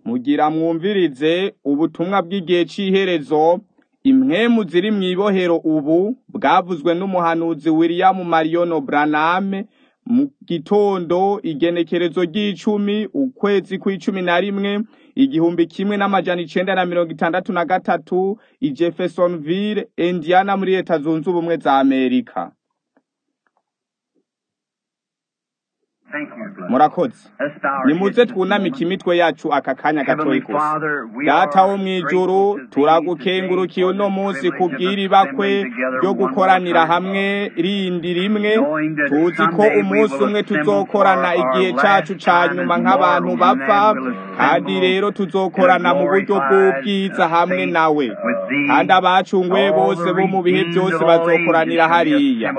mugira mwumvirize ubutumwa bw'igihe c'iherezo impwemu ziri mw'ibohero ubu bwavuzwe n'umuhanuzi William Marion Branham mu gitondo igenekerezo ry'icumi ukwezi kw'icumi na rimwe igihumbi kimwe n'amajana icenda na mirongo itandatu na gatatu i Jeffersonville Indiana muri leta zunze ubumwe za Amerika murakoze nimuze twunamike imitwe yacu aka kanya gatoyi gusa data wo mw'ijuru turagukengurukiye uno munsi kubwira ibakwe ryo gukoranira hamwe rindi rimwe tuzi ko umunsi umwe tuzokorana igihe cacu ca nyuma nk'abantu bapfa kandi rero tuzokorana mu buryo bw'ubwiza hamwe nawe kandi abacunguye bose bo mu bihe byose bazokoranira hariya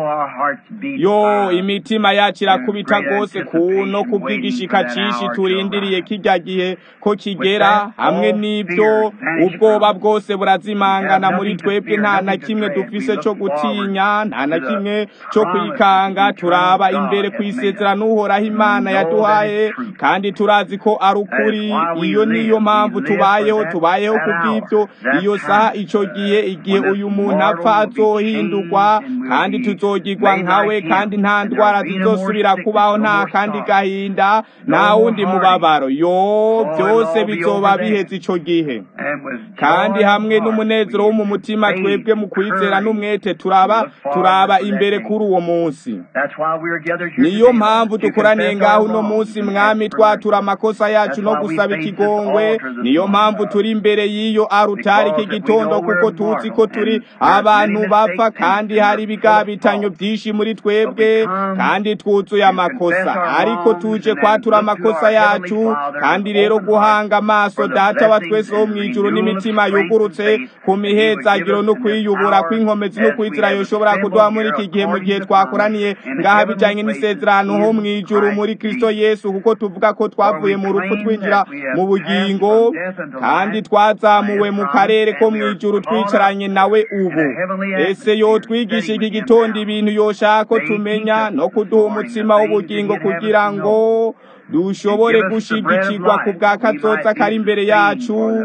yo imitima yacu irakubita rwose kuno kubw'igishika cishi turindiriye kirya gihe ko kigera hamwe n'ibyo ubwoba bwose burazimangana muri twebwe nta na kimwe dufise co gutinya nta na kimwe co kwikanga turaba imbere kw'isezerano uhoraho imana yaduhaye kandi turazi ko ari ukuri iyo niyo mpamvu tubayeho tubayeho kubw'ibyo iyo saha ico gihe igihe uyu muntu apfa azohindurwa kandi tuzogirwa nkawe kandi nta ndwara zizosubira kubaho nta kandi gahinda nta wundi mubabaro yo byose bizoba biheze ico gihe kandi hamwe n'umunezero wo mu mutima twebwe mu kwizera n'umwete turaba turaba imbere kuri uwo munsi niyo mpamvu dukoraniye ngaho uno munsi mwami twatura amakosa yacu no gusaba ikigongwe niyo mpamvu turi imbere y'iyo arutari iki gitondo kuko tuzi ko turi abantu bapfa kandi hari ibigabitanyo byinshi muri twebwe kandi twuzuye amakosa ariko tuje kwatura amakosa yacu kandi rero guhanga amaso data wa twese wo mw'ijuru n'imitima yugurutse ku mihezagiro no kwiyubura kw'inkomezi no kwizira yoshobora kuduha muri iki gihe mu gihe twakoraniye ngaha bijanye n'isezerano ho mw'ijuru muri Kristo Yesu kuko tuvuga ko twavuye mu rupfu twinjira mu bugingo kandi twazamuwe mu karere ko mw'ijuru twicaranye nawe ubu ese yo twigisha iki gitondo ibintu yoshaka ko tumenya no kuduha umutsima w'ubugingo kugira ngo dushobore gushigikirwa ku bwa kazoza kari imbere yacu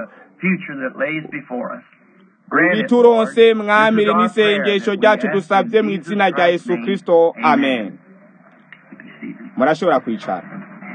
bituronse mwamire n'isengesho ryacu dusabye mu izina rya Yesu Kristo amen murashobora kwicara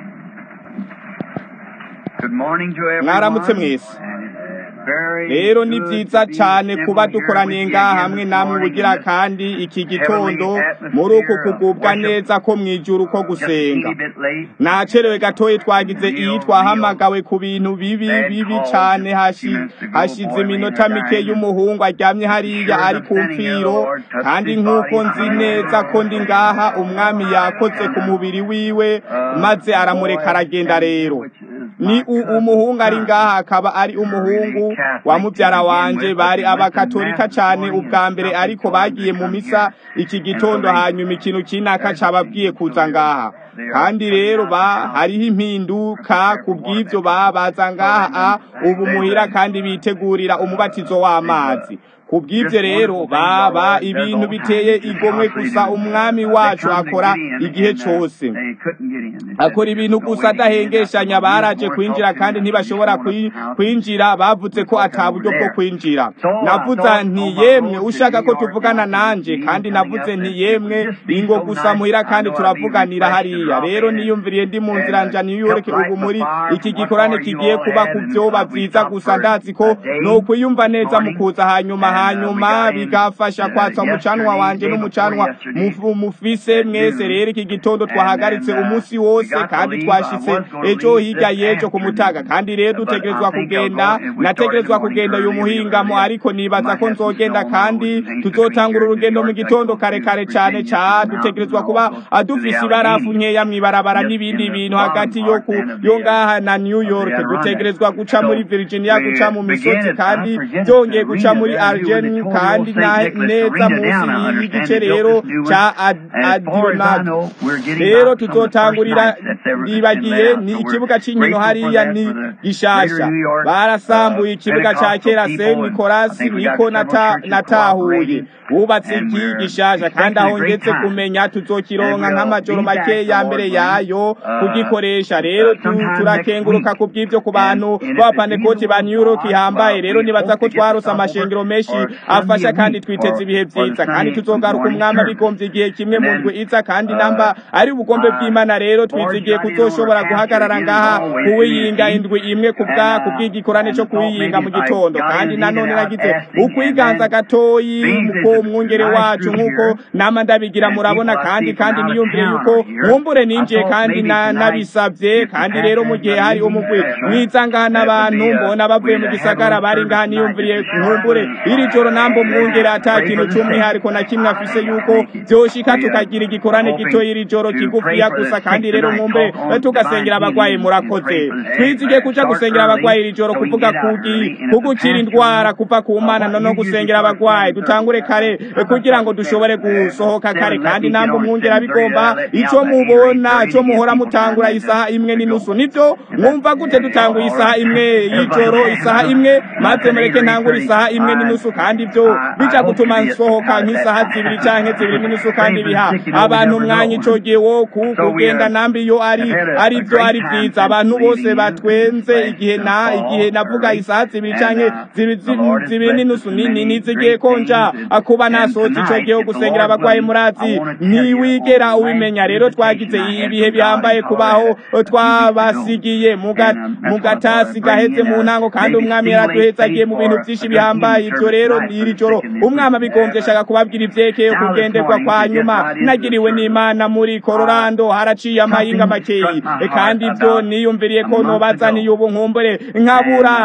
mwaramutse mwese rero ni byiza cyane kuba dukoraniye ngaha hamwe namwe ubugira kandi iki gitondo muri uku kugubwa neza ko mwijuru ko gusenga nacerewe gatoyi twagize iyi twahamagawe ku bintu bibi bibi cyane hashize iminota mike y'umuhungu aryamye hariya ari ku mfiro kandi nk'uko nzi neza ko ndi ngaha umwami yakoze ku mubiri wiwe maze aramureka aragenda rero ni umuhungu ari ngaha akaba ari umuhungu wa mubyara wanje bari abakatolika cyane ubwa mbere ariko bagiye mu misa iki gitondo hanyuma ikintu kinaka cababwiye kuza ngaha kandi rero ba hariho impinduka ku bw'ibyo babaza ngaha ubu muhira kandi bitegurira umubatizo w'amazi ku bw'ibyo rero baba ibintu biteye igomwe gusa umwami wacu akora igihe cyose akora ibintu gusa adahengeshanya baraje kwinjira kandi ntibashobora kwinjira bavuze ko ata buryo bwo kwinjira navuze nti yemwe ushaka ko tuvugana nanje kandi navuze nti yemwe ingo gusa muhira kandi turavuganira hariya rero niyumviriye ndi mu nzira nja New York ubu muri iki gikorane kigiye kuba ku byoba byiza gusa ndazi ko ni ukwiyumva neza mu kuza hanyuma hanyuma bigafasha kwatsa umucanwa wanje n'umucanwa mufise mwese rero iki gitondo twahagaritse umunsi wose kandi twashitse ejo hirya y'ejo ku mutaga kandi rero dutegerezwa kugenda nategerezwa kugenda uyu muhingamo ariko nibaza ko nzogenda kandi tuzotangura urugendo mu gitondo kare kare cane ca dutegerezwa kuba dufise ibarafu nkeya mw'ibarabara n'ibindi bintu hagati yo ku yo ngaha na New York dutegerezwa guca muri Virginia guca mu misozi kandi byongeye guca muri Algeria hydrogen kandi neza munsi y'igice rero ca adronado rero tuzotangurira ribagiye ni ikibuga c'inkino hariya ni gishasha barasambuye ikibuga ca kera Saint Nicolas niko natahuye bubatse iki gishasha kandi aho ngetse kumenya tuzokironka nk'amajoro make ya mbere yayo kugikoresha rero turakenguruka ku bw'ivyo ku bantu b'abapanekoti ba New York ihambaye rero nibaza ko twarose amashengero menshi afasha kandi twiteze ibihe vyiza kandi tuzogaruka umwami abigombye igihe kimwe mu ndwi iza kandi namba ari ubugombe bw'Imana rero twizigiye kuzoshobora guhagarara ngaha kuwiyinga indwi imwe kubwa kubw'igikorane co kuwiyinga mu gitondo kandi nanone nagize ukwiganza gatoyi muko mwungere wacu nk'uko nama ndabigira murabona kandi kandi niyumvire yuko mwumbure ninjiye kandi nabisabye kandi rero mu gihe hari umugwi mwiza ngaha n'abantu mbona bavuye mu gisagara bari ngaha niyumviriye mwumbure iri joro nambo mwungere ata kintu c'umwihariko na kimwe afise yuko vyoshika tukagira igikorane gito iri joro kigufiya gusa kandi rero mwumbure tugasengera abagwayi murakoze twizige kuja gusengera abagwayi iri joro kuvuga kugi kugukira indwara kuva ku mana no gusengera abagwayi dutangure kare kugira ngo dushobore gusohoka kare kandi nambo mwungera bigomba ico mubona ico muhora mutangura isaha imwe n'inusu nivyo mwumva gute dutanguye isaha imwe y'ijoro isaha imwe maze mureke ntangura isaha imwe n'inusu kandi ivyo bija gutuma nsohoka nk'isaha zibiri canke zibiri n'inusu kandi biha abantu umwanya ico gihe wo kugenda nambi iyo ari ari vyo ari vyiza abantu bose batwenze igihe na igihe navuga isaha zibiri canke zibiri n'inusu nizigiye konja kuba nasohotse ico gihe gusengera abagwayi murazi ntiwigera ubimenya rero twagize ibihe bihambaye kubaho twabasigiye mu gatasi gaheze mu ntango kandi umwami yaraduhezagiye mu bintu vyinshi bihambaye ivyo rero iri joro umwami abigombye shaka kubabwira ivyekeye kugenderwa kwa nyuma nagiriwe n'imana muri Colorado haraciye amahinga makeyi kandi ivyo niyumviriye ko nobaza niyubu nkumbure nkabura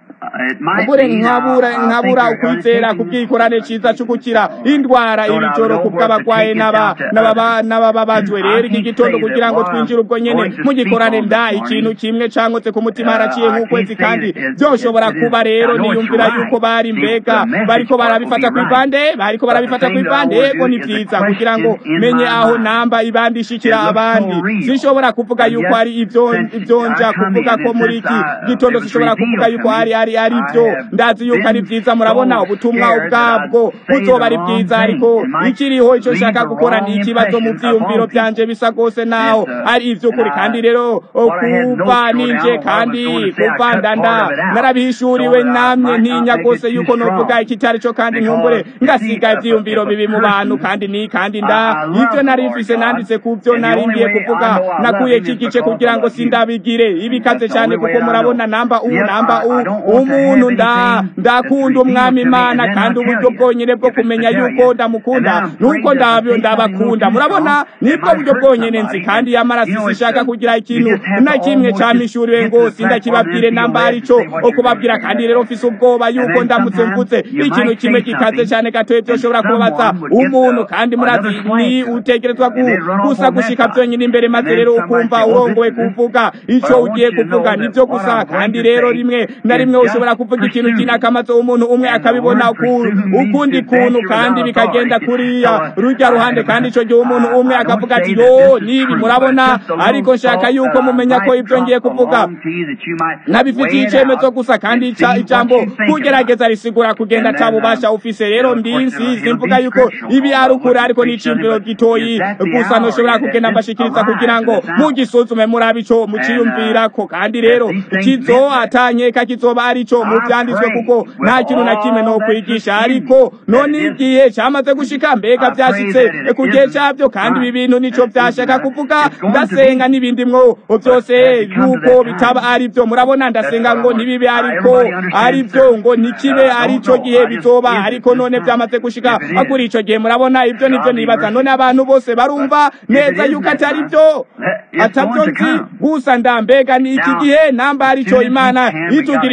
kumbure nkabura nkabura ukwizera kubwikorane ciza cyo gukira indwara iri joro kubw'abagwaye n'aba n'abababajwe rero iki gitondo kugira ngo twinjire ubwo nyene mu gikorane nda ikintu kimwe cangotse ku mutima haraciye nk'ukwezi kandi vyoshobora kuba rero niyumvira yuko bari mbega bariko barabifata kw'ipande bariko barabifata kw'ipande yego ni vyiza kugira ngo menye aho namba ibandi ishikira abandi sinshobora kuvuga yuko ari ivyo ivyonja kuvuga ko muri iki gitondo sinshobora kuvuga yuko ari ari ari byo ndazi yuko ari vyiza murabona ubutumwa ubwabwo buzoba ari bwiza ariko ikiriho ico nshaka gukora ni ikibazo mu vyiyumviro vyanje bisa gose naho ari ivy'ukuri kandi rero kuva ninje kandi kuva ndanda narabihishuriwe namye ntinya gose yuko novuga ikitari co kandi nkumbure ngasiga ivyiyumviro bibi mu bantu kandi ni kandi nda ivyo nari mfise nanditse ku vyo nari ngiye kuvuga nakuye iki gice kugira ngo sindabigire ibikaze cane kuko murabona namba u namba u umuntu nda ndakunda umwami imana kandi uburyo bwonyene bwo kumenya yuko ndamukunda nuko ndabyo ndabakunda murabona nibwo buryo bwonyene nzi kandi yamaraso sishaka kugira ikintu na kimwe camishuriwe ngo sindakibabwire namba arico okubabwira kandi rero mfise ubwoba yuko ndamutse mvuze ikintu kimwe gikaze cane gatoye vyoshobora kubabaza umuntu kandi murazi ni utegerezwa gusa gushika vyonyene imbere maze rero ukumva urongowe kuvuga ico ugiye kuvuga nivyo gusa kandi rero rimwe na rimwe ushobora kuvuga ikintu kinakamaze umuntu umwe akabibona ukundi kuntu kandi bikagenda kuriya rujya ruhande kandi ico gihe umuntu umwe akavuga ati yo nibi murabona ariko nshaka yuko mumenya ko ibyo ngiye kuvuga nabifitiye icemezo gusa kandi ijambo kugerageza risigura kugenda ata bubasha ufise rero ndinsi simvuga yuko ibi ari ukuri ariko n'iciyumviro gitoyi gusa ntushobora kugenda mbashikiriza kugira ngo mugisuzume murabe ico muciyumvirako kandi rero kizo atanyeka kizoba arico mu vyanditswe kuko nta kintu na kimwe no kwigisha ariko none igihe cyamaze gushika mbega vyashitse ku gihe cyavyo kandi ibi bintu nico vyashaka kuvuga ndasenga n'ibindi mwo vyose yuko bitaba ari vyo murabona ndasenga ngo ntibibe ariko ari vyo ngo ntikibe arico gihe bizoba ariko none vyamaze gushika kuri ico gihe murabona ivyo nivyo nibaza none abantu bose barumva neza yuko atari vyo atavyo nzi gusa ndambega ni iki gihe namba arico imana itugirira imbabazi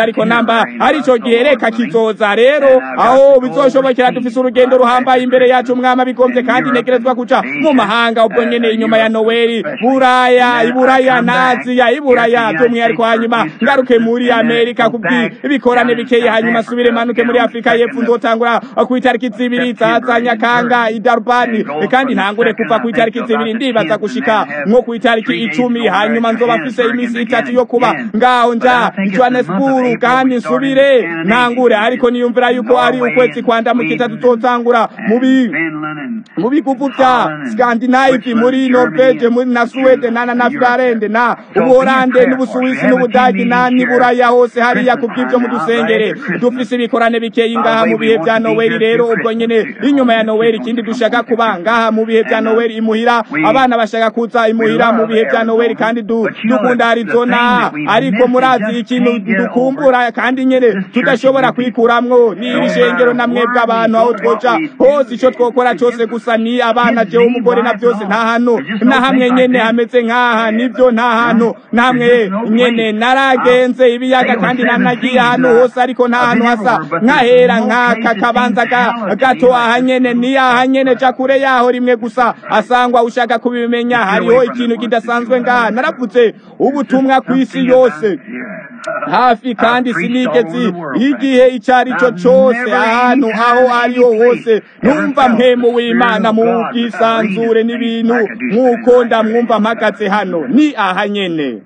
neza ariko namba arico gihe reka kizoza rero aho bizoshobokera dufise urugendo ruhambaye imbere yacu umwami abigombye kandi ntegerezwa kuja mu mahanga ubwo nyene inyuma ya noweli buraya iburaya na aziya iburaya by'umwihariko hanyuma ngaruke muri amerika kubw'ibikorane bikeye hanyuma subire manuke muri afurika y'epfo nzotangura ku itariki zibiri za nyakanga idarubani kandi ntangure kuva ku itariki zibiri ndibaza gushika nko ku itariki icumi hanyuma nzoba mfise iminsi itatu yo kuba ngaho nja johannesburg kandi nsubire ntangure ariko niyumvira yuko ari ukwezi kwandamukita tutotangura mubi mu biguvu vya scandinave muri norvege muri na suwede na na finlande na ubuholande n'ubusuwisi n'ubudagi na niburaya hose hariya ku bw'ivyo mudusengere dufise ibikorane bikeye ngaha mu bihe vya noweli rero ubwo nyene inyuma ya noweli ikindi dushaka kuba ngaha mu bihe vya noweli imuhira abana bashaka kuza imuhira mu bihe vya noweli kandi dukunda arizona ariko murazi ikintu dukumbura kandi nyene tudashobora kwikuramwo ni iri shengero na mwebwe abantu aho twoja hose ico twokora cose gusa ni abana jewe umugore na vyose nta hantu na hamwe nyene hameze nk'aha nivyo nta hantu na hamwe nyene naragenze ibiyaga kandi nanagiye ahantu hose ariko nta hantu hasa nkahera nk'aka kabanza gato aha nyene ni aha nyene ja kure yaho rimwe gusa asangwa ushaka kubimenya hariho ikintu kidasanzwe ngaha naravuze ubutumwa kw'isi yose hafi kandi sinigeze igihe icyo ari cyo cyose ahantu aho ariho hose numva mpemu w'imana mu bwisanzure n'ibintu nk'uko ndamwumva mpagaze hano ni aha nyene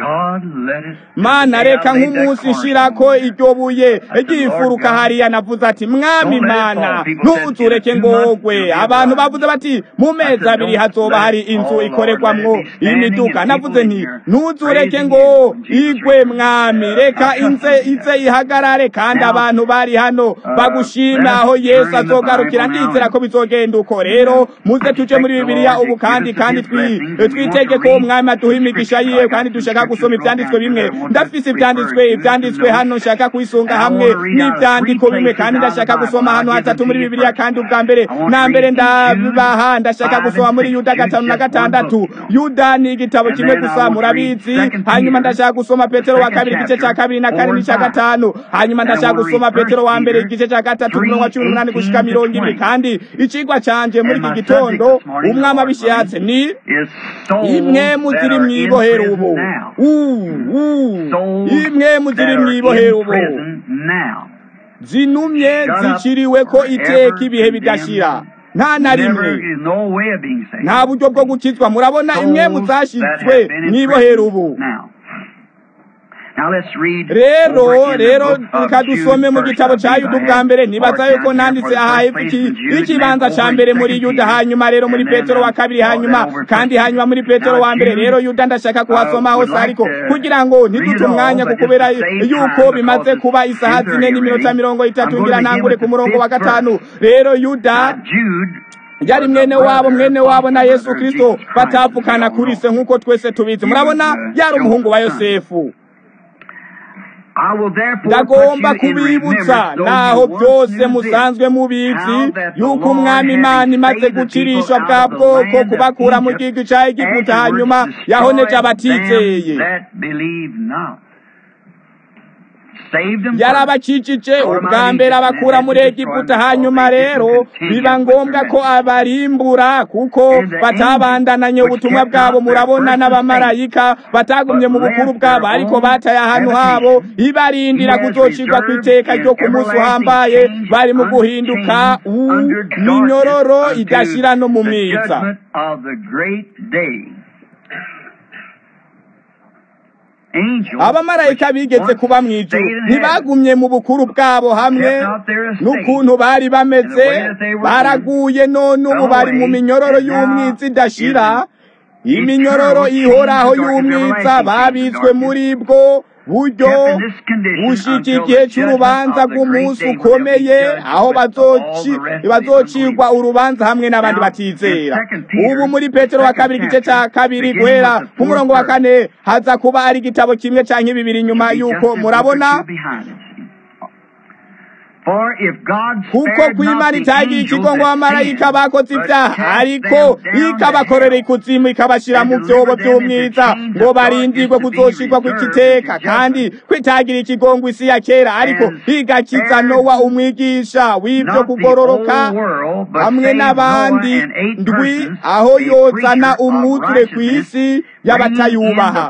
mana reka nk'umunsi nshirako iryo buye ryifuruka hariya navuze ati mwami mana ntuzureke ngogwe abantu bavuze bati mu mezi abiri hazoba hari inzu ikorerwamwo imiduga navuze nti ntuzureke ngo igwe mwami reka inze ize ihagarare kandi abantu bari hano bagushima aho yesu azogarukira ndizera ko bizogenda uko rero muze tuje muri bibiliya ubu kandi kandi twitege ko umwami aduha imigisha yiwe kandi dushaka gusoma ibyanditswe bimwe ndafise ibyanditswe ibyanditswe hano nshaka kwisunga hamwe n'ibyandiko bimwe kandi ndashaka gusoma hano hatatu muri bibiliya kandi ubwa mbere na mbere ndabibaha ndashaka gusoma muri yuda gatanu na gatandatu yuda ni igitabo kimwe gusa murabizi hanyuma ndashaka gusoma petero wa kabiri igice cya kabiri na kane n'icya gatanu hanyuma ndashaka gusoma petero wa mbere igice cya gatatu umurongo wa cumi n'umunani gushika mirongo ibiri kandi icigwa canje muri iki gitondo umwami abishatse ni imwe mu ziri mw'ibohero ubu imwe mu ziri mw'ibohero ubu zinumye ziciriwe ko iteka ibihe bidashira nta na rimwe nta buryo bwo gukizwa murabona imwe mu zashyizwe mw'ibohero ubu rero rero reka dusome mu gitabo cya yuda ubwa mbere nibaza yuko nanditse aha ikibanza cya mbere muri yuda hanyuma rero muri petero wa kabiri hanyuma kandi hanyuma muri petero wa mbere rero yuda ndashaka kuhasoma hose ariko kugira ngo ntidute umwanya kubera yuko bimaze kuba isaha zine n'iminota mirongo itatu ngira ntangure ku murongo wa gatanu rero yuda yari mwene wabo mwene wabo na yesu kirisito batavukana kuri se nk'uko twese tubizi murabona yari umuhungu wa yosefu ndagomba kubibutsa naho byose musanzwe mubizi yuko umwami imana imaze gucirisha bwa bwoko kubakura mu gihugu cya egiputa hanyuma yahoneje abatizeye yarabakikije ubwa mbere abakura muri egiputa hanyuma rero biba ngombwa ko abarimbura kuko batabandananye ubutumwa bwabo murabona n'abamarayika batagumye mu bukuru bwabo ariko bataye ahantu habo ibarindira kuzocirwa ku iteka ryo ku munsi uhambaye bari mu guhinduka minyororo idashira no mu mwiza abamarayika bigeze kuba mu ijuru ntibagumye mu bukuru bwabo hamwe n'ukuntu bari bameze baraguye none ubu bari mu minyororo y'umwiza idashira iminyororo ihoraho y'umwiza babitswe muri bwo buryo bushika igihe cy'urubanza rw'umunsi ukomeye aho bazocirwa urubanza hamwe n'abandi batizera ubu muri petero wa kabiri igice cya kabiri guhera ku murongo wa kane haza kuba ari igitabo kimwe cyangwa bibiri nyuma y'uko murabona kuko kw'imana itagira ikigongo abamarayika bakoze ibyaha ariko ikabakorera ikuzimu ikabashyira mu byobo by'umwiza ngo barindirwe kuzoshirwa kw'ikiteka kandi kwitagira ikigongo isi ya kera ariko igakiza nowa umwigisha w'ibyo kugororoka hamwe n'abandi ndwi aho yozana umwuzure ku isi y'abatayubaha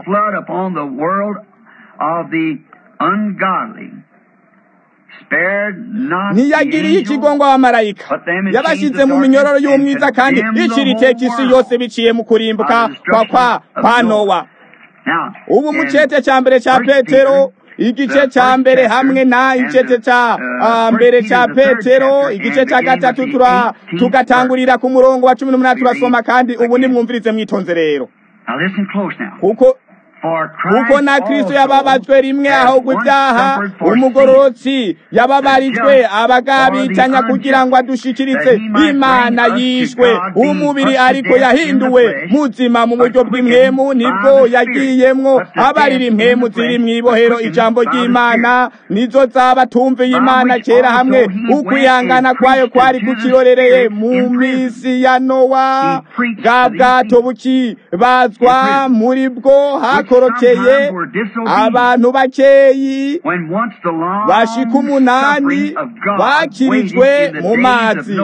ntiyagiriye ikigongo abamarayika yabashyize mu minyororo y'umwiza kandi icira iteka isi yose biciye mu kurimbuka kwa kwa kwa nowa ubu mu cete cya mbere cya petero igice cya mbere hamwe na igice cya mbere cya petero igice cya gatatu tugatangurira ku murongo wa cumi n'umunani turasoma kandi ubu nimwumvirize mwitonze rero kuko kuko na kristo yababajwe rimwe ahubwo ibyaha umugororotsi yababarijwe abagabitanya kugira ngo adushikirize imana yishwe umubiri ariko yahinduwe muzima mu buryo bw'impemu nibwo yagiyemwo abarira impemu ziri mu ibohero ijambo ry'imana nizo zaba tumviye imana kera hamwe ukwihangana kwayo kwari kukirorereye mu minsi ya nowa bwa bwato bukibazwa muri bwo hako bakorokeye abantu bakeyi bashika umunani bakirijwe mu mazi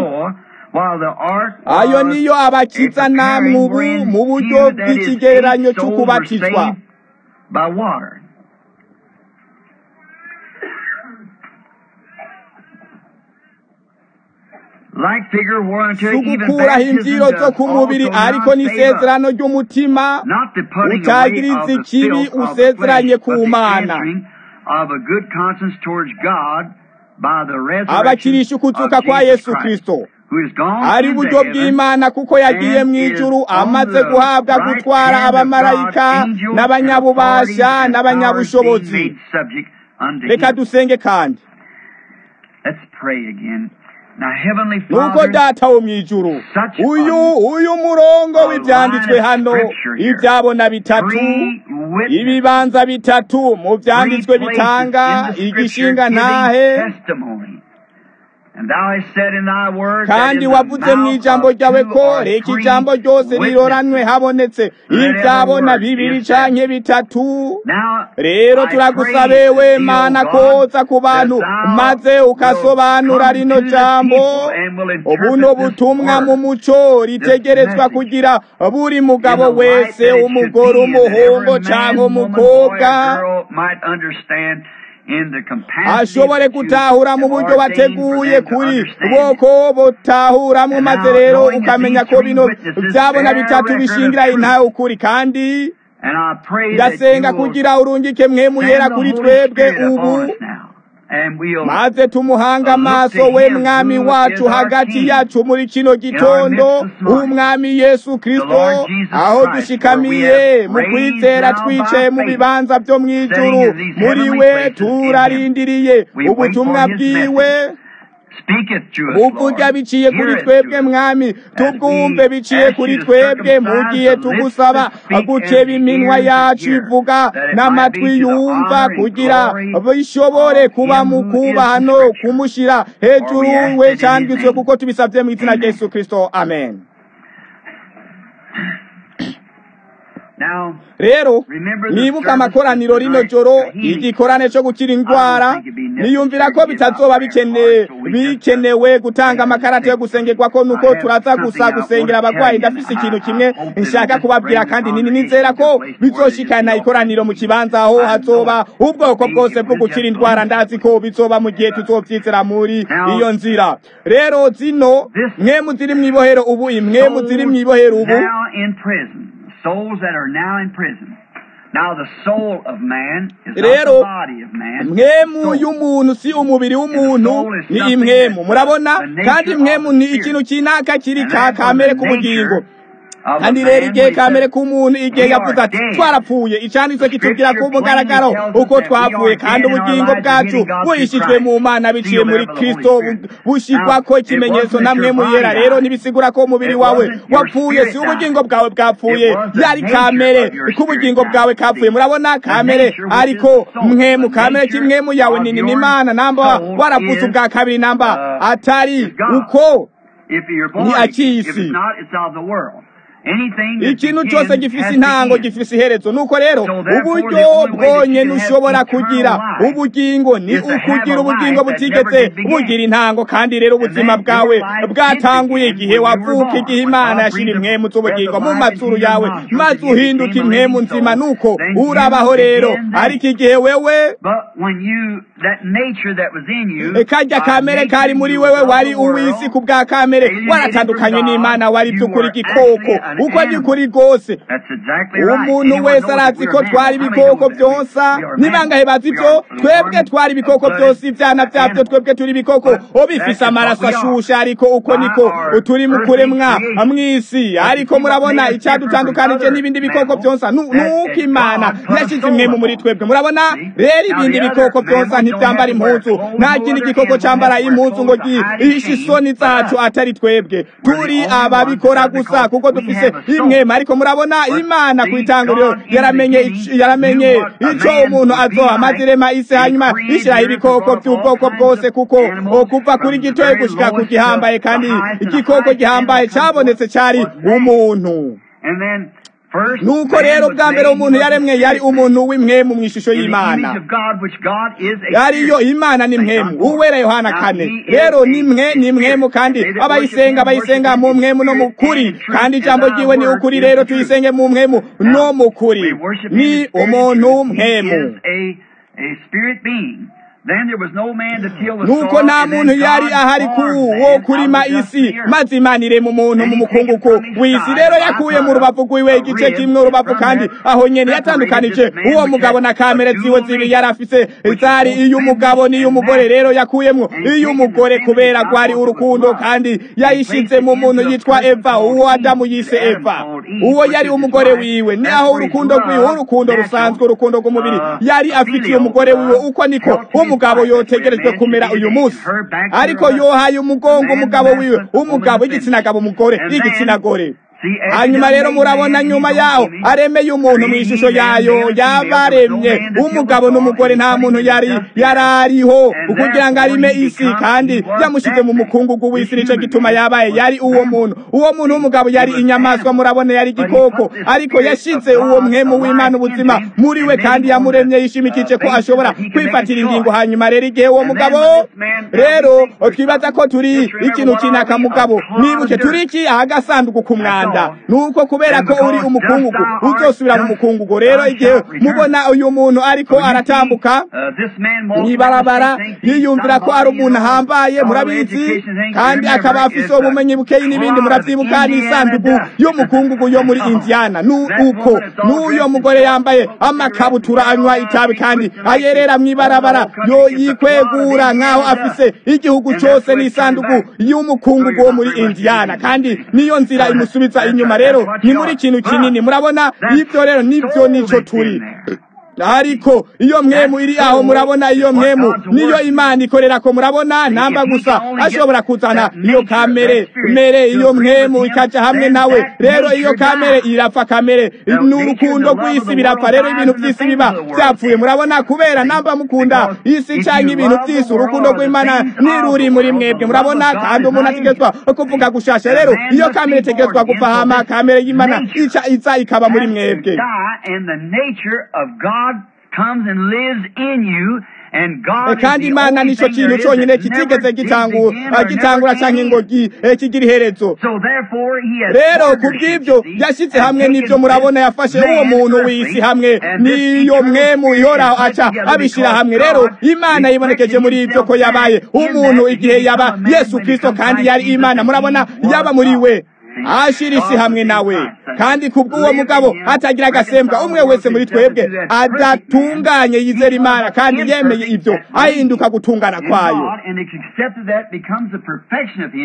ayo niyo abakiza namwe ubu mu buryo bw'ikigereranyo cyo kubatizwa sugukuraho imbyiro zo ku mubiri ariko n'isezerano ry'umutima utagiriza ikibi usezeranye ku mana abakirisha ukuzuka kwa yesu kristo ari buryo bw'imana kuko yagiye mu ijuru amaze guhabwa gutwara abamarayika n'abanyabubasha n'abanyabushobozi reka dusenge kandi nuko data wo mu ijuru uyu uyu murongo w'ibyanditswe hano ibyabona bitatu ibibanza bitatu mu byanditswe bitanga igishinga ntahe kandi wavuze mu ijambo ryawe ko reka ijambo ryose riroranwe habonetse ibyabona bibiri canke bitatu rero turagusabewe mana koza ku bantu maze ukasobanura rino jambo buno butumwa mu muco ritegerezwa kugira buri mugabo wese umugore umuhungu canke umukobwa ashobore gutahura mu buryo bateguye kuri bwoko butahuramwo maze rero ukamenya ko bino byabona bitatu bishingira intawe ukuri kandi ndasenga kugira urungike mwemu yera kuri twebwe ubu maze tumuhanga amaso we mwami wacu hagati yacu muri kino gitondo umwami yesu kristo aho dushikamiye mu kwizera twicaye mu bibanza byo mu ijuru muri we turarindiriye ubutumwa bwiwe buvuga biciye kuri twebwe mwami tubwumve biciye kuri twebwe mu gihe tugusaba gukeba iminwa yacu ivuga n'amatwi yumva kugira bishobore kuba mu kubaha no kumushyira hejuru we cyanditswe kuko tubisabye mu izina rya yesu kirisito amen rero nibuka amakoraniro rino joro igikorane cyo gukira indwara niyumvira ko bitazoba bikenewe gutanga amakarata yo gusengerwa ko nuko turaza gusa gusengera abarwayi ndafise ikintu kimwe nshaka kubabwira kandi nini nizera ko bizoshikana ikoraniro mu kibanza aho hazoba ubwoko bwose bwo gukira indwara ndazi ko bizoba mu gihe tuzovyizera muri iyo nzira rero zino mwemu ziri mw'ibohero ubu imwemu ziri mw'ibohero ubu souls that are now in prison. Now the soul of man is rero not the body of man. mwemu y'umuntu si umubiri w'umuntu ni imwemu murabona kandi imwemu ni ikintu kinaka kiri ka kamere k'ubugingo kandi rero igihe kamere k'umuntu igihe yavuze ati twarapfuye icyanditswe kitubwira ku mugaragaro uko twapfuye kandi ubugingo bwacu buhishijwe mu mana biciye muri kristo bushyirwa ko ikimenyetso namwe muyera rero ntibisigura ko umubiri wawe wapfuye si ubugingo bwawe bwapfuye yari kamere ko ubugingo bwawe kapfuye murabona kamere ariko mwe mu kamere k'imwemu yawe nini n'imana namba waravuze ubwa kabiri namba atari uko ni akisi ikintu cyose gifise intango gifise iherezo nuko rero uburyo bwonyene ushobora kugira ubugingo ni ukugira ubugingo butigeze bugira intango kandi rero ubuzima bwawe bwatanguye igihe wavuka igihe imana yashira impwemu z'ubugingo mu mazuru yawe maze uhinduka impwemu nzima nuko urabaho rero ariko igihe wewe kajya kamere kari muri wewe wari uw'isi ku bwa kamere waratandukanye n'imana wari by'ukuri igikoko uko ni kuri rwose umuntu wese arazi ko twari ibikoko byonsa nibangahe bazi ibyo twebwe twari ibikoko byose ibyana byabyo twebwe turi ibikoko bifise amaraso ashushe ariko uko niko turi mu kuremwa mw'isi ariko murabona icyadutandukanije n'ibindi bikoko byonsa nuko imana yashyize imwemu muri twebwe murabona rero ibindi bikoko byonsa ntibyambara impuzu nta kindi gikoko cyambara impuzu ngo gihishe isoni zacu atari twebwe turi ababikora gusa kuko dufise imwema ariko murabona imana ku itanguriro yaramenye yaramenye icyo umuntu azoha maze irema isi hanyuma ishyiraho ibikoko by'ubwoko bwose kuko kuva kuri gitoya gushika ku gihambaye kandi igikoko gihambaye cyabonetse cyari umuntu nuko rero bwa mbere umuntu yaremwe yari umuntu w'imwemu mu ishusho y'imana yariyo imana ni mwemu uwera yohana kane rero ni mwe ni mwemu kandi abayisenga bayisenga mu mwemu no mu kuri kandi ijambo ryiwe ni ukuri rero tuyisenge mu mwemu no mu kuri ni umuntu mwemu nuko nta muntu yari ahari wo kurima isi maze imana irema umuntu mu mukungugu w'isi rero yakuye mu rubavu rwiwe igice kimwe urubavu kandi aho nyene yatandukanije uwo mugabo na kamere ziwe zibi yari afise zari iy'umugabo n'iy'umugore rero yakuyemwo iy'umugore kubera rwari urukundo kandi yayishize mu muntu yitwa eva uwo adamu yise eva uwo yari umugore wiwe ni aho urukundo rwiwe urukundo rusanzwe urukundo rw'umubiri yari afitiye umugore wiwe uko niko umugabo yotegerejwe kumera uyu munsi ariko yohaye umugongo umugabo wiwe umugabo igitsina gabo umugore igitsina gore hanyuma rero murabona nyuma yaho aremeye umuntu mu ishusho yayo yabaremye umugabo n'umugore nta muntu yari yarariho kugira ngo arime isi kandi yamushyize mu mukungugu w'isi nicyo gituma yabaye yari uwo muntu uwo muntu w'umugabo yari inyamaswa murabona yari igikoko ariko yashyize uwo mwemu w'imana ubuzima muri we kandi yamuremye yishimikije ko ashobora kwifatira ingingo hanyuma rero igihe uwo mugabo rero twibaza ko turi ikintu kinaka mugabo nibuke turi iki ahagasanduku ku mwanda nuko kubera ko uri umukungugu uzosubira mu mukungugu rero igihe mubona uyu muntu ariko aratambuka mwibarabara yiyumvira ko ari umuntu ahambaye murabizi kandi akaba afise ubumenyi bukeyi n'ibindi muravyibuka n'isanduku y'umukungugu yo muri indiana nuko n'uyo mugore yambaye amakabutura anywa itabi kandi ayerera mwibarabara yo yikwegura nk'aho afise igihugu cose n'isanduku y'umukungugu wo muri indiana kandi niyo nzira imusubiza inyuma rero ni muri kintu kinini murabona ibyo rero nibyo nico turi ariko iyo mwemu iri aho murabona iyo mwemu niyo imana ikorera ko murabona namba gusa ashobora kuzana iyo kamere mere iyo mwemu ikaja hamwe nawe rero iyo kamere irapfa kamere n'urukundo rw'isi birapfa rero ibintu by'isi biba byapfuye murabona kubera namba mukunda isi canke ibintu by'isi urukundo rw'imana ntiruri muri mwebwe murabona kandi umuntu ategetswa kuvuga gushasha rero iyo kamere itegetswa gupfa hama kamere y'imana ica iza ikaba muri mwebwe comes and lives in you and God kandi imana nicyo kintu cyonyine kitigeze gitangura cyangwa ngo kigira iherezo rero ku bw'ibyo yashyize hamwe n'ibyo murabona yafashe uwo muntu w'isi hamwe n'iyo mwemu ihoraho aca abishyira hamwe rero imana yibonekeje muri ibyo ko yabaye umuntu igihe yaba yesu kirisito kandi yari imana murabona yaba muri we ashira isi hamwe nawe kandi kubw'uwo mugabo atagira agasembwa umwe wese muri twebwe adatunganye yizera imana kandi yemeye ibyo ahinduka gutungana kwayo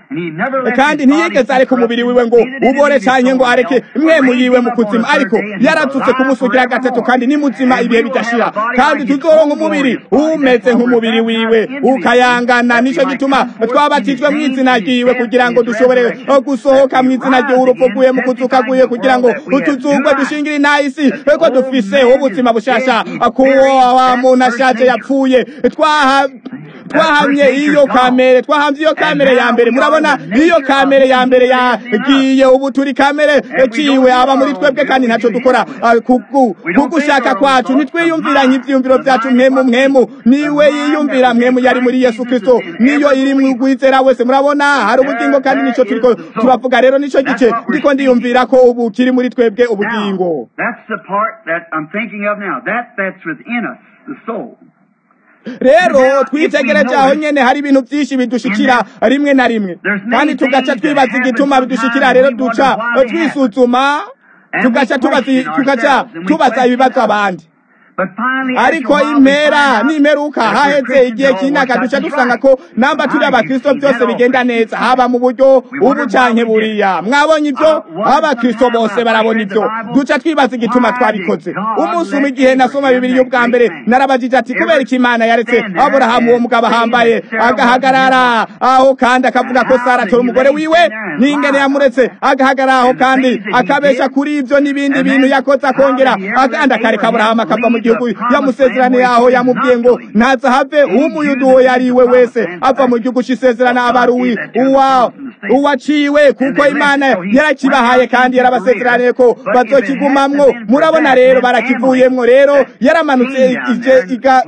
kandi ntiyigeze areka umubiri wiwe ngo ubore canke ngo areke mwemu yiwe mu kuzimu ariko yaratutse kumusugira gatatu kandi ni muzima ibihe bidashira kandi tuzoronka umubiri umeze nk'umubiri wiwe ukayangana nico gituma twabatijwe mu izina ryiwe kugira ngo dushobore gusohoka mu izina ryiwe urupfu rwiwe mu kuzuka rwiwe kugira ngo utuzungwe dushingire inahisi ko dufise ubuzima bushasha kuwo wa muntu ashaje yapfuye twaha twahamye iyo kamere twahamye iyo kamere ya mbere murabona iyo kamere ya mbere yagiye ubu turi kamere ciwe aba muri twebwe kandi ntaco dukora kugushaka kwacu nitwiyumvira nk'ivyiyumviro vyacu mwemu mwemu niwe yiyumvira mwemu yari muri yesu kristo niyo iri mu gwizera wese murabona hari ubugingo kandi nico turiko turavuga rero nico gice ndiko ndiyumvira ko ubu kiri muri twebwe ubugingo That's the part that I'm thinking of now. That that's within us, the soul. rero twitegereje aho nyene hari ibintu vyinshi bidushikira rimwe na rimwe kandi tugaca twibaza igituma bidushikira rero duca twisuzuma tugaca tubaza tugaca tubaza ibibazo abandi ariko impera n'imperuka haheze igihe cy'imyaka duca dusanga ko namba turi abakristo byose bigenda neza haba mu buryo ubu canke buriya mwabonye ibyo abakristo bose barabona ibyo duca twibaza igituma twabikoze umunsi umwe igihe nasoma bibiri y'ubwa mbere narabajije ati kubera iki imana yaretse aburahamu uwo mugabo ahambaye agahagarara aho kandi akavuga ko sara atora umugore wiwe n'ingene yamuretse agahagarara aho kandi akabesha kuri ibyo n'ibindi bintu yakoze akongera kandi akareka aburahamu akava mu gihugu yamusezerane yaho yamubwiye ngo ntaza have umuyudu uwo yari we wese ava mu gihugu c'isezerano aba ari uwi uwa uwaciwe kuko imana yarakibahaye kandi yarabasezeraniye ko bazokigumamwo murabona rero barakivuyemwo rero yaramanutse ije iga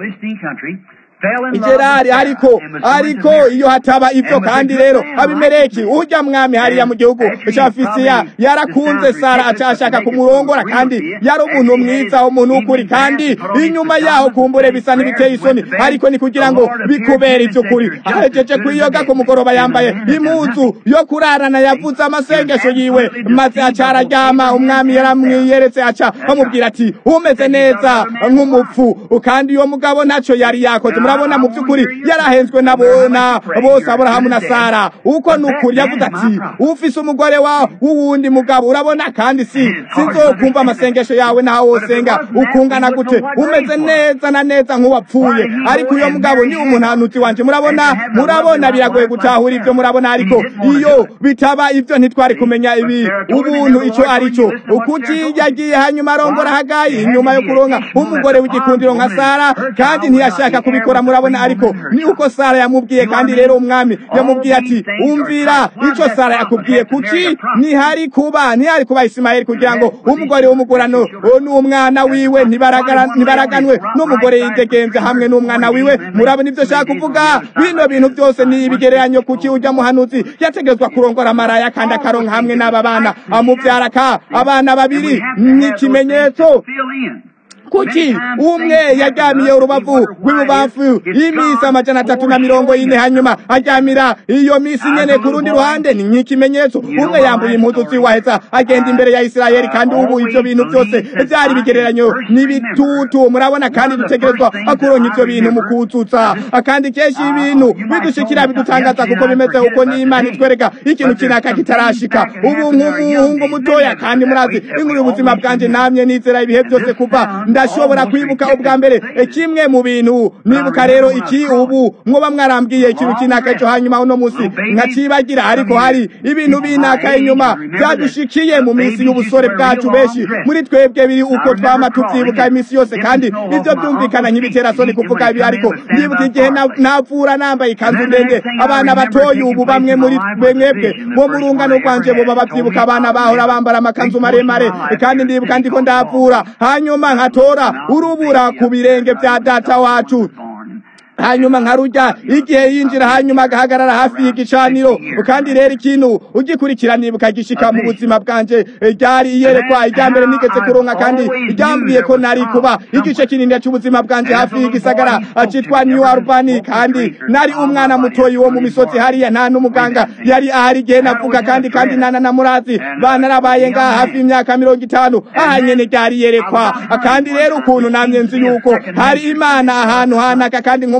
igerari ariko ariko iyo hataba ibyo kandi rero abimeleki urya mwami hariya mu gihugu ca fisiya yarakunze sara acashaka kumurongora kandi yari umuntu mwiza umuntu w'ukuri kandi inyuma yaho kumbure bisa n'ibiteye isoni ariko ni kugira ngo bikubere ivy'ukuri ahejeje kwiyoga ku mugoroba yambaye impuzu yo kurarana yavuze amasengesho yiwe maze aca araryama umwami yaramwiyeretse aca amubwira ati umeze neza nk'umupfu kandi uyo mugabo ntaco yari yakoze murabona mu by'ukuri yarahenzwe nabona bose aburahamu na sara uko ni ukuri yavuze ati ufise umugore wa w'uwundi mugabo urabona kandi si sinzokumva amasengesho yawe naho wosenga ukungana gute umeze neza na neza nk'uwapfuye ariko uyo mugabo ni umunanutsi wanje murabona murabona biragoye gutahura ibyo murabona ariko iyo bitaba ibyo ntitwari kumenya ibi ubuntu ico arico ukuti yagiye hanyuma arongora hagayi inyuma yo kuronka umugore w'igikundiro nka sara kandi ntiyashaka kubikora murabona ariko ni uko sara yamubwiye kandi rero umwami yamubwiye ati umvira ico sara yakubwiye kuki ntihari kuba ntihari kuba isimayeli kugira ngo umugore w'umugurano n'umwana wiwe ntibaraganwe n'umugore yidegenze hamwe n'umwana wiwe murabona ivyo shaka kuvuga bino bintu byose ni ibigereranyo kuki ujya muhanuzi yategezwa kurongora maraya kandi akaronka hamwe n'aba bana amuvyara ka abana babiri ni ikimenyetso kuki umwe yaryamiye urubavu rw'ibubamfu y'imisi amajana atatu na mirongo ine hanyuma aryamira iyo misi nyene ku rundi ruhande ni nk'ikimenyetso umwe yambuye impuzu ziwaheza agenda imbere ya isirayeli kandi ubu ivyo bintu byose vyari bigereranyo n'ibitutu murabona kandi dutegerezwa kuronka ivyo bintu mu kuzuza kandi kenshi ibintu bidushikira bidutangaza kuko bimeze uko n'imana itwereka ikintu kinaka kitarashika ubu nk'umuhungu mutoya kandi murazi inkuru y'ubuzima bwanje namye nizera ibihe byose kuva ndashobora kwibuka ubwa mbere kimwe mu bintu nibuka rero iki ubu mwoba mwarambwiye ikintu kinaka cyo hanyuma uno musi nkacibagira ariko hari ibintu binaka inyuma byadushikiye mu minsi y'ubusore bwacu benshi muri twebwe biri uko twama tuvyibuka iminsi yose kandi ivyo byumvikana nk'ibiterasoni kuvuga ibi ariko ndibuka igihe navura nambaye ikanzu ndende abana batoyi ubu bamwe muri mwebwe bo mu rungano rwanje boba bavyibuka abana bahora bambara amakanzu maremare kandi ndibuka ndiko ndavura hanyuma nkatora urubura ku birenge vya data wacu hanyuma nkarujya igihe yinjira hanyuma agahagarara hafi y'igicaniro kandi rero ikintu ugikurikirana ukagishika mu buzima bwanje ryari iyerekwa irya mbere nigeze kuronka kandi ryambwiye ko nari kuba igice kinini cy'ubuzima bwanje hafi y'igisagara citwa New Albany kandi nari umwana mutoyi wo mu misozi hariya nta n'umuganga yari ahari igihe navuga kandi kandi nana na murazi banarabaye ngaha hafi y'imyaka mirongo itanu aha nyene ryari iyerekwa kandi rero ukuntu namye nzi yuko hari imana ahantu hanaka kandi nko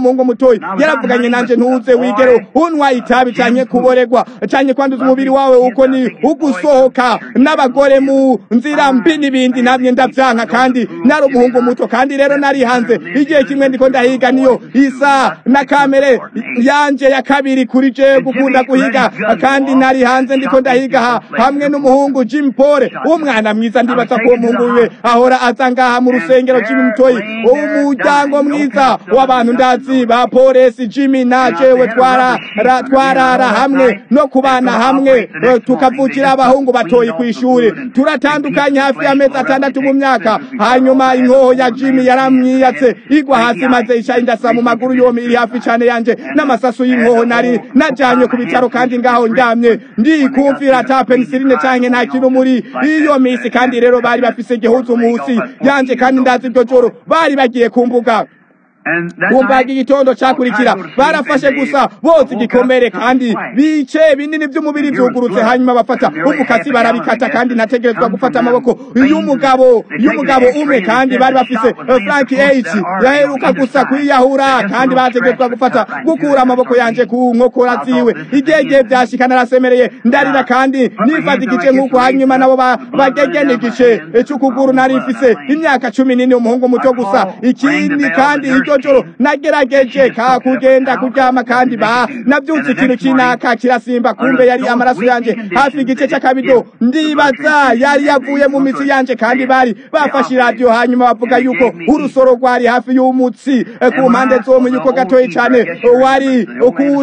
umuhungu mutoyi yaravuganye nanje ntuze wigere unwa itabi canke kuboregwa canke kwanduza umubiri wawe uko ni ugusohoka n'abagore mu nzira mbi n'ibindi namye ndavyanka kandi nari umuhungu muto kandi rero nari hanze igihe kimwe ndiko ndahiga niyo isa na kamere yanje ya kabiri kuri je gukunda guhiga kandi nari hanze ndiko ndahiga ha, hamwe n'umuhungu Jim Pole umwana mwiza ndibaza ko uwo muhungu wiwe ahora aza ngaha mu rusengero Jim Mutoyi umuryango mwiza w'abantu ndazi ba polisi Jimmy na jewe twara ra- twarara hamwe no kubana hamwe eh, tukavukira abahungu batoyi ku ishuri turatandukanye hafi y'amezi atandatu mu myaka hanyuma inkoho ya Jimmy yaramwiyatse igwa hasi maze isha indasa mu maguru yombi iri hafi cyane yanje n'amasasu y'inkoho nari najanye ku bitaro kandi ngaho ndyamye ndi kumvira ata penicilline canke nta kintu muri iyo misi kandi rero bari bafise igihuzu musi yanje kandi ndazi iryo joro bari bagiye kumbuga And that kumbaga night, igitondo cakurikira barafashe gusa bose igikomere kandi bice binini by'umubiri byugurutse hanyuma bafata umukasi barabikata kandi nategerezwa gufata amaboko y'umugabo y'umugabo umwe kandi bari bafise eh, Frank H yaheruka gusa kwiyahura kandi bategerezwa gufata gukura amaboko yanje ku nkokora ziwe igihe gihe byashika narasemereye ndarira kandi nifata igice nk'uko hanyuma nabo ba- bagegene igice eh, c'ukuguru nari mfise imyaka cumi n'ine umuhungu muto gusa ikindi kandi iryo joro nagerageje ka kugenda kuryama kandi ba nabyutse ikintu kinaka kirasimba kumbe yari amaraso yanje hafi igice cy'akabido ndibaza yari yavuye mu mitsi yanje kandi bari bafashe iradiyo hanyuma bavuga yuko urusoro rwari hafi y'umutsi eh, ku mpande zomwe yuko gatoyi cyane wari ku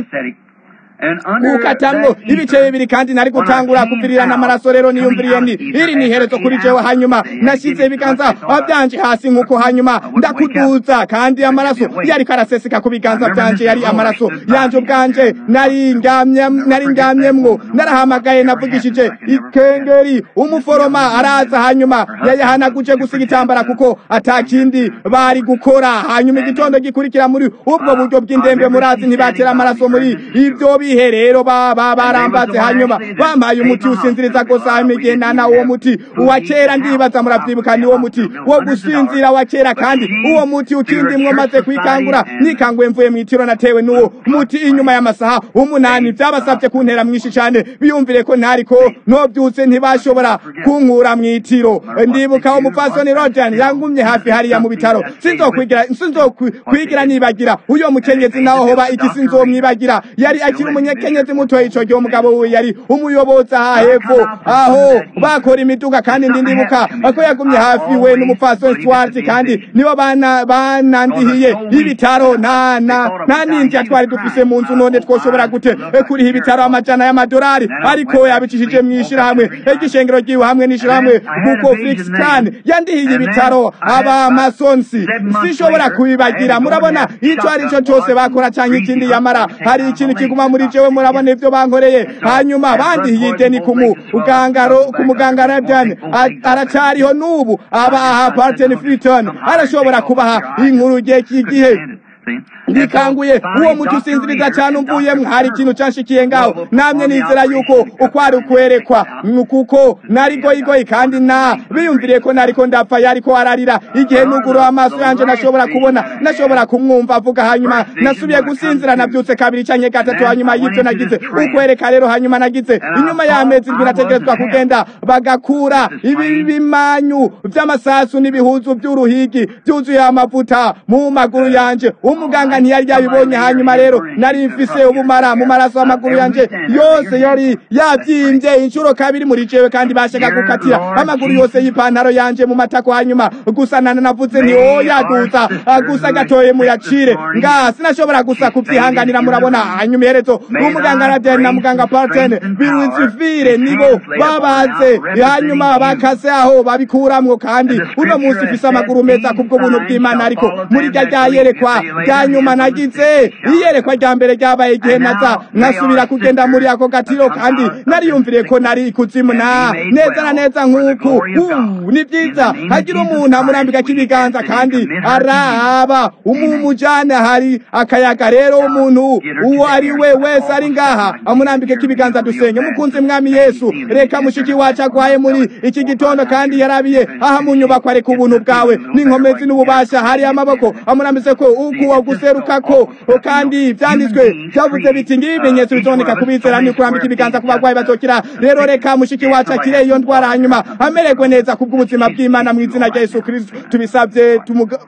and under kukatamwo that ibice bibiri kandi nari gutangura kuvirirana amaraso rero niyumviriye ni iri ni iherezo kuri jewe hanyuma nashyize ibiganza byanje hasi nk'uko hanyuma ndakuduza kandi amaraso yariko araseseka ku biganza byanje yari amaraso yanje ubwanje nari ndyamye nari ndyamyemwo narahamagaye navugishije ikengeri umuforoma araza hanyuma yayahanaguje gusa igitambara kuko atakindi bari gukora hanyuma igitondo gikurikira muri ubwo buryo bw'indembe murazi ntibatera amaraso muri ibyo bihe rero baba barambaze hanyuma bampaye umuti usinziriza gusa hanyuma igihe nana uwo muti uwa kera ndibaza muravyibuka ni wo muti wo gusinzira wa kera kandi uwo muti ukindimwo maze kwikangura nikanguye mvuye mw'itiro natewe n'uwo muti inyuma y'amasaha umunani vyabasavye kuntera mwinshi cane biyumvire ko ntariko novyutse ntibashobora kunkura mw'itiro ndibuka umupfasoni rodan yangumye hafi hariya mu bitaro sinzokwigira sinzokwigira nibagira uyo mukenyezi naho hoba iki sinzomwibagira yari akiri umunyekenyezi mutoya ico gihe umugabo wiwe yari umuyobozi aha hepfo aho bakora imiduga kandi ndi ndibuka ko yagumye hafi we n'umupfasoni Stuart kandi nibo bana banandihiye ibitaro nta na nta ninjya twari dufise mu nzu none twoshobora gute eh, kuriha ibitaro amajana y'amadolari ariko yabicishije mu ishirahamwe igishengero ryiwe hamwe n'ishirahamwe kuko Flix Khan yandihiye ibitaro aba masonsi sishobora kubibagira murabona ico ari cyo cyose bakora canke ikindi yamara hari ikintu kiguma muri jewe murabona ivyo bankoreye hanyuma bandihiye ideni ku mugangaro ku muganga Radian aracariho n'ubu aba aha Barton Freeton arashobora kubaha inkuru gihe kigihe ndikanguye uwo muti usinziriza cyane umvuyemwo hari ikintu canshikiye ngaho namye nizera yuko ukwari ukwerekwa kuko nari goyigoyi kandi na biyumviriye ko nariko ndapfa yariko ararira igihe nuguru amaso yanje nashobora kubona nashobora kumwumva avuga hanyuma nasubiye gusinzira nabyutse kabiri canke gatatu hanyuma y'ivyo nagize ukwereka rero hanyuma nagize inyuma y'amezi ndwi nategerezwa kugenda bagakura ibi bimanyu vy'amasasu n'ibihuzu vy'uruhigi vyuzuye amavuta mu maguru yanje umuganga ntiyari yabibonye hanyuma rero nari mfise ubumara mu maraso y'amaguru yanje yose yari yavyimbye inshuro kabiri muri jewe kandi bashaka gukatira amaguru yose y'ipantaro yanje mu matako hanyuma gusa nana navuze nti oya duza gusa gatoye muyacire nga sinashobora gusa kuvyihanganira murabona hanyuma iherezo n'umuganga Radian na muganga Parten biwizivire nibo babaze hanyuma bakase aho babikuramwo kandi uno munsi ufise amaguru meza kubwo buntu bw'Imana ariko muri rya ryayerekwa rya nyuma nagize iyerekwa rya mbere ryabaye igihe naza nasubira kugenda muri ako gatiro kandi nariyumvire ko nari ikuzimu na neza na neza nk'uku Uh, ni byiza hagira umuntu amurambika k'ibiganza kandi araba umumujane hari akayaga rero umuntu uwo ari we wese ari ngaha amurambike k'ibiganza dusenge mukunzi mwami yesu reka mushiki wacu agwaye muri iki gitondo kandi yarabiye aha mu nyubako areka ubuntu bwawe n'inkomezi n'ububasha hari amaboko amurambise ko ukuwo guseru kubagarukako kandi byanditswe byavuze biti ngibi ibimenyetso bizoneka kubizera ni kurambika ibiganza ku barwayi bazokira rero reka mushiki wacu akire iyo ndwara hanyuma amererwe neza kubw'ubuzima bw'imana mu izina rya yesu kirisito tubisabye tumuga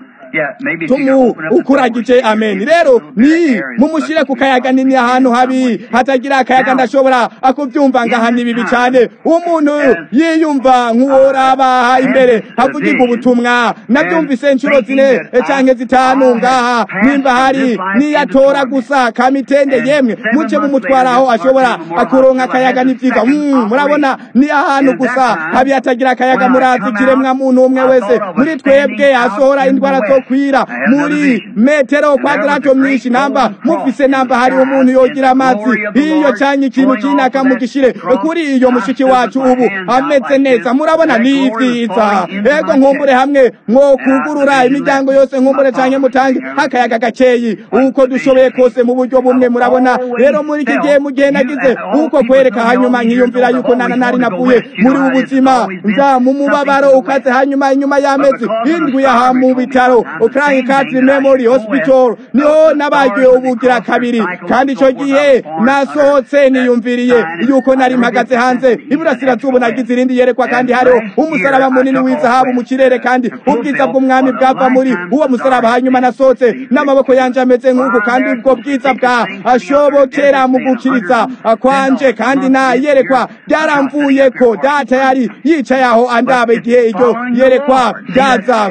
tumu ukuragije amen rero ni mumushyire ku kayaga nini ahantu habi hatagira akayaga ndashobora akubyumva ngaha ni bibi cyane umuntu yiyumva nk'uworaba imbere havugirwa ubutumwa nabyumvise inshuro zine cyangwa zitanu ngaha nimba hari niyatora gusa kamitende yemwe muce mumutwara aho ashobora akuronka akayaga ni byiza murabona ni ahantu gusa habi hatagira akayaga murazi ikiremwa muntu umwe wese muri twebwe asohora indwara zo kwira muri metero kwadrato myinshi namba mufise namba hari umuntu yogira amazi iyo cyanye ikintu kinaka mugishire kuri iyo mushiki wacu ubu ameze neza murabona ni byiza ego nkumbure hamwe mwo kugurura imiryango yose nkumbure cyane mutange akayaga gakeyi uko dushoboye kose mu buryo bumwe murabona rero muri iki gihe mu gihe nagize uko kwereka hanyuma nkiyumvira yuko nana nari navuye muri ubu buzima nza mu mubabaro ukaze hanyuma inyuma y'amezi indwi yaha mu bitaro Crying Country Memory Hospital niho nabagiwe ubugira kabiri kandi icyo gihe nasohotse niyumviriye yuko nari mpagaze hanze iburasirazuba nagize irindi yerekwa kandi hariho umusaraba munini w'izahabu mu kirere kandi ubwiza bw'umwami bwava muri uwo musaraba hanyuma nasohotse n'amaboko yanjye ameze nk'uku kandi ubwo bwiza bwa ashobokera mu gukiriza kwanje kandi na yerekwa byaramvuye ko data yari yicaye aho andaba igihe iryo yerekwa ryaza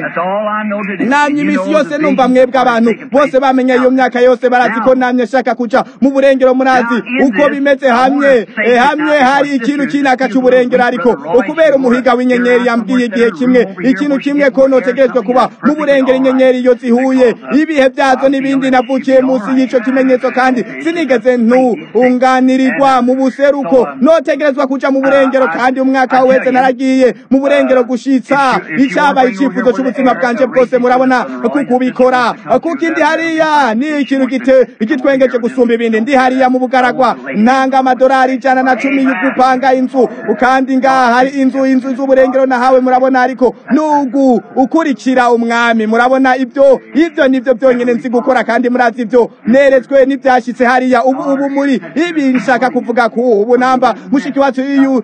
namye iminsi yose numva mwebwe abantu bose bamenye iyo myaka yose barazi ko namye shaka kuja mu burengero murazi uko bimeze hamwe hamwe hari ikintu kinaka cy'uburengero ariko ukubera umuhiga w'inyenyeri yambwiye igihe kimwe ikintu kimwe ko notegerejwe kuba mu burengero inyenyeri iyo zihuye ibihe byazo n'ibindi navukiye munsi y'ico kimenyetso kandi sinigeze ntunganirirwa mu buseruko notegerezwa kuja mu burengero kandi umwaka wese naragiye mu burengero gushitsa icyabaye icyifuzo cy'ubuzima bwanje bwose murabona kukubikora kuko indi hariya ni ikintu gitwengeje gusumba ibindi ndi hariya mu bugaragwa ntanga amadolari ijana na cumi yo gupanga inzu kandi ngaha hari inzu inzu z'uburengero nahawe murabona ariko nugu ukurikira umwami murabona ibyo ibyo nibyo byonyine nzi gukora kandi murazi ibyo neretswe n'ibyashyitse hariya ubu ubu muri ibi nshaka kuvuga ku ubu namba mushiki wacu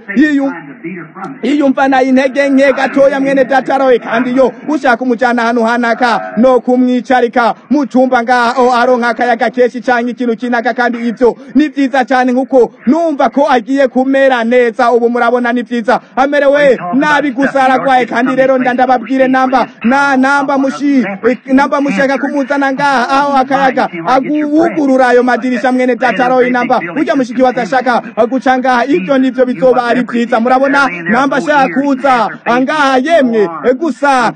yiyumvana intege nke gatoya mwene datarowe kandi yo ushaka umujyana ahantu hanaka no kumwicarika mu cyumba ngaho aronka akayaga kenshi cyangwa ikintu kinaka kandi ibyo ni byiza cyane nkuko numva ko agiye kumera neza ubu murabona ni byiza amerewe nabi gusa aragwaye kandi rero ndababwire namba na namba mushi namba mushaka kumuzana ngaha aho akayaga aguwugurura ayo madirisha mwene dataroyi namba ujya mushiki watashaka guca ngaha ibyo nibyo bizoba ari byiza murabona namba ashaka kuza angaha yemwe gusa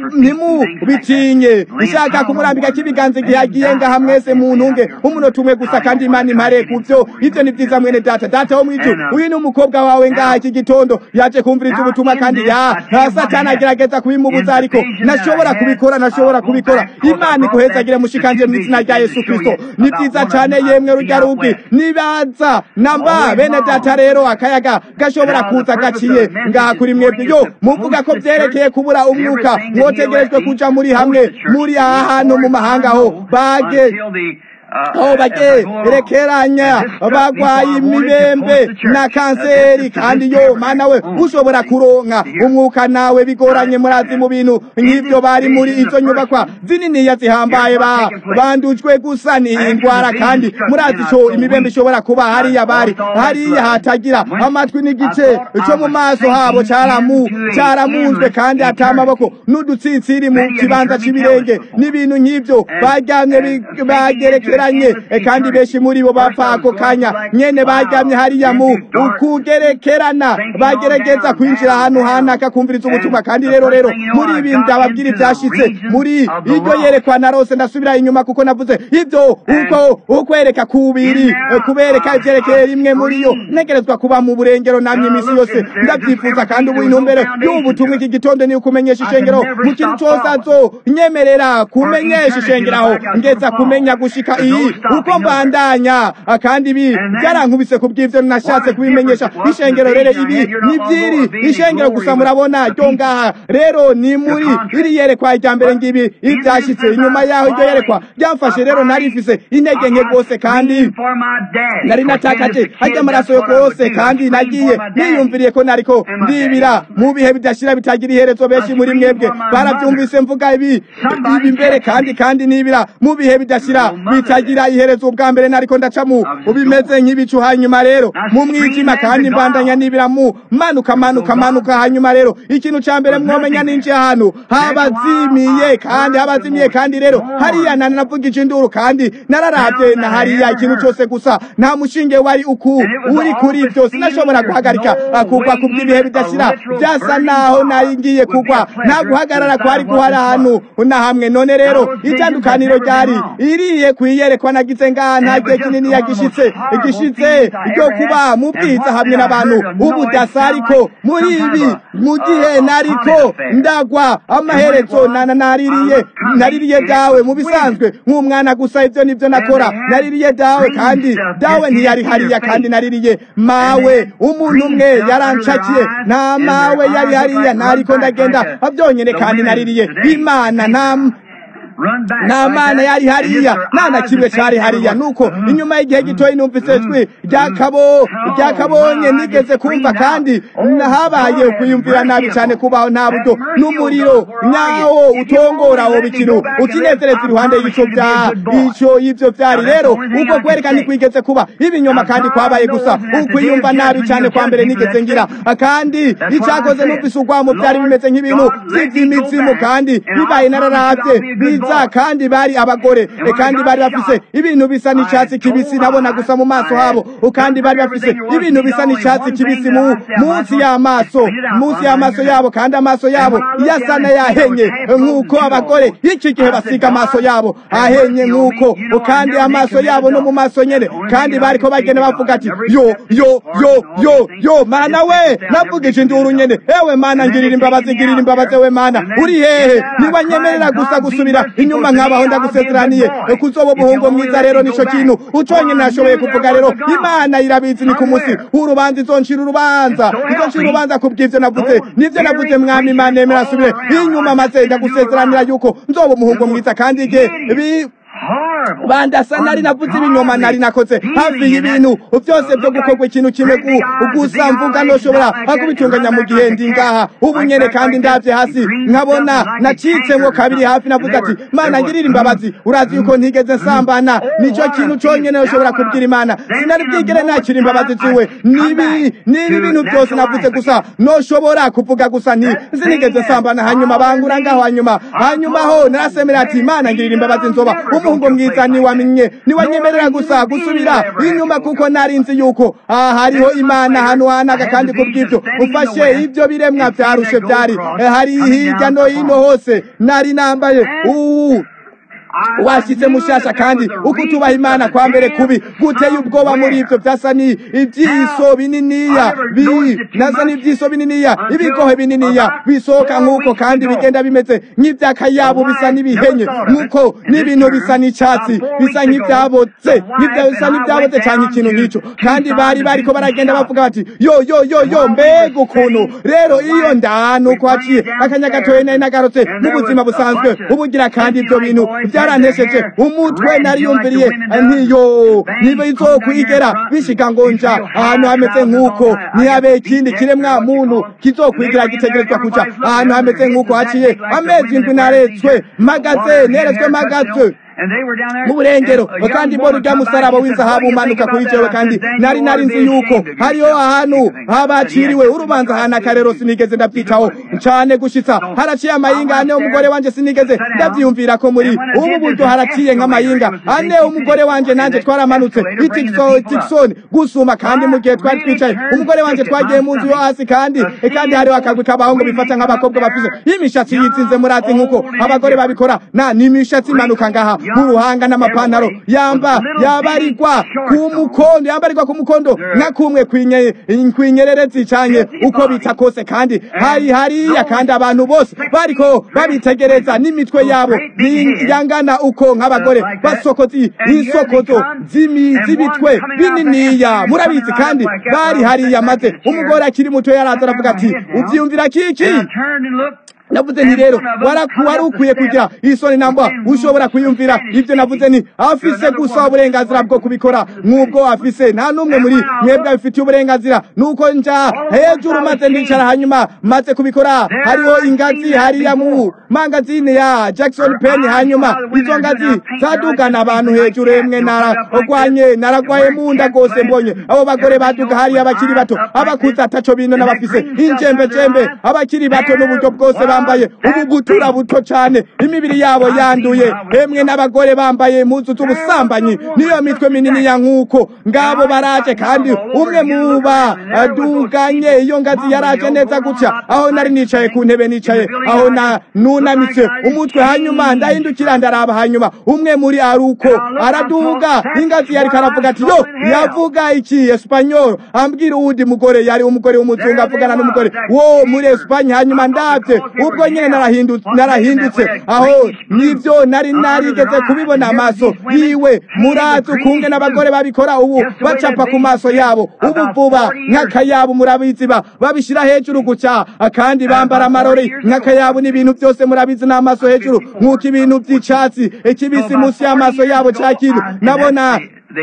ntimubitinye ishaka kumurambika k'ibiganza igihe agiye ngaha mwese mu ntunge umunota umwe gusa kandi imana impare ku byo ibyo ni byiza mwene data data wo mw'ijuru uyu ni umukobwa wawe ngaha iki gitondo yaje kumviriza ubutumwa kandi ya satani agerageza kubimubuza ariko nashobora kubikora nashobora kubikora imana iguhezagire mushikanje mu izina rya yesu kristo ni byiza cyane yemwe rujya rugi nibaza namba bene data rero akayaga gashobora kuza gaciye ngaha kuri mwebwe yo muvuga ko byerekeye kubura umwuka mwotegerejwe kuja muri hamwe muri aha hantu mu mahanga ho bage aho bagerekeranya bagwaye imibembe na kanseri kandi yo mana we ushobora kuronka umwuka nawe bigoranye murazi mu bintu nk'ibyo bari muri izo nyubakwa zininiya zihambaye ba bandujwe gusa ni indwara kandi murazi ico imibembe ishobora kuba hariya bari hariya hatagira amatwi n'igice cyo mu maso habo cyaramu cyaramunzwe kandi ata amaboko n'udutsinsiri mu kibanza c'ibirenge n'ibintu nk'ibyo baryamye bagerekera kandi benshi muri bo bapfa ako kanya nyene baryamye hariya mu ukugerekerana bagerageza kwinjira ahantu hanaka kumviriza ubutumwa kandi rero rero muri ibi ndababwira ibyashitse muri iryo yerekwa narose ndasubira inyuma kuko navuze ibyo uko ukwereka kubiri kubereka ivyerekeye rimwe muri yo ntegerezwa kuba mu burengero namye imisi yose ndavyifuza kandi ubu intumbero y'ubutumwa iki gitondo ni ukumenyesha ishengero mu kintu cose azo nyemerera kumenyesha ishengeraho ngeza kumenya gushika iyi uko mbandanya kandi ibi byarankubise ku bw'ibyo nashatse kubimenyesha ishengero rero ibi ni byiri ishengero gusa murabona ryo ngaha rero ni muri iri yerekwa rya mbere ngibi ibyashyitse inyuma yaho iryo yerekwa byamfashe rero nari mfise intege nke rwose kandi nari natakaje hajya amaraso yo rwose kandi nagiye niyumviriye ko nariko ndibira mu bihe bidashira bitagira iherezo benshi muri mwebwe barabyumvise mvuga ibi ibi mbere kandi kandi nibira mu bihe bidashira bitagira iherezo ubwa mbere nariko ndaca mu ubimeze nk'ibicu hanyuma rero mu mwijima kandi mbandanya nibira mu manuka manuka manuka hanyuma rero ikintu ca mbere mwomenya ninjiye ahantu habazimiye kandi habazimiye kandi rero hariya nani navugije induru kandi nararavye na hariya ikintu cose gusa nta mushinge wari uku uri kuri ivyo sinashobora guhagarika kugwa ku bw'ibihe bidashira byasa naho nari ngiye kugwa nta guhagarara kwari guhari ahantu na hamwe none rero itandukaniro ryari iriye kuyiyerekwa nagize ngaha nta gihe kinini yagishitse igishitse ryo kuba mu bwiza hamwe n'abantu ubudasa ariko muri ibi mu gihe nariko ndagwa amaherezo naririye naririye dawe mu bisanzwe nk'umwana gusa ibyo nibyo nakora naririye dawe kandi dawe ntiyari hariya kandi naririye mawe umuntu umwe yarancakiye nta mawe yari hariya ntariko ndagenda byonyine kandi naririye imana nta nta mana yari hariya nta na kimwe cyari hariya nuko inyuma y'igihe gitoya numvise ijwi ryakabonye nigeze kumva kandi habaye ukwiyumvira nabi cyane kubaho nta buryo n'umuriro nyawo utongora uwo bikintu ukinezereza iruhande y'icyo bya icyo y'ibyo byari rero uko kwerekana kwigeze kuba ibinyoma kandi kwabaye gusa ukwiyumva nabi cyane kwa mbere nigeze ngira kandi icyakoze numvise urwamo byari bimeze nk'ibintu by'iby'imizimu kandi bibaye nararabye biza kandi bari abagore kandi bari bafise ibintu bisa n'icyatsi kibisi nabona gusa mu maso habo kandi bari bafise ibintu bisa n'icyatsi kibisi mu munsi y'amaso munsi y'amaso yabo kandi amaso yabo yasa n'ayahenye nk'uko abagore iki gihe basiga amaso yabo ahenye nk'uko kandi amaso yabo no mu maso nyene kandi bariko bagenda bavuga ati yo yo yo yo yo mana we navugije induru nyene ewe mana ngirira imbabazi ngirira imbabazi we mana uri hehe niba nyemerera gusa gusubira inyuma nkabaho ndagusezeraniye kuzoba umuhungu mwiza rero nico kintu uconyene nashoboye kuvuga rero imana irabizi ni ku munsi w'urubanza izoncira urubanza izoncira urubanza ku bw'ivyo navuze nivyo navuze mwami imana yemera asubire inyuma maze ndagusezeranira yuko nzoba umuhungu mwiza kandi igihe bandasa nari navuze ibinyoma nari nakoze hafi y'ibintu byose byo gukorwa ikintu kimwe gusa mvuga noshobora kubitunganya mu gihe ndi ngaha ubu nyene kandi ndavye hasi nkabona nacitsemwo kabiri hafi navuze ati mana ngirira imbabazi urazi yuko ntigeze nsambana nico kintu conyene noshobora kubwira imana sinari bwigere nakira imbabazi ziwe nibi nibi bintu byose navuze gusa noshobora kuvuga gusa nti sinigeze nsambana hanyuma bangura ngaho hanyuma hanyuma ho narasemera ati imana ngirira imbabazi nzoba umuhungu mwiza niwamenye niwanyemerera gusa gusubira inyuma kuko nari nzi yuko aha hariho imana hano hanaga kandi kubw'ibyo ufashe ibyo biremwa byarushe byari hari hirya no hino hose nari nambaye ubu washyitse mushasha kandi uko utubaha imana kwa mbere kubi guteye ubwoba muri ibyo byasa ni ibyiso bininiya naza n'ibyiso bininiya ibigohe bininiya bisohoka nk'uko kandi bigenda bimeze nk'iby'akayabu bisa n'ibihenye nk'uko n'ibintu bisa n'icyatsi bisa nk'ibyabotse bisa n'ibyabotse cyane ikintu nk'icyo kandi bari bariko baragenda bavuga bati yo yo yo yo mbega ukuntu rero iyo ndanu uko haciye akanya gatoya nari nagarutse mu buzima busanzwe ubugira kandi ibyo bintu byarantesheje umutwe nariyumviriye ntiyo niba izokwigera bishika ngo nja ahantu hameze nk'uko ntihabe ikindi kiremwa muntu kizokwigira gitegerezwa kuja ahantu hameze nk'uko haciye amezi indwi naretswe mpagaze neretswe mpagaze mu burengero kandi mbona urya musaraba w'inzahabu umanuka kuri jewe kandi nari nari nzi yuko hariho ahantu habaciriwe urubanza ahantu akarero sinigeze ndabyitaho cyane gushitsa haraciye amayinga ane umugore wanje sinigeze ndabyiyumvira ko muri ubu buryo haraciye nk'amayinga ane umugore wanje nanje twaramanutse itikisoni gusuma kandi mu gihe twari twicaye umugore wanje twagiye mu nzu yo hasi kandi kandi hariho akagwi k'abahungu bifata nk'abakobwa bafise imishatsi yitsinze murazi nk'uko abagore babikora na n'imishatsi imanuka ngaha nk'uruhanga n'amapantaro yamba yabarirwa ku mukondo yambarirwa ku mukondo nka kumwe kwinyerere zicanye uko bita kose kandi hari hariya kandi abantu bose bariko babitegereza n'imitwe yabo yangana uko nk'abagore basokozi isokozo z'ibitwe bininiya murabizi kandi bari hariya maze umugore akiri muto yaraza aravuga ati ubyiyumvira kiki navuze nti rero wari ukwiye kugira isoni namba ushobora kwiyumvira ibyo navuze ni afise gusa uburenganzira bwo kubikora nk'ubwo afise nta n'umwe muri mwebwe abifitiye uburenganzira nuko nja hejuru maze ndicara hanyuma maze kubikora hariho ingazi hariya mu mangazine ya Jackson Penn hanyuma izo ngazi zadugana abantu hejuru emwe naragwanye naragwaye mu nda rwose mbonye abo bagore baduga hariya abakiri bato abakuze ataco bino n'abafise injembe jembe abakiri bato n'uburyo bwose bambaye ubugutura buto cyane imibiri yabo yanduye emwe n'abagore bambaye impuzu z'ubusambanyi niyo mitwe minini ya nk'uko ngabo baraje kandi umwe mu baduganye iyo ngazi yaraje neza gutya aho nari nicaye ku ntebe nicaye aho na nunamitse umutwe hanyuma ndahindukira ndaraba hanyuma umwe muri aruko araduga ingazi yari karavuga ati yo yavuga iki espanyol ambwira uwundi mugore yari umugore w'umuzungu avugana n'umugore wo muri espanye hanyuma ndabye ubwo nyine narahindutse aho nibyo nari narigeze kubibona amaso yiwe murazi ukunge n'abagore babikora ubu bacapa ku maso yabo ubu vuba nk'akayabo murabizi babishyira hejuru guca kandi bambara amarori nk'akayabo n'ibintu byose murabizi n'amaso hejuru nk'uko ibintu by'icyatsi ikibisi munsi y'amaso yabo cya kintu nabona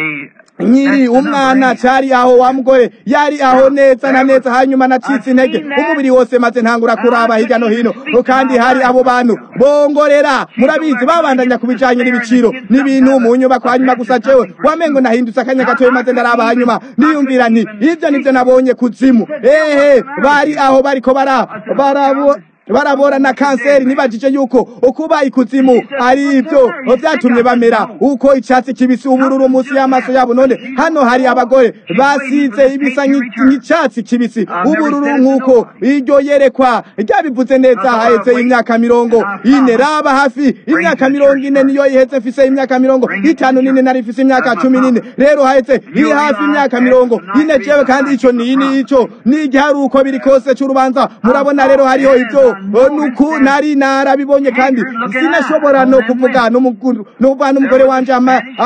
nkiri umwana cyari aho wa mugore yari aho neza na neza hanyuma nacitse intege umubiri wose maze ntangura kuraba hirya no hino kandi hari abo bantu bongorera murabizi babandanya ku bijanye n'ibiciro n'ibintu mu nyubako hanyuma gusa jewe wamengo nahindutse akanya gatoya maze ndaraba hanyuma niyumvira nti ivyo nivyo nabonye kuzimu ehe bari aho bariko bara barabo barabora na kanseri nibajije yuko ukuba ikuzimu ari ibyo byatumye bamera uko icyatsi kibisi ubururu munsi y'amaso yabo none hano hari abagore basize ibisa nk'icyatsi kibisi ubururu nk'uko iryo yerekwa ryabivuze neza haheze imyaka mirongo ine raba hafi imyaka mirongo ine niyo ihetse mfise imyaka mirongo itanu n'ine nari mfise imyaka cumi n'ine rero hahetse iri hafi imyaka mirongo ine jewe kandi ico ni ico ni igiharuko biri kose c'urubanza murabona rero hariho ibyo nuku nari narabibonye kandi sinashobora no kuvuga n'umugore n'umugore wanje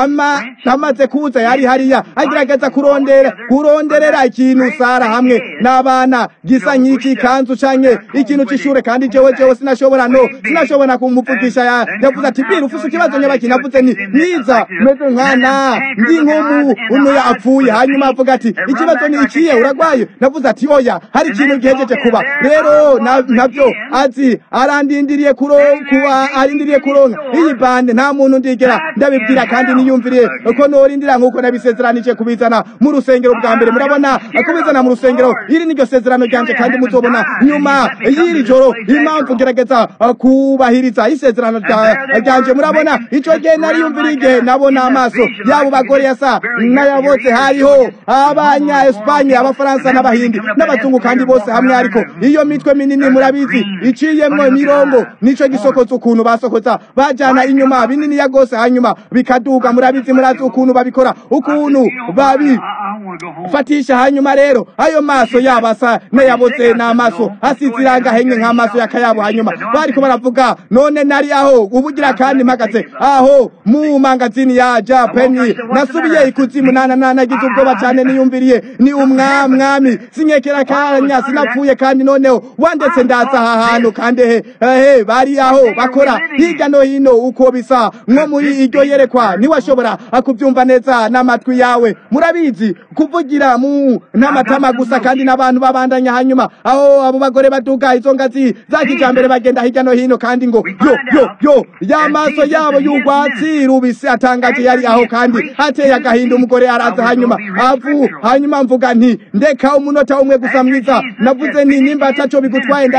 amaze kuza yari hariya agerageza kurondera kuronderera ikintu sara hamwe n'abana gisa nk'iki kanzu canke ikintu c'ishure kandi jewe jewe sinashobora no sinashobora kumuvugisha yavuze ati bira ufise ikibazo nyabaki navuze ni mwiza meze nkana ndi nk'umuntu yapfuye hanyuma avuga ati ikibazo ni ikiye uragwaye navuze ati oya hari ikintu gihejeje kuba rero navyo azi arandindiriye kuba arindiriye kuronka iyi bande nta muntu ndigera ndabibwira kandi niyumviriye ko norindira nk'uko nabisezeranije kubizana mu rusengero bwa mbere murabona kubizana mu rusengero iri niryo sezerano ryanje kandi muzobona nyuma y'iri joro impamvu ngerageza kubahiriza isezerano ryanje murabona ico gihe nariyumviriye igihe nabona amaso yabo bagore yasa n'ayabotse hariho abanya espanye abafaransa n'abahindi n'abazungu kandi bose hamwe ariko iyo mitwe minini murabizi iciyemwo imirongo nico gisokoza ukuntu basokoza bajana inyuma binini ya gose hanyuma bikaduga murabizi murazi ukuntu babikora ukuntu babi fatisha hanyuma rero ayo maso yabo asa n'ayabotse n'amaso asize iranga henye nk'amaso y'akayabo hanyuma bariko baravuga none nari aho ubugira kandi mpagaze aho mu mangazini ya japani nasubiye ikuzimu nana nagize ubwoba cyane niyumviriye ni umwamwami sinkekera kanya sinapfuye kandi noneho wandetse ndaza aha hantu kandi he he bari aho bakora hirya no hino uko bisa nko muri iryo yerekwa niwashobora kubyumva neza n'amatwi yawe murabizi kuvugira mu n'amatama gusa kandi n'abantu babandanya hanyuma aho abo bagore baduga izo ngazi za kijambere bagenda hirya no hino kandi ngo yo yo yo y'amaso yabo y'urwatsi rubisi atangaje yari aho kandi ateye agahinda umugore araza hanyuma avu hanyuma mvuga nti ndeka umunota umwe gusa mwiza navuze nti nimba ataco bigutwaye ndandanda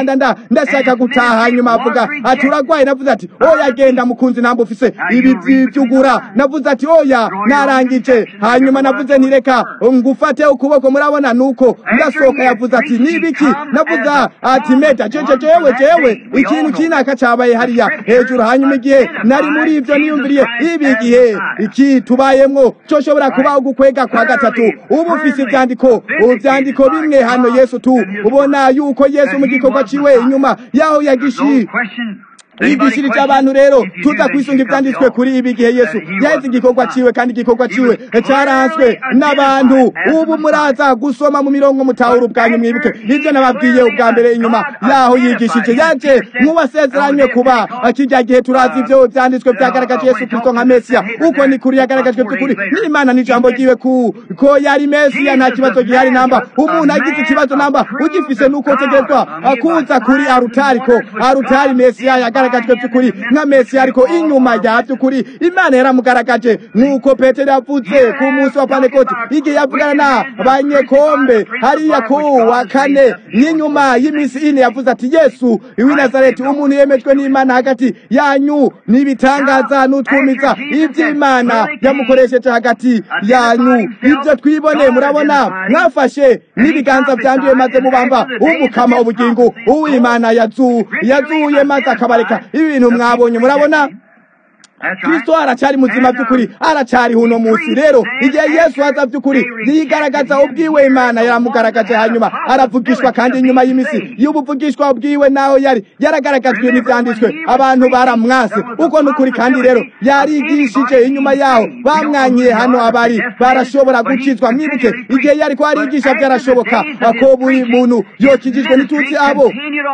ndashaka gutaha hanyuma avuga ati uragwaye navuze ati oya genda mukunzi ntabwo ufise ibi by'ibyugura navuze ati oya narangije hanyuma navuze ntireka ngufate ukuboko murabona nuko ndasohoka yavuze ati nibiki navuze ati meta jeje jewe jewe ikintu kinaka cabaye hariya hejuru hanyuma igihe nari muri ivyo niyumviriye ibi gihe iki tubayemwo coshobora kuba ugukwega kwa gatatu ubu ufise ivyandiko ubu vyandiko bimwe hano yesu tu ubona yuko yesu mu gikorwa ciwe inyuma yaho yagishi yigishirije abantu rero tuza kwisunga ivyanditswe kuri ibi gihe yesu yaheze igikorwa ciwe kandi igikorwa ciwe caranswe n'abantu ubu muraza gusoma mu mirongo mutahura ubwanyu mwibuke ivyo nababwiye ubwa mbere inyuma yaho yigishije yaje nk'uwasezeranywe kuba kirya gihe turazi ivyo vyanditswe vyagaragaje yesu kristo nka mesiya uko ni kuri yagaragajwe vy'ukuri n'imana n'ijambo ryiwe ku ko yari mesiya nta kibazo gihari namba umuntu agize ikibazo namba ugifise nuko tegerezwa kuza kuri arutari ko arutari mesiya yagaragaje yagaragajwe by'ukuri nka mesiya ariko inyuma ya by'ukuri imana yaramugaragaje nk'uko petero yavuze ku munsi wa panekoti igihe yavugana na banyekombe hariya ku wa kane n'inyuma y'iminsi ine yavuze ati yesu w'i nazareti umuntu yemejwe n'imana hagati yanyu n'ibitangaza n'utwumiza iby'imana yamukoresheje hagati yanyu ibyo twibone murabona mwafashe n'ibiganza byanduye maze mubamba umukama ubugingo uw'imana yazuye maze akabareka ibi bintu mwabonye murabona kristo aracyari muzima by'ukuri aracyari huno munsi rero igihe yesu aza by'ukuri yigaragaza ubwiwe imana yaramugaragaje hanyuma aravugishwa kandi inyuma y'imisi y'ubuvugishwa ubwiwe naho yari yaragaragajwe n'ibyanditswe abantu baramwase uko n'ukuri kandi rero yarigishije inyuma yaho bamwanyiye hano abari barashobora gucizwa mwibuke igihe yari ko arigisha byarashoboka ko buri muntu yokijijwe n'ituzi abo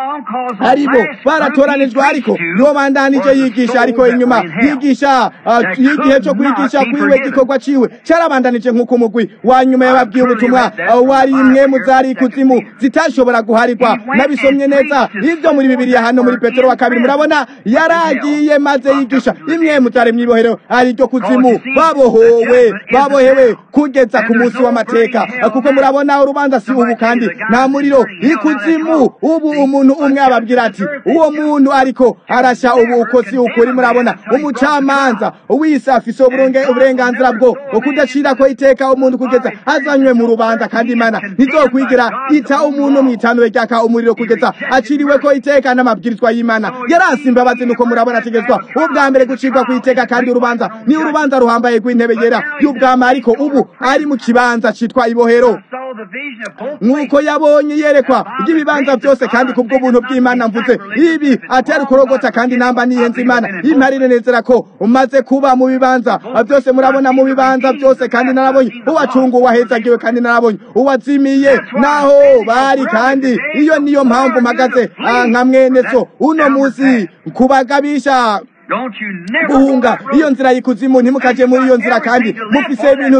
aribo baratoranijwe ariko yobandanije yigisha ariko inyuma yigisha igihe cyo kwigisha kwiwe gikorwa ciwe cyarabandanije nk'uko umugwi wa nyuma yababwiye ubutumwa wari imwe mu zari ikuzimu zitashobora guharirwa nabisomye neza ibyo muri bibiliya hano muri petero wa kabiri murabona yaragiye maze yigisha imwe mu zari mwibohero ari ryo kuzimu babohowe babohewe kugeza ku munsi w'amateka kuko murabona urubanza si ubu kandi nta muriro ikuzimu ubu umuntu umwe ababwira ati uwo muntu ariko arashya ubu uko si ukuri murabona umucamanza wese afise uburenganzira bwo kudacira ko iteka umuntu kugeza azanywe mu rubanza kandi imana ntizokwigira ita umuntu mu itanure ryaka umuriro kugeza aciriwe ko iteka n'amabwirizwa y'imana yarasi imbabazi nuko murabona ategetswa ubwa mbere gucirwa ku iteka kandi urubanza ni urubanza ruhambaye rw'intebe yera y'ubwami ariko ubu ari mu kibanza citwa ibohero nk'uko yabonye yerekwa ry'ibibanza byose kandi kubwo buntu bw'imana mvuze ibi atari ukurogota kandi namba nihenze imana imparire nezera ko umaze kuba mu bibanza byose murabona mu bibanza byose kandi narabonye uwacunga uwahezagiwe kandi narabonye uwazimiye naho bari kandi iyo niyo mpamvu mpagaze nka mwene so uno munsi kubagabisha guhunga iyo nzira y'ikuzimu ntimukaje muri iyo nzira kandi mufise ibintu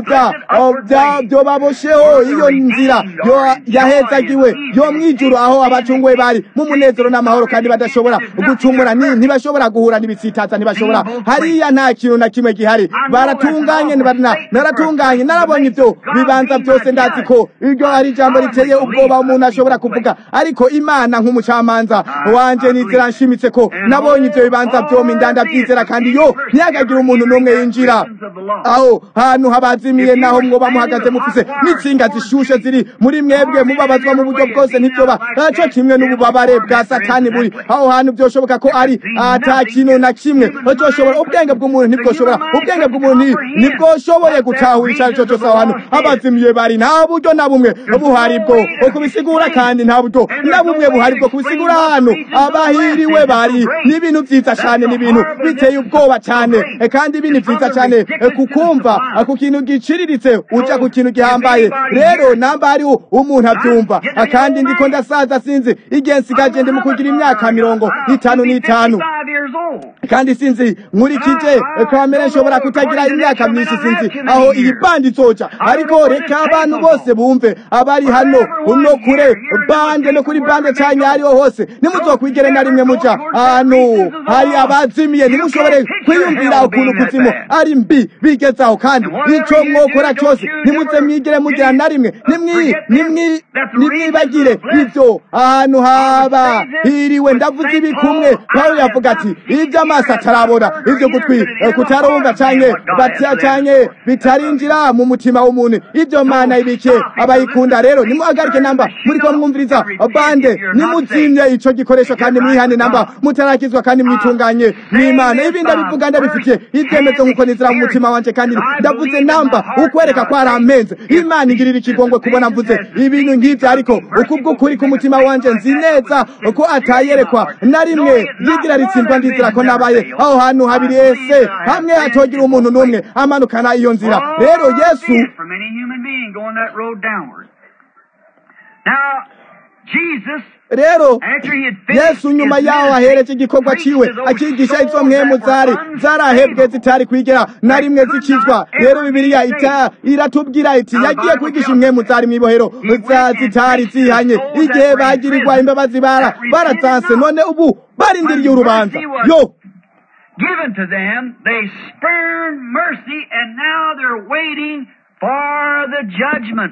byo babosheho iyo nzira yahezagiwe yo mwijuru aho abacunguwe bari mu munezero n'amahoro kandi badashobora gucumura ntibashobora guhura n'ibisitaza ntibashobora hariya nta kintu na kimwe gihari baratunganye naratunganye narabonye ibyo bibanza byose ndazi ko iryo ari ijambo riteye ubwoba umuntu ashobora kuvuga ariko imana nk'umucamanza wanje nizera nshimitse ko nabonye ibyo bibanza byombi ndabyizera kandi yo ntiyagagira umuntu n'umwe yinjira aho hantu habazimiye naho mwoba muhagaze mufise n'insinga zishushe ziri muri mwebwe mubabazwa mu buryo bwose ntibyoba naco kimwe n'ububabare bwa satani buri aho hantu byoshoboka ko ari ata kintu na kimwe cyoshobora ubwenge bw'umuntu ntibwoshobora ubwenge bw'umuntu ntibwoshoboye gutahura icyo ari cyo cyose aho hantu abazimiye bari nta buryo na bumwe buhari bwo kubisigura kandi nta buryo na bumwe buhari bwo kubisigura hano abahiriwe bari n'ibintu byiza cyane n'ibintu biteye ubwoba cyane kandi ibi ni byiza cyane kukumva ku kintu giciriritse uca ku kintu gihambaye rero namba hariho umuntu abyumva kandi ndiko ndasaza sinzi igihe nsigaje ndi mu kugira imyaka mirongo itanu n'itanu kandi sinzi nkurikije kamere nshobora kutagira imyaka myinshi sinzi aho iyi bandi izoca ariko reka abantu bose bumve abari hano no kure bande no kuri bande cyane ariho hose nimuzokwigere na rimwe muca ahantu hari abazimi ndabatumiye ntimushobore kwiyumvira ukuntu kuzimu ari mbi bigezaho kandi icyo mwokora cyose ntimuze mwigire mugira na rimwe nimwibagire ibyo ahantu haba hiriwe ndavuze ibi kumwe pawulo yavuga ati ibyo amaso atarabona ibyo gutwi kutarumva cyane cyane bitarinjira mu mutima w'umuntu ibyo mana ibike abayikunda rero nimuhagarike namba muri ko mwumviriza bande nimutsinye icyo gikoresho kandi mwihane namba mutarakizwa kandi mwitunganye n'imana ibi ndabivuga ndabifitiye ibyemezo nk'uko nizira mu mutima wanjye kandi ndavuze namba ukwereka ko ari amenze imana igirira ikigongwe kubona mvuze ibintu nk'ibyo ariko ukubw'ukuri k'umutima wanjye nzi neza ko atayerekwa na rimwe yigira ritsindwa ndizira ko nabaye aho hantu habiri ese hamwe hatogira umuntu n'umwe amanukana iyo nzira rero yesu rero yesu nyuma yaho ahereje igikorwa ciwe akigisha izo mpwemu zari zarahebwe zitari kwigera na rimwe zikizwa rero bibiliya iratubwira iti yagiye kwigisha impwemu zari mw'ibohero zitari zihanye igihe bagirirwa imbabazi bara barazanse none ubu barindiriye urubanza yo given to them, they spurned mercy, and now they're waiting for the judgment.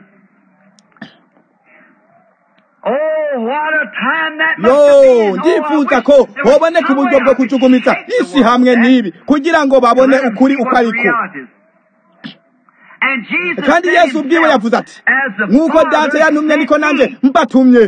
yo ndifuza ko hoboneka uburyo bwo kujugumitsa isi hamwe n'ibi kugira ngo babone ukuri uko ariko kandi yesu ubwiwe yavuze ati nk'uko data yantumye niko nanjye mbatumye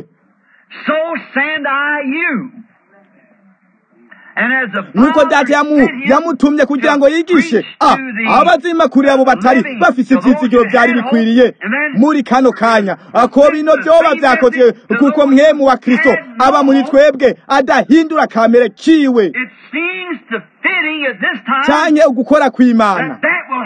nk'uko data yamutumye kugira ngo yigishe abazima kuri abo batari bafite ibyizigiro byari bikwiriye muri kano kanya ako bino byoba byakozwe kuko mwemu wa kirisito aba muri twebwe adahindura kamere kiwe cyane ugukora kw'imana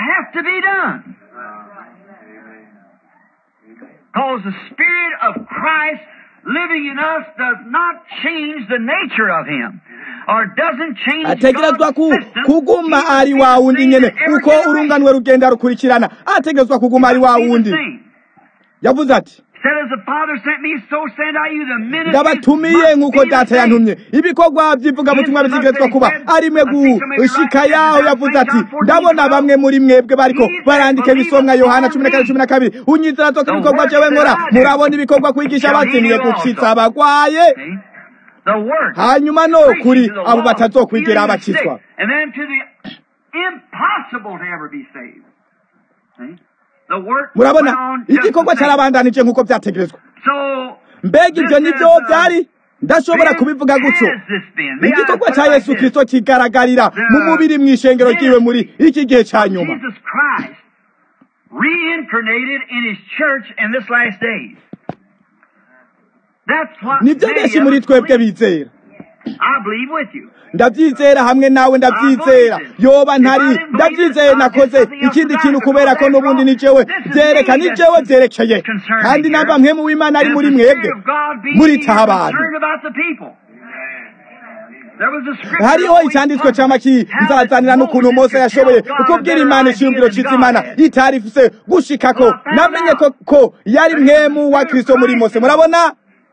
Because the Spirit of Christ living in us does not change the nature of Him. ategerezwa kuguma ari wa wundi nyene uko urunganwe rugenda rukurikirana ategerezwa kuguma ari wa wundi yavuze ati ndabatumiye nk'uko data yantumye ibikorwa by'ivugabutumwa bitegerezwa kuba arimwe gushika yaho yavuze ati ndabona bamwe muri mwebwe bariko barandika ibisomwa yohana cumi na kane cumi na kabiri unyizera zoka ibikorwa jewe nkora murabona ibikorwa kwigisha bazimiye gukitsa abagwaye hanyuma no kuri abo batazokwigera abakizwa murabona igikorwa cyarabandanije nk'uko byategerezwa mbega ibyo nibyo byari ndashobora kubivuga gutyo igikorwa cya yesu kirisito kigaragarira mu mubiri mu ishengero ryiwe muri iki gihe cya nyuma nibyo benshi muri twebwe bizera ndabyizera hamwe nawe ndabyizera yoba ntari ndabyizeye nakoze ikindi kintu kubera ko n'ubundi ni jewe byereka ni jewe byerekeye kandi namba mwe mu w'imana ari muri mwebwe muritaha abantu hariho icyanditswe cy'amaki nzazanira n'ukuntu mose yashoboye kubwira imana ishingiro cyitwa imana itari ifise gushikako namenye ko yari mwemu wa kirisito muri mose murabona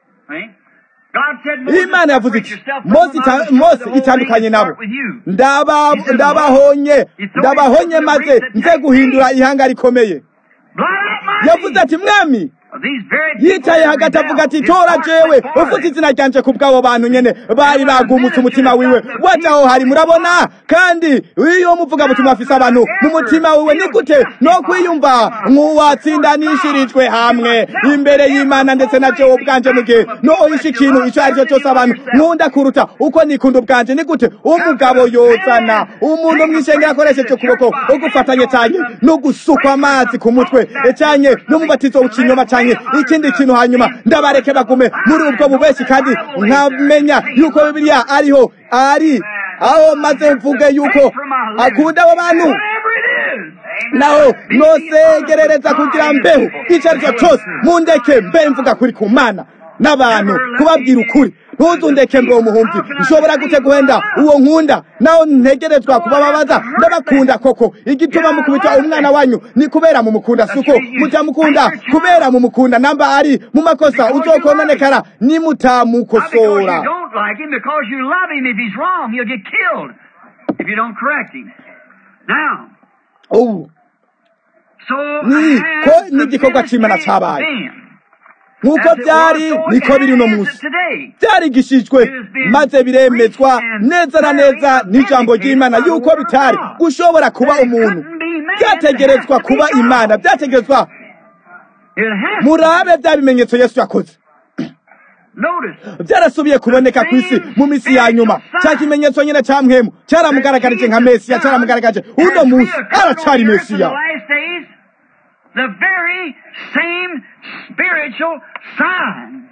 imana yavuze iti mose itandukanye nabo ndabahonye ndabahonye maze nze guhindura ihanga rikomeye yavuze ati mwami yicaye hagati avuga ati tora jewe ufite izina ryanje ku bw'abo bantu nyene bari bagumutse umutima wiwe wajaho hari murabona kandi iyo muvuga butumwa afise abantu mu mutima wiwe ni gute no kwiyumva nk'uwatsindanishirijwe hamwe imbere y'imana ndetse na jewe ubwanje mu gihe no ohisha ikintu ico ari cyo cyose abantu nkunda kuruta uko nikunda ubwanje ni gute umugabo yozana umuntu mw'ishengero akoresheje ukuboko ugufatanye cyane no gusukwa amazi ku mutwe cyane n'umubatizo w'ikinyoma cyane ikindi kintu hanyuma ndabareke bagume muri ubwo bubeshi kandi nkamenya yuko bibiliya ariho ari aho maze mvuge yuko akunda abo bantu naho nosegerereza kugira mbeho icyo ari cyo cyose mundeke mbe mvuga kuri ku mana n'abantu kubabwira ukuri ntuzundeke mbe umuhumbi nshobora gute guhenda uwo nkunda naho ntegerezwa kubababaza ndabakunda koko igituma mukubita umwana wanyu ni kubera mumukunda suko mutamukunda kubera mumukunda namba ari mu makosa uzokononekara nimutamukosora if you don't correct him. Now, ubu so Ni- has ko the n'igikorwa c'Imana ministry cabaye. been. nk'uko As it byari was, so niko it biri uno is munsi today. byarigishijwe maze biremezwa neza na neza n'ijambo ry'imana yuko bitari gushobora kuba umuntu byategerezwa kuba imana byategerezwa It has murabe bya bimenyetso yesu yakoze notice. byarasubiye kuboneka ku isi mu minsi ya nyuma cya kimenyetso nyine cya mwemu cyaramugaragarije nka mesiya cyaramugaragarije uno munsi aracyari mesiya The very same spiritual sign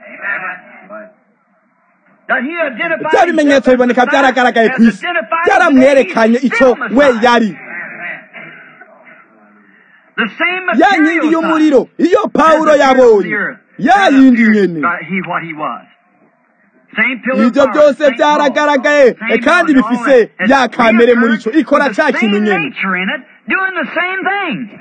that he identified bya bimenyetso biboneka byaragaragaye ku isi byaramwerekanye icyo we yari The same ya material nkingi sign y'umuriro iyo as pawulo the yabonye earth, ya that yindi appeared nyene by he what he was. Same pillar of ibyo fire, byose same byaragaragaye law, same kandi law, all bifise that. ya It's kamere muri reoccurred cyo ikora with the cya kintu same nyene nature in it, doing the same thing.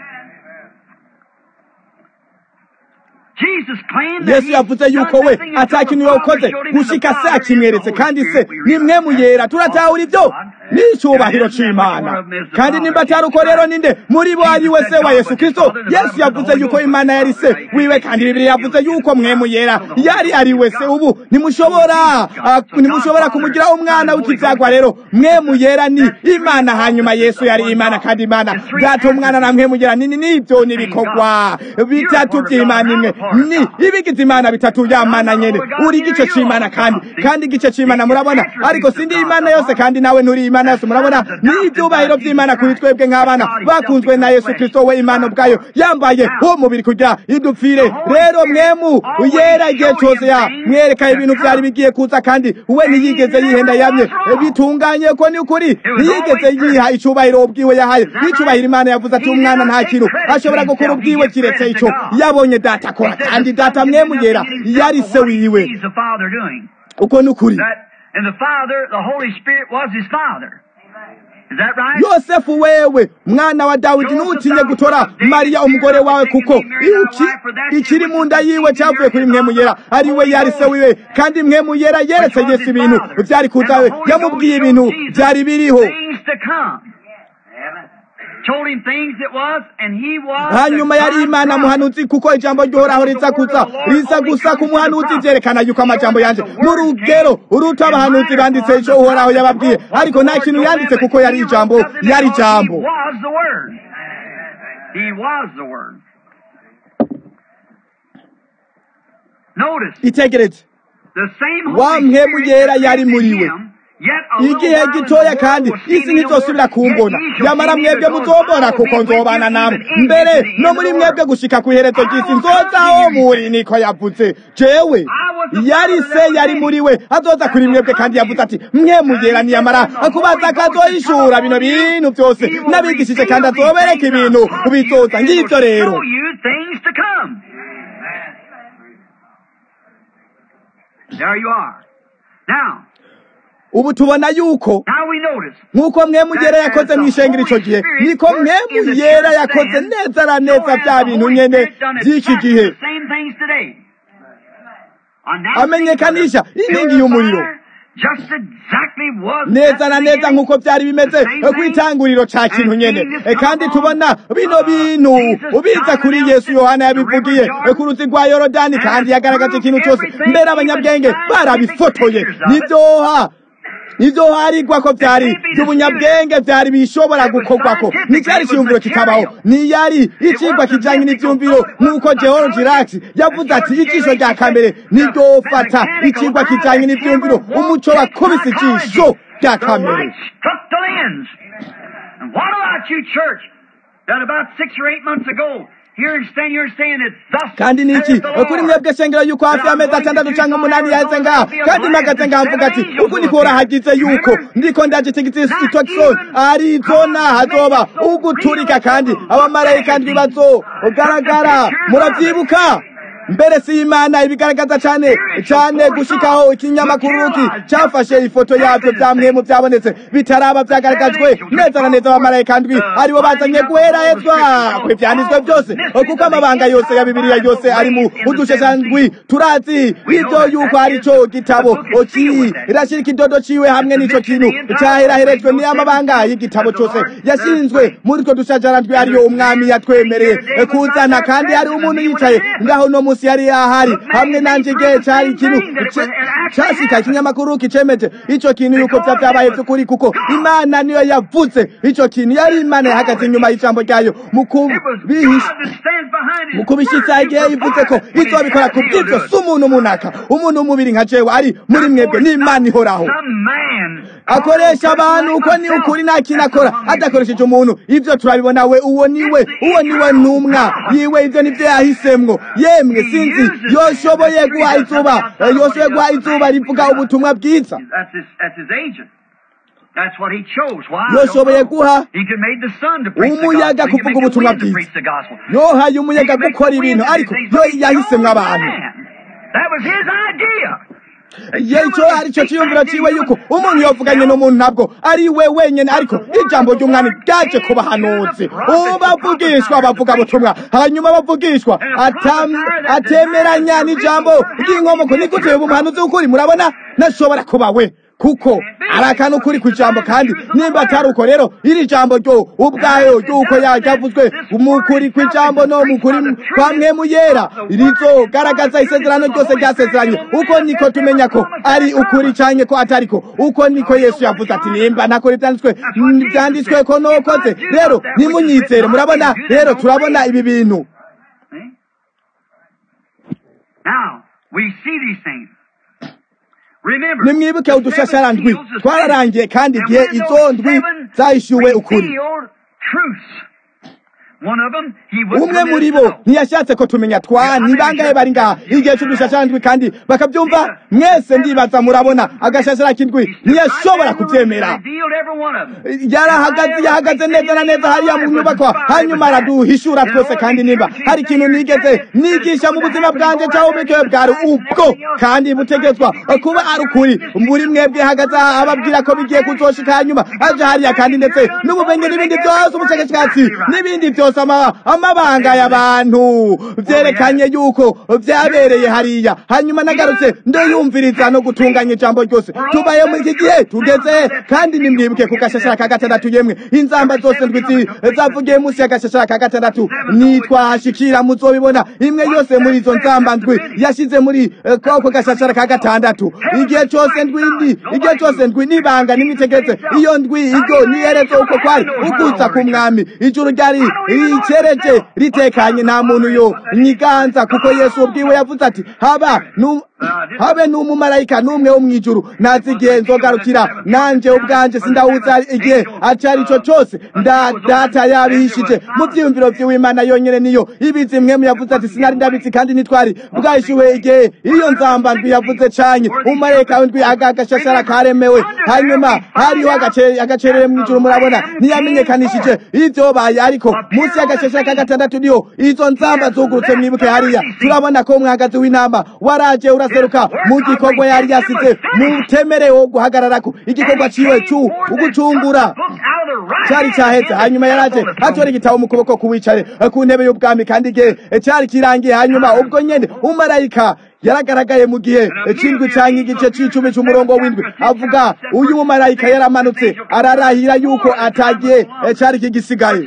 Jesus claimed that yesu he yavuze done yuko we nothing until ata the kintu Father yakoze showed him in the gushika se Father is the akimweretse Holy kandi se Spirit. We ni mwe realize muyera that. turatahura ibyo God. ni icyubahiro And isn't that c'imana one of them is the kandi Father, nimba atari Jesus uko rero Christ. ninde muri bo ari we Jesus se said wa God yesu was his kristo Father, and the yesu Bible said the yavuze Holy yuko Ghost imana was yari his se Father. wiwe kandi bibiri yavuze yuko mwe muyera yari ari we se ubu ntimushobora ah, ntimushobora kumugira umwana w'ikibyagwa rero mwe muyera ni imana hanyuma yesu yari imana kandi imana data umwana na mwe mugera nini nibyo nibikorwa bitatu by'imana imwe ni ibigize imana bitatu ya mana nyene uri igice c'imana kandi kandi igice c'imana murabona ariko sindi imana yose kandi nawe nturi imana yose murabona ni ibyubahiro by'imana kuri twebwe nk'abana bakunzwe na yesu kristo we imana ubwayo yambaye umubiri kugira idupfire rero mwemu yera igihe cyose ya mwereka ibintu byari bigiye kuza kandi we ntiyigeze yihenda yamye bitunganye ko ni ukuri ntiyigeze yiha icubahiro ubwiwe yahaye n'icubahiro imana yavuze ati umwana nta kintu ashobora gukora ubwiwe kiretse ico yabonye data akora kandi data mwemu yera yari se wiwe He's the Father doing. uko ni ukuri That, and the Father, the Holy Spirit was his Father. Is that right? yosefu wewe mwana wa dawidi ntutinye gutora mariya umugore wawe kuko iki- ikiri mu nda yiwe cyavuye kuri mwemu yera ari we yari se wiwe kandi mwemu yera yeretse yesu ibintu byari kuza yamubwiye ibintu byari biriho Things to come. Told him things that was, and he was. hanyuma the yari God imana promised. muhanuzi kuko ijambo ryohoraho riza kuza riza gusa ku muhanuzi ryerekana yuko amajambo yanje mu rugero uruta abahanuzi banditse ico uhoraho yababwiye ariko nta kintu yanditse kuko yari ijambo yari He ijambo was the Word. He was the Word. Notice itegereze the same Wa Holy mpemu Spirit yera that yari lived muri in we. him, yet a little igihe while in the gitoya world kandi will see isi me no ntizosubira more, kumbona yet ye shall nyamara see me mwebwe because muzobona I will kuko be with nzobana you namwe even even mbere to the end no of muri the mwebwe world. gushika ku iherezo I ry'isi will nzoza come aho to you. muri niko yavuze jewe yari se yari muri we azoza kuri mwebwe kandi yavuze ati mwe mugera niyamara akubaza akazohishura bino bintu byose n'abigishije kandi azobereka ibintu bizoza ngibyo rero Show you things to come. There you are. Now, ubu tubona yuko now we notice nk'uko mwe mugera yakoze mu ishengero icyo gihe niko mwe mugera yakoze neza na neza bya bintu nyene by'iki gihe amenyekanisha inkingi y'umuriro neza na neza nk'uko byari bimeze ku itanguriro ca kintu nyene E, kandi tubona bino bintu ubiza kuri yesu yohana yabivugiye e, ku ruzi rwa yorodani kandi yagaragaje ikintu cyose mbere abanyabwenge barabifotoye nivyoha nivyo harigwa ko vyari by'ubunyabwenge vyari bishobora gukorwako nticyari iciyumviro kitabaho niyari icigwa kijanye n'ivyumviro nk'uko George Girac yavuze ati ijisho rya kamere niryofata icigwa kijanye n'ivyumviro umuco wakubise ijisho rya kamere And what about you, church, that about six or eight months ago, here and stand here saying it's thus kandi niki saith the Lord. kuri mwebwe shengero yuko hafi y'amezi atandatu canke umunani yaheze ngaha kandi mpagaze ngaha mvuga ati uku niko urahagize yuko ndiko ndagitigiti Jackson Arizona hazoba uguturika kandi abamarayika ndwi bazogaragara muravyibuka mbere si imana ibigaragaza cyane cyane gushikaho ikinyamakuru ki cyafashe ifoto yabyo bya mwemu byabonetse bitaraba byagaragajwe neza na neza abamarayika ndwi aribo bazanye guherahezwa kw'ibyanditswe byose kuko amabanga yose ya bibiliya yose ari mu udushesha ndwi turazi ibyo yuko ari cyo gitabo oki irashyira ikidodo ciwe hamwe n'ico kintu cyaheraherejwe ni amabanga y'igitabo cyose yashinzwe muri two dushajara ndwi ariyo umwami yatwemereye kuzana kandi hari umuntu yicaye ngaho no musi yari yahari hamwe nanje igihe cyari ikintu cyashika ikinyamakuru kicemeje ico kintu yuko vya vyabaye vy'ukuri kuko imana niyo yavuze ico kintu yari imana yahagaze inyuma y'ijambo ryayo mu kubishitsa igihe yivuze ko izobikora ku bw'ivyo si umuntu munaka umuntu w'umubiri nka jewe ari muri mwebwe n'imana ihoraho akoresha abantu uko ni ukuri nta kintu akora adakoresheje umuntu ivyo turabibona we uwo niwe uwo niwe ntumwa yiwe ivyo nivyo yahisemwo yemwe sinzi yoshoboye guha izuba yoshoboye guha izuba rivuga ubutumwa bwiza yoshoboye guha umuyaga kuvuga ubutumwa bwiza yohaye umuyaga gukora ibintu ariko yo yahisemwo abantu icyo ari cyo cyiyumviro cyiwe yuko umuntu yavuganye n'umuntu ntabwo ari we wenyine ariko ijambo ry'umwami ryaje ku bahanuzi bavugishwa bavuga butumwa hanyuma bavugishwa atemeranya n'ijambo ry'inkomoko ni gute ubu muhanuzi w'ukuri murabona nashobora kuba we kuko ari akantu kuri ku ijambo kandi nimba atari uko rero iri jambo ryo ubwayo ry'uko yavuzwe umukuri ku ijambo no mukuri kwa mwemu yera rizogaragaza isezerano ryose ryasezeranye uko niko tumenya ko ari ukuri cyane ko atari ko uko niko yesu yavuze ati nimba ntakora ibyanditswe byanditswe ko nokoze rero nimunyizere murabona rero turabona ibi bintu Now, we see these things. nimwibuke udushashara ndwi twararangiye kandi igihe izo ndwi zahishyuwe ukuri umwe muri bo ntiyashatse ko tumenya twa ni bangahe bari ngaha igihe cy'udushashara ndwi kandi bakabyumva mwese ndibaza murabona agashashara k'indwi ntiyashobora kubyemera yarahagaze yahagaze neza na neza hariya mu nyubako hanyuma araduhishura twese kandi nimba hari ikintu nigeze nigisha mu buzima bwanjye cyangwa ubwikewe bwari ubwo kandi butegetswa kuba ari ukuri muri mwebwe hagaze ababwira ko bigiye kuzoshika hanyuma aje hariya kandi ndetse n'ubumenyi n'ibindi byose ubushakashatsi n'ibindi byose amabanga y'abantu byerekanye yuko byabereye hariya hanyuma nagarutse ndiyumviriza no gutunganya ijambo ryose tubaye muri iki gihe tugeze kandi nimwibuke ku gashashara ka gatandatu yemwe inzamba zose ndwi zavugiye munsi y'agashashara ka gatandatu nitwahashikira muzobibona imwe yose muri izo nzamba ndwi yashyize muri koko gashashara ka gatandatu igihe cyose ndwindi igihe cyose ndwi nibanga nimwitegereze iyo ndwi iryo nihereze uko kwari ukuza ku mwami ijuru ryari ricereje ritekanye nta muntu yo nyiganza kuko yesu ubwiwe yavuze ati haba habe n'umumarayika n'umwe wo mu ijuru nazi igihe nzogarukira nanjye ubwanjye sindawuza igihe acari ico cose data yabihishije mu vyiyumviro vy'imana yonyene niyo ibizi mwemu yavuze ati sinari ndabizi kandi nitwari bwahishuwe igihe iyo nzamba ndwi yavuze canye umumarayika w'indwi agagashashara karemewe hanyuma hariho agacerere mu ijuru murabona ntiyamenyekanishije ivyobaye ariko munsi y'agashashara ka gatandatu niho izo nzamba zugurutse mwibuke hariya turabona ko umwagazi w'intama waraje uraseruka mu gikorwa yari yasize mutemere wo guhagararako igikorwa ciwe cu ugucungura cari caheze hanyuma yaraje atora igitabo mu kuboko kuwicare ku ntebe y'ubwami kandi igihe cari kirangiye hanyuma ubwo nyene umarayika yaragaragaye mu gihe c'indwi canke igice c'icumi c'umurongo w'indwi avuga uyu mumarayika yaramanutse ararahira yuko atagiye cari kigisigaye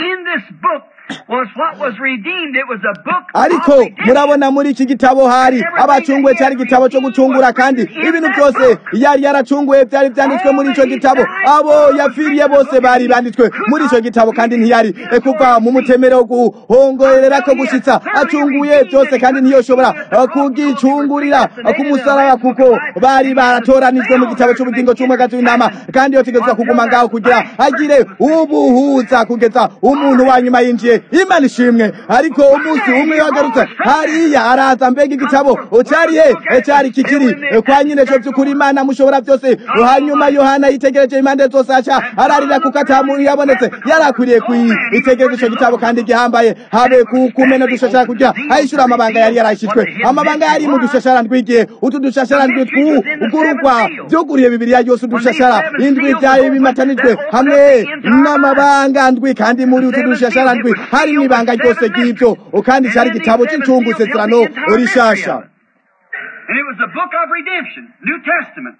ariko murabona muri iki gitabo hari abacunguwe cyari igitabo cyo gucungura kandi ibintu byose yari yaracunguwe byari byanditswe muri icyo gitabo abo yapfiriye bose bari banditswe muri icyo gitabo kandi ntiyari kuva mu mutemere wo guhongorera ko gushyitsa acunguye byose kandi ntiyoshobora kugicungurira ku musaraba kuko bari baratoranijwe mu gitabo cy'ubugingo cy'umwagazi w'intama kandi yotegerezwa kuguma ngaho kugira agire ubuhuza kugeza umuntu wa nyuma yinjiye imana ishimwe ariko umunsi umwe yagarutse hariya araza mbega igitabo cyari he cyari kikiri kwa nyine cyo by'ukuri imana mushobora byose hanyuma yohana yitegereje impande zose aca ararira kuko atamuntu yabonetse yari akwiriye kwitegereza icyo gitabo kandi gihambaye habe kumena dushashara kugira ayishura amabanga yari yarashyizwe amabanga yari mu dushashara ndwigiye utu dushashara ndwi twugurugwa byuguriye bibiliya yose udushashara indwi byayo bimatanijwe hamwe n'amabanga ndwi kandi muri utu dushashara ndwi harimo ibanga ryose ry'ibyo kandi cyari igitabo cy'incungu isezerano rishasha And it was the book of redemption, New Testament.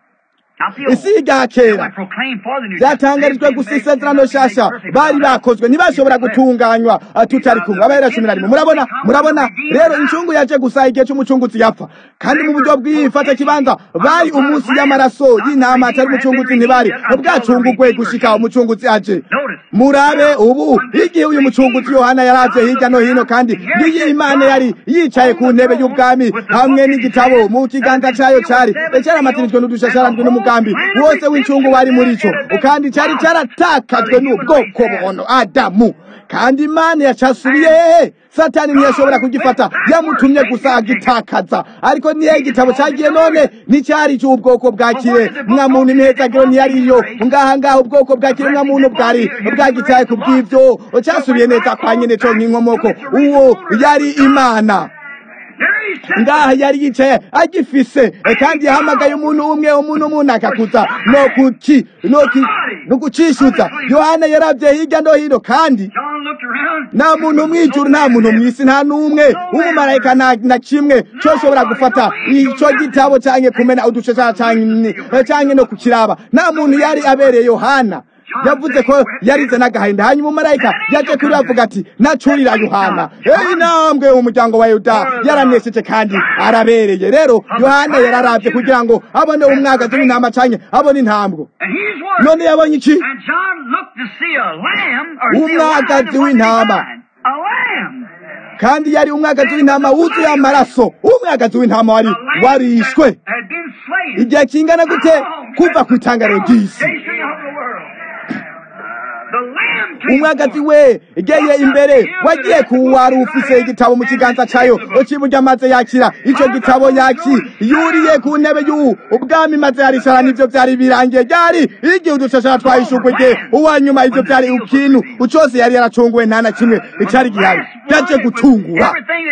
isi rya kera byatangarijwe gusa isezerano nshasha bari bakozwe ntibashobora gutunganywa tutari kumwe abahera cumi na rimwe murabona murabona rero incungu yaje gusa igihe cy'umucunguzi yapfa kandi mu buryo bw'ifata kibanza bari umunsi y'amaraso y'intama atari umucunguzi ntibari bwacungugwe gushika umucunguzi aje murabe ubu igihe uyu mucunguzi yohana yaraje hirya no hino kandi n'iyi imana yari yicaye ku ntebe y'ubwami hamwe n'igitabo mu kiganza cyayo cyari cyaramatinijwe n'udushasharandwi n'umugambi wose w'incungu wari muri cyo kandi cyari cyaratakajwe n'ubwoko buhono adamu kandi imana yacasubiye hehe satani ntiyashobora kugifata yamutumye gusa agitakaza ariko niyo igitabo cyagiye none nticyari cy'ubwoko bwa kire mwa muntu imihezagiro ntiyariyo ngaha ngaha ubwoko bwa kire mwa muntu bwari bwagitaye ku bw'ibyo cyasubiye neza kwa nyine cyo nk'inkomoko uwo yari imana ngaha yari yicaye agifise kandi yahamagaye umuntu umwe umuntu umuntu akakuza no kuki no ki no kucishuza yohana yarabye hirya no hino kandi nta muntu mwijuru nta muntu mwisi nta n'umwe w'umumarayika na kimwe cyoshobora gufata icyo gitabo cyangwa kumena udushashara cyangwa no kukiraba nta muntu yari abereye yohana yavuze ko yarize n'agahinda hanyuma umumarayika yaje kuri avuga ati nacurira yohana eyi intambwe umuryango wa yuda yaranesheje kandi arabereye rero yohana yararabye kugira ngo abone umwagazi w'intama cyane abone intambwe none yabonye iki umwagazi w'intama kandi yari umwagazi w'intama wuzuye amaraso umwagazi w'intama wari warishwe igihe kingana gute kuva ku itangaro ry'isi umwagazi we geye imbere wagiye kuwari ufise igitabo mu kiganza cyayo ukiburya maze yakira icyo gitabo yaki yuriye ku ntebe y'ubu ubwami maze yaricara n'ibyo byari birangiye byari igihe udushashara twahishurwa igihe uwa nyuma ibyo byari ikintu cyose yari yaracunguwe nta na kimwe icyari gihari yaje gucungura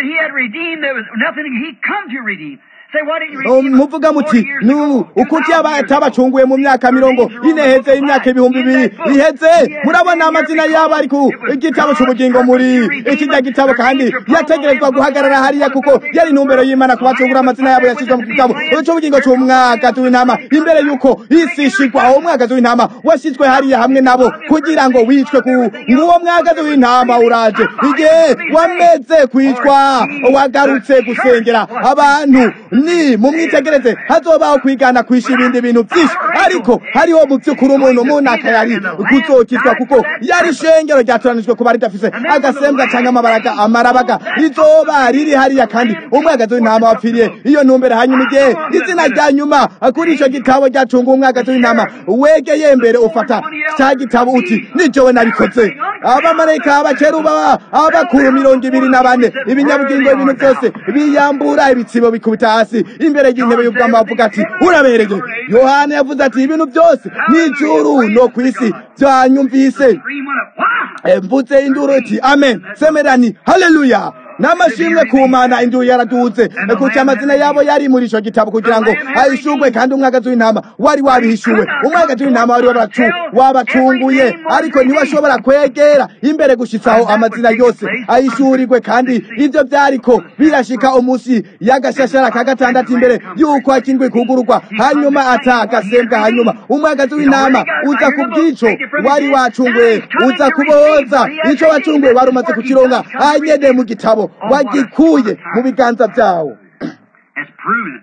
muvuga muti ukuki atabacunguye mu myaka mirongo ine heze imyaka ibihumbi bibiri iheze murabona amazina yabo ari ku igitabo cy'ubugingo muri ikijya gitabo kandi yategerezwa guhagarara hariya kuko yari intumbero y'imana kubacungura amazina yabo yashyizwe mu gitabo cy'ubugingo cy'umwagazi w'intama imbere y'uko isi ishigwa uwo mwagazi w'intama washyizwe hariya hamwe nabo kugira ngo wicwe ku nguwo mwagazi w'intama uraje igihe wameze kwicwa wagarutse gusengera abantu ni mumwitegereze hazobaho kwigana kwisha ibindi bintu byinshi ariko hariho mu by'ukuri umuntu umuntu akayari kuzokizwa kuko yari ishengero ryatoranijwe kuba ridafise agasembwa cyangwa amabaraga amarabaga izoba riri hariya kandi umwagazi w'intama wapfiriye iyo ntumbere hanyuma igihe izina rya nyuma kuri icyo gitabo ryacunga umwagazi w'intama wegeye mbere ufata cya gitabo uti nijowe nabikoze abamarayika abakeruba abakuru mirongo ibiri na bane ibinyabugingo ibintu byose biyambura ibitsibo bikubita hasi imbere y'intebe y'ubwami bavuga ati urabereye yohana yavuze ati ibintu byose n'ijuru no ku isi byanyumvise mvutse induru iti amen semerani haleluya n'amashimwe ku mana induru yaraduhutse kuko amazina yabo yari muri icyo gitabo kugira ngo ayishurwe kandi umwagazi w'intama wari wabihishuwe umwagazi w'intama wari wabacunguye ariko ntiwashobora kwegera imbere gushyitsaho amazina yose ayishurirwe kandi ibyo byariko birashika umunsi y'agashashara ka gatandatu imbere y'uko akindwe kugururwa hanyuma atagasembwa hanyuma umwagazi w'intama uza ku bw'ico wari wacunguye uza kubohoza icyo wacunguye wari umaze kukironga anyene mu gitabo wagikuye mu biganza byawo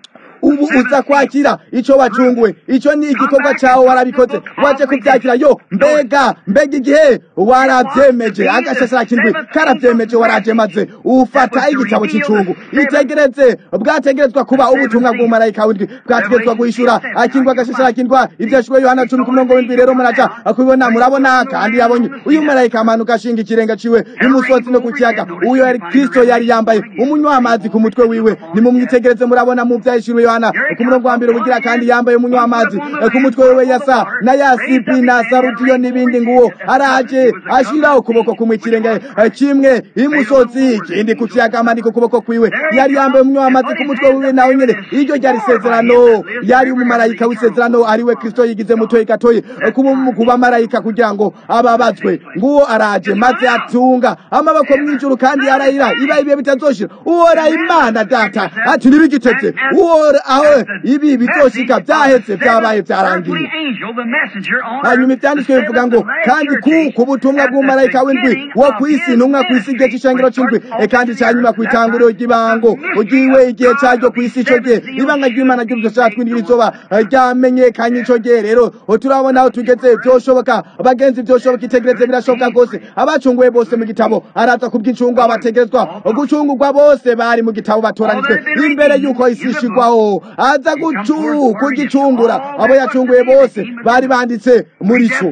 ubu uza kwakira ico wacunguwe ico ni igikorwa cawe warabikoze waje kuvyakira yo mbega mbega igihe warabyemeje agashashara kindwi karabyemeje waraje maze ufata igitabo c'icungu itegereze bwategerezwa kuba ubutumwa bw'umumarayika w'indwi bwategerezwa guhishura akindwa agashashara kindwa ivyashwe yohana cumi ku murongo w'indwi rero muraja kubibona murabona kandi yabonye uyu mumarayika amanuka ashinga ikirenga ciwe imusozi no ku kiyaga uyo yari kristo yari yambaye umunywa amazi ku mutwe wiwe nimumwitegereze murabona mu vyahishuriwe yohana ku murongo wa mbere ubugira kandi yambaye umunywa amazi ku mutwe wiwe yasa na yasipi na sarudiyo n'ibindi nguwo araje ashira ukuboko kumwe ikirenga kimwe imusozi ikindi ku kiyaga amanika ukuboko kwiwe yari yambaye umunywa amazi ku mutwe wiwe nawe nyene iryo ryari isezerano yari umumarayika w'isezerano ariwe kristo yigize mutoyi gatoyi ku bamarayika kugira ngo ababazwe nguwo araje maze atunga amaboko mw'ijuru kandi arayira iba ibihe bitazoshira uwora imana data ati ntibigiteze uwora aho ibi bizoshika vyahetse vyabaye vyarangiye hanyuma ivyanditswe bivuga ngo kandi kuko ubutumwa bw'umumarayika w'indwi wo kw'isi ntumwa kw'isi igihe c'ishengero c'indwi kandi canyuma kw'itanguriro ry'ibango ugiwe igihe caryo kw'isi ico gihe ibanga ry'imana ry'urudoshaka tw'indwi rizoba ryamenyekanye ico gihe rero turabona aho tugeze vyoshoboka bagenzi vyoshoboka itegereze birashoboka rwose abacunguwe bose mu gitabo araza kubw'incungu abategerezwa gucungurwa bose bari mu gitabo batoranijwe imbere y'uko isi ishigwaho aza kugicungura abo yacunguye bose bari banditse muri co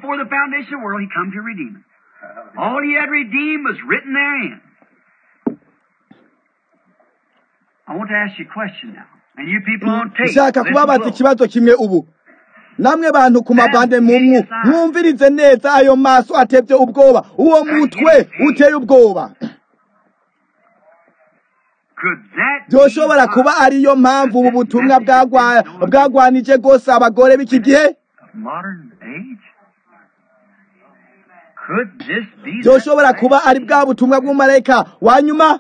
All he had redeemed was written therein. I want to ask you a question now. And you people on tape. nshaka kubabaza ikibazo kimwe ubu namwe bantu ku mabande mumwu mwumvirize neza ayo maso atevye ubwoba uwo mutwe uteye ubwoba byoshobora kuba ariyo mpamvu ubu butumwa bwagwanije rwose abagore b'iki gihe byoshobora kuba ari bwa butumwa bw'umumarayika wa nyuma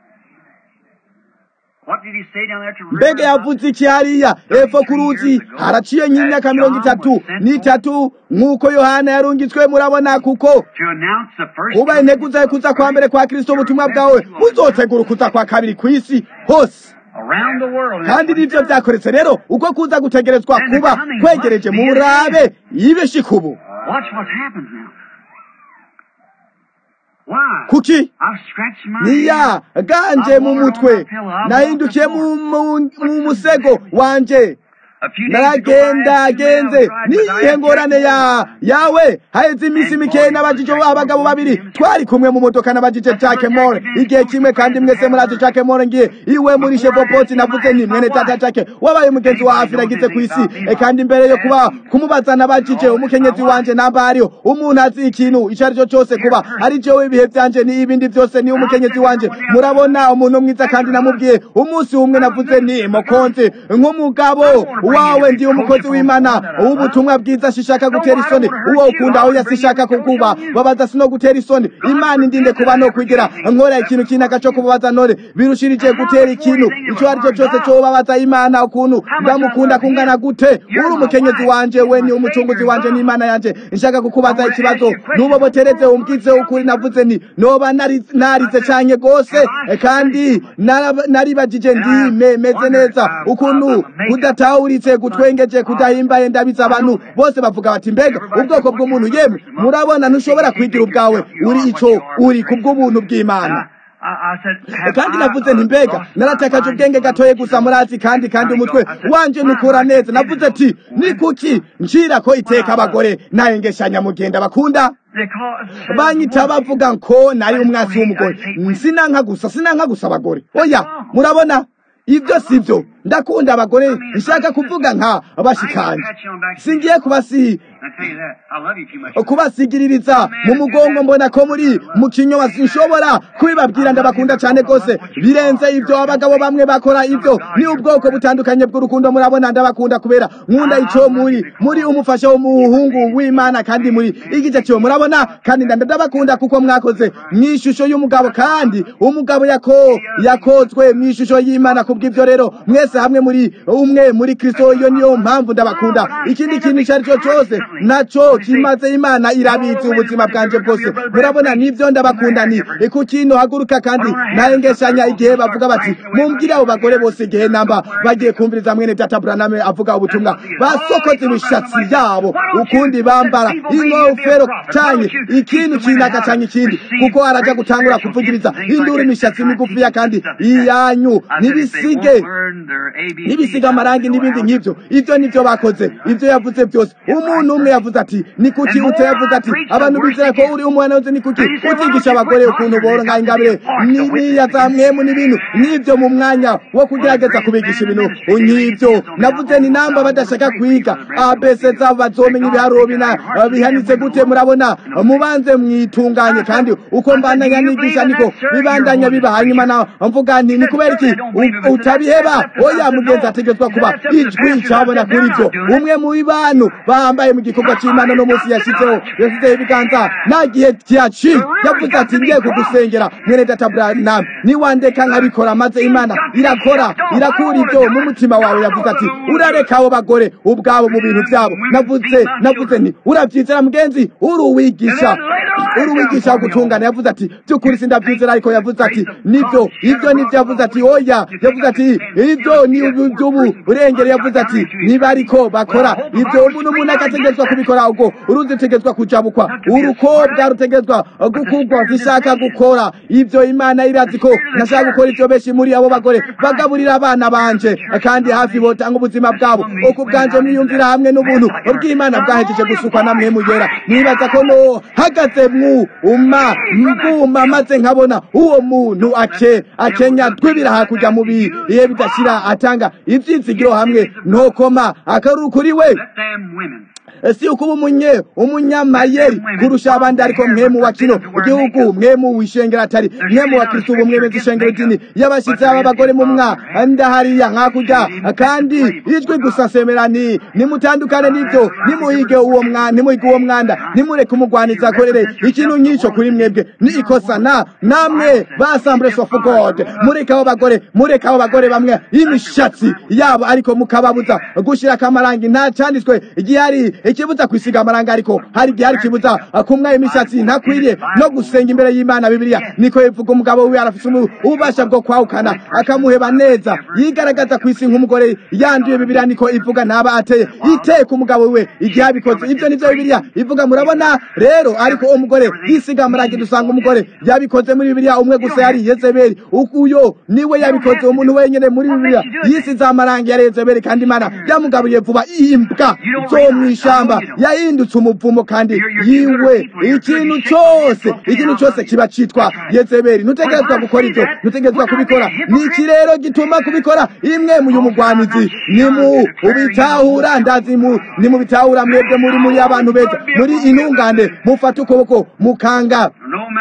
mbega yavuze iki hariya epfo ku ruzi haraciye nk'imyaka mirongo itatu n'itatu nk'uko yohana yarungitswe murabona kuko kuba integuza kuza kwa mbere kwa kristo ubutumwa bwawe buzotegura ukuza kwa kabiri ku isi hose kandi nivyo vyakoretse rero uko kuza gutegerezwa kuba kwegereje murabe yibeshikubu kuki niya ganje mu mutwe nahindukiye mu musego wanje naragenda genze niyihe ngorane ya yawe haheze iminsi mikeyi n'abajije abagabo babiri twari kumwe mu modoka n'abajije Jack Moore igihe kimwe kandi mwese murazi Jack Moore ngiye iwe muri Chevroport navuze nti mwene tata Jack wabaye umugenzi wa Afira agize ku isi e kandi mbere yo kuba kumubaza n'abajije umukenyezi wanje namba ariyo umuntu azi ikintu ico ari cyo cyose kuba ari jewe ibihe vyanje ni ibindi vyose ni umukenyezi wanje murabona umuntu mwiza kandi namubwiye umunsi umwe navuze ni mokonze nk'umugabo wawe ndi umukozi w'imana uw'ubutumwa bwiza shishaka gutera isoni uwo ukunda aho yasishaka kukuba babaza sino gutera isoni imana indinde kuba no kwigira nkora ikintu kinaka cyo kubabaza none birushirije gutera ikintu ico ari cyo cyose cyo babaza imana ukuntu ndamukunda kungana gute uri umukenyezi wanje we ni umucunguzi wanje n'imana yanje nshaka kukubaza ikibazo nubobotereze umbwize ukuri navuze nti noba narize canke gose kandi naribajije ndi meze neza ukuntu kudatawuritse gutwengeje kudahimbaye ndabiza abantu bose bavuga bati mbega ubwoko bw'umuntu yemwe murabona ntushobora kwigira ubwawe uri ico uri kubw'ubuntu bw'imana kandi navuze nti mbega naratakaje ubwenge gatoye gusa murazi kandi kandi umutwe wanje nukura neza navuze ati ni kuki ncira ko iteka abagore nayengeshanya mugenda bakunda banyita bavuga ko nari umwasi w'umugore sinanka gusa sinanka gusa abagore oya murabona ibyo sibyo ndakunda abagore nshaka kuvuga nka bashikanje singiye kubasi kubasigiririza mu mugongo mbona ko muri mu kinyoma sinshobora kubibabwira ndabakunda cyane rwose birenze ibyo abagabo bamwe bakora ibyo ni ubwoko butandukanye bw'urukundo murabona ndabakunda kubera nkunda icyo muri muri umufasha w'umuhungu w'imana kandi muri igice cyo murabona kandi ndabakunda kuko mwakoze mu ishusho y'umugabo kandi umugabo yako yakozwe mu ishusho y'imana kubw'ibyo rero mwese twese hamwe muri umwe muri kristo iyo niyo mpamvu ndabakunda ikindi kintu icyo ari cyo cyose nacyo kimaze imana irabizi ubuzima bwanjye bwose murabona nibyo ndabakunda ni ku kintu haguruka kandi ntayengeshanya igihe bavuga bati mumbwire abo bagore bose igihe namba bagiye kumviriza mwene data buraname avuga ubutumwa basokoze imishatsi yabo ukundi bambara ingofero cyane ikintu kinaka cyane ikindi kuko araja gutangura kuvugiriza induru imishatsi migufiya kandi iyanyu nibisige nibisiga amarangi n'ibindi nk'ibyo ibyo nibyo bakoze ibyo yavuze byose umuntu umwe yavuze ati ni kuki ute yavuze ati abantu bizera ko uri umwana wese ni kuki utigisha abagore ukuntu boronka ingabire n'ibiya za mwemu n'ibintu n'ibyo mu mwanya wo kugerageza kubigisha ibintu nk'ibyo navuze ni namba badashaka kwiga abese zabo bazomenya ibiharuro bina bihanitse gute murabona mubanze mwitunganye kandi uko mbandanya nigisha niko bibandanya biba hanyuma na mvuga nti ni kubera iki utabiheba oya mugenzi ategetswa kuba ijwi cyabona kuri byo umwe mu bantu bambaye mu gikorwa cy'imana no munsi yashyizeho yashyizeho ibiganza nta gihe kiyaci yavuze ati ngiye kugusengera mwene data branam niwandeka nkabikora maze imana irakora irakura ibyo mu mutima wawe yavuze ati urareka abo bagore ubwabo mu bintu byabo navuze navuze nti urabyizera mugenzi uri uwigisha uri uwigisha gutungana yavuze ati by'ukuri sindabyizera ariko yavuze ati nibyo ibyo nibyo yavuze ati oya yavuze ati ibyo ni iby'ubu urengere yavuze ati niba ariko bakora ibyo umuntu umuntu agategetswa kubikora ubwo uruzi rutegetswa kujabukwa urukobwa rutegetswa gukugwa zishaka gukora ibyo imana irazi ko ntashaka gukora ibyo benshi muri abo bagore bagaburira abana banje kandi hafi botanga ubuzima bwabo uko bwanje mwiyumvira hamwe n'ubuntu bw'imana bwahejeje gusukwa namwe mugera nibaza ko no hagaze mu uma mbuma maze nkabona uwo muntu ake akenya twibira hakurya mu bihe bidashira atanga ibyizigiro hamwe ntokoma akaruru kuri we si ukuba umunye umunyamayeri kurusha abandi ariko mwemu wa kino igihugu mwemu wishengera atari mwemu wa kristo ubu mwemeza ishengero idini y'abashyitsi b'abagore mu mwanda hariya hakurya kandi ijwi gusa semera ni nimutandukane n'ibyo nimuhige uwo mwanda nimuhige uwo mwanda nimureke umugwaniza akorere ikintu nk'icyo kuri mwebwe ni ikosa na namwe ba assemblies of god mureke abo bagore mureke abo bagore bamwe imishatsi yabo ariko mukababuza gushyira akamarangi nta cyanditswe igihari ikibuza kwisiga amaranga ariko hari igihe hari ikibuza kumwa imishatsi ntakwiriye no gusenga imbere y'imana bibiliya niko ivuga umugabo wiwe arafite ububasha bwo kwahukana akamuheba neza yigaragaza ku isi nk'umugore yanduye bibiliya niko ivuga ntaba ateye iteye ku mugabo wiwe igihe abikoze ibyo nivyo bibiliya ivuga murabona rero ariko uwo mugore yisiga amarangi dusanga umugore yabikoze muri bibiliya umwe gusa yari yezebeli uyo niwe yabikoze umuntu wenyene muri bibiliya yisize amarangi yari yezebeli kandi imana yamugabuye vuba imbwa zo mw'ishamba yahindutse umuvumo kandi yiwe ikintu cyose ikintu cyose kiba cyitwa yezebeli ntutegerezwa gukora ibyo ntutegerezwa kubikora ni iki rero gituma kubikora imwe mu y'umugwanizi ni mu ubitahura ndazi mu ni mu bitahura mwebwe muri muri abantu beza muri intungane mufata ukuboko mukanga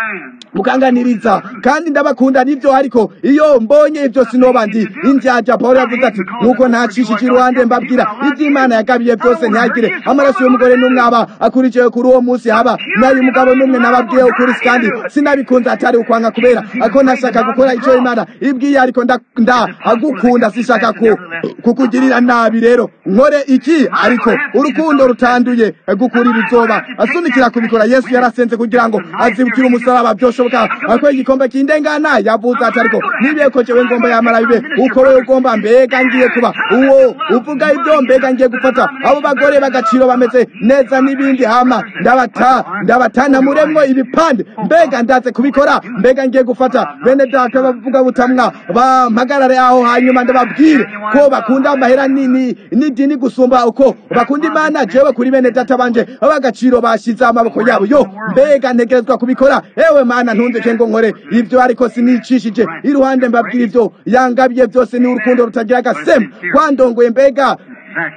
mukanganiriza kandi ndabakunda nibyo ariko iyo mbonye ibyo sinoba ndi indyarya paul yavuze ati nuko ntacishije iruhande mbabwira iby'imana yagabiye byose ntihagire amaraso y'umugore n'umwe aba akurikiye kuri uwo munsi haba n'ay'umugabo n'umwe nababwiye ukuri kandi sinabikunze atari ukwanga kubera ako ntashaka gukora icyo imana ibwiye ariko ndagukunda sishaka kukugirira nabi rero nkore iki ariko urukundo rutanduye gukura ibizoba asunikira kubikora yesu yarasenze kugira ngo azibukire umusaraba byoshoboka ako igikombe kindengana yavuze ati ariko nibiye ko jewe ngomba yamara bibe uko wewe ugomba mbega ngiye kuba uwo uvuga ibyo mbega ngiye gufata abo bagore bagaciro bameze neza n'ibindi hama ndabata ndabatana muremwo ibipande mbega ndaze kubikora mbega ngiye gufata bene data bavuga butamwa bampagarare aho hanyuma ndababwire ko bakunda amahera nini n'idini gusumba uko bakunda imana jewe kuri bene data banje abagaciro bashize amaboko yabo yo mbega ntegerezwa kubikora ewe mana ntundeke ngo nkore ibyo ariko sinicishije iruhande mbabwira ibyo yangabiye byose ni urukundo rutagira agasemu kwandongoye mbega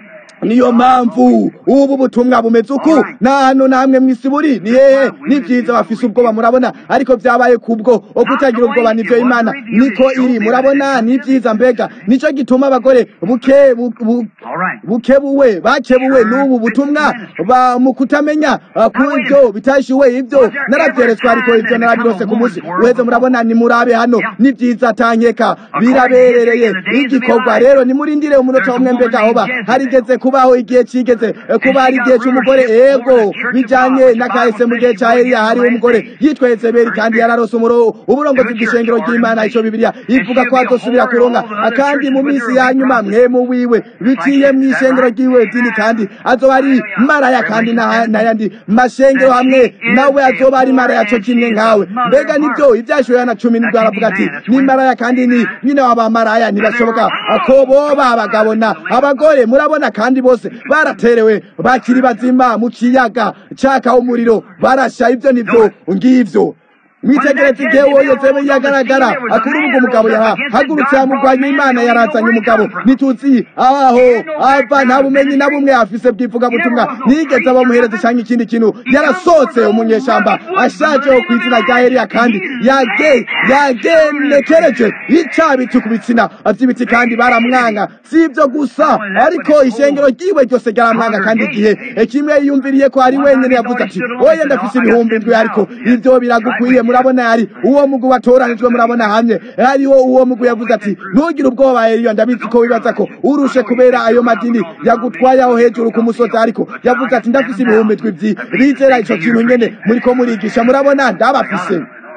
niyo mpamvu ubu butumwa bumeze uku nta hantu namwe mw'isi buri ni hehe ni byiza bafise ubwoba murabona ariko byabaye kubwo kutagira ubwoba nivyo imana niko iri murabona ni byiza mbega nico gituma abagore buke bu- bu- bukebuwe bakebuwe n'ubu butumwa ba- mu kutamenya uh, kubyo bitashiwe ibyo narabyeretswe ariko ibyo narabirose ku munsi uheze murabona ni murabe hano ni byiza tankeka biraberereye igikorwa rero nimurindire umunota umwe mbega hoba harigeze kubaho igihe cigeze eh, kuba hari igihe c'umugore ego bijanye n'akahise mu gihe ca eliya hariho umugore yitwa yezebeli kandi yararose umuro uburongozi bw'ishengero ry'imana ico bibiliya ivuga ko azosubira kuronka kandi mu minsi ya nyuma mwemu wiwe biciye mw'ishengero ry'iwe dini kandi azoba ari maraya kandi n'aya- n'ayandi mashengero hamwe nawe azoba ari maraya co kimwe nkawe mbega nivyo ivyashoboye na cumi nibwo aravuga ati ni maraya kandi ni nyine w'abamaraya ntibashoboka ko boba abagabo na abagore murabona kandi bose baraterewe bakiri bazima mu kiyaga caka umuriro barasha ivyo nivyo ngivyo mwitegereze igihe wowe yezebeli yagaragara akuri ubwo umugabo yahagurutse yamugwanya imana yarazanye umugabo ntituzi aho ava nta bumenyi na bumwe afise bw'ivugabutumwa ntiyigeze abamuhereza canke ikindi kintu yarasohotse umunyeshamba ashaje wo kw'izina rya eliya kandi yage yagenekereje icabiti ku bitsina vy'ibiti kandi baramwanga si ivyo gusa ariko ishengero ryiwe ryose ryaramwanga kandi igihe kimwe yiyumviriye ko ari wenyene yavuze ati oye ndafise ibihumbi ndwi ariko ivyo biragukwiye murabona yari uwo mugwi watoranijwe murabona hamwe hariho uwo mugwi yavuze ati ntugire ubwoba eliyo ndabizi ko wibaza ko urushe kubera ayo madini yagutwaye aho hejuru ku musozi ariko yavuze ati ndafise ibihumbi ndwi vyi bizera ico kintu nyene muriko murigisha murabona ndabafise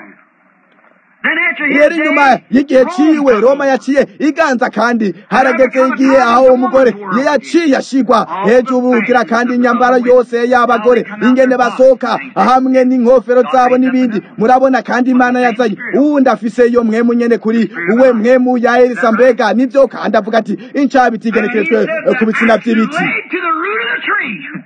rero inyuma y'igihe ciwe roma yaciye iganza kandi harageze igihe aho umugore yaciye ashigwa hejuru ugira kandi inyambaro yose y'abagore ingene basohoka hamwe n'inkofero zabo n'ibindi murabona kandi imana yazanye uwundi afise iyo mwemu nyene kuri uwe mwemu ya elisa mbega nivyo kandi avuga ati incabiti igenekerejwe ku bitsina vy'ibiti Right to the root of the tree.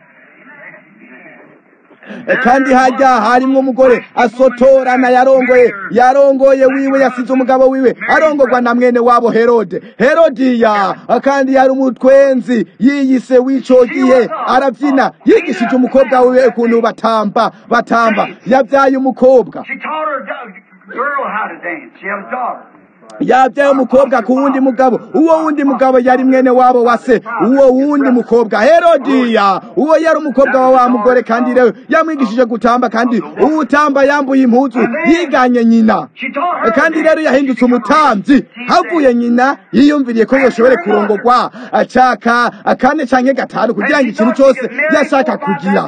kandi hajya harimwo umugore asotorana yarongoye yarongoye wiwe yasize umugabo wiwe arongorwa na mwene wabo herode herodiya kandi yari umutwenzi yiyise w'ico gihe aravyina yigishije umukobwa wiwe ukuntu batamba batamba yavyaye umukobwa She taught her do- girl how to dance. She had a daughter. yabyaye umukobwa ku wundi mugabo uwo wundi mugabo yari mwene wabo wa se uwo wundi mukobwa herodiya uwo yari umukobwa wa wa mugore kandi rero yamwigishije gutamba kandi uwutamba yambuye impuzu yiganye nyina She taught her. kandi rero yahindutse umutambyi havuye nyina yiyumviriye ko yoshobore kurongorwa acaka akane canke gatanu kugira ngo ikintu cyose yashaka kugira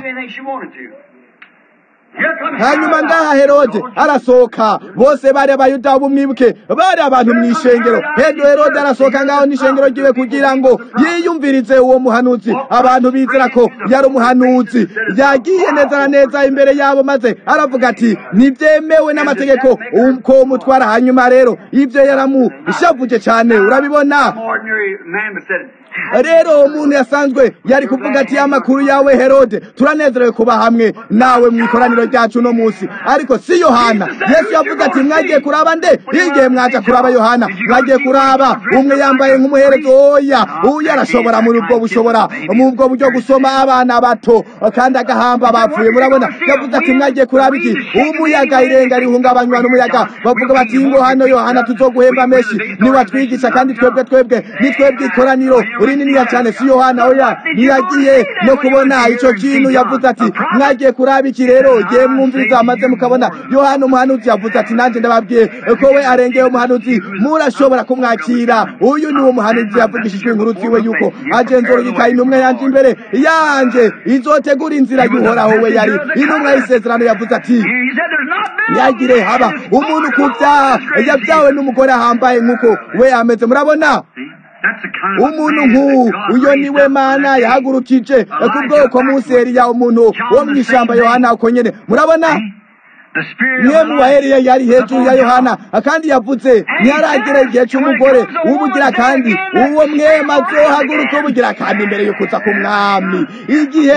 hanyuma ngaha herode arasohoka bose bari abayuda b'umwibuke bari abantu mu ishengero hendo herode arasohoka ngaho n'ishengero ryiwe kugira ngo yiyumvirize uwo muhanuzi abantu bizera ko yari umuhanuzi yagiye neza na neza imbere yabo maze aravuga ati ntibyemewe n'amategeko ko umutwara hanyuma rero ibyo yaramushavuje cyane urabibona ordinary man but said, rero umuntu yasanzwe yari kuvuga ati amakuru yawe herode turanezerewe kuba hamwe nawe mu ikoraniro ryacu uno munsi ariko si yohana yesu yavuze ati mwagiye kuraba nde igihe mwaja kuraba yohana mwagiye kuraba umwe yambaye nk'umuherezo oya uyu arashobora muri ubwo bushobora mu ubwo buryo gusoma abana bato kandi agahamba bapfuye murabona yavuze ati mwagiye kuraba iki umuyaga irenga rihungabanywa n'umuyaga bavuga bati ngo hano yohana tuzoguhemba menshi niwatwigisha kandi twebwe twebwe ni twebwe ikoraniro rininiya cyane si yohana oya ntiyagiye no kubona ico kintu yavuze ati mwagiye kuraba iki rero igihe mwumviriza maze mukabona yohana umuhanuzi yavuze ati nanjye ndababwiye ko we arengeye umuhanuzi murashobora kumwakira uyu ni wo muhanuzi yavugishijwe inkuru ziwe yuko agenzura igikaye intumwa yanje imbere yanje izotegura inzira y'uhoraho we yari intumwa y'isezerano yavuze ati he said, there's not been ntiyagire haba umuntu ku byaha yabyawe n'umugore ahambaye nk'uko we ameze murabona That's the kind of umuntu man nk'uwu that God uyo raised niwe up mana for that yahagurukije ku bwoko munsi Eliya umuntu wo mu ishyamba yohana uko nyene murabona niwe mu bahereye yari hejuru ya yohana kandi yavuze ntiyaragera igihe cy'umugore w'ubugira kandi uwo mwema azohaguruka ubugira kandi imbere yo kuza k'umwami igihe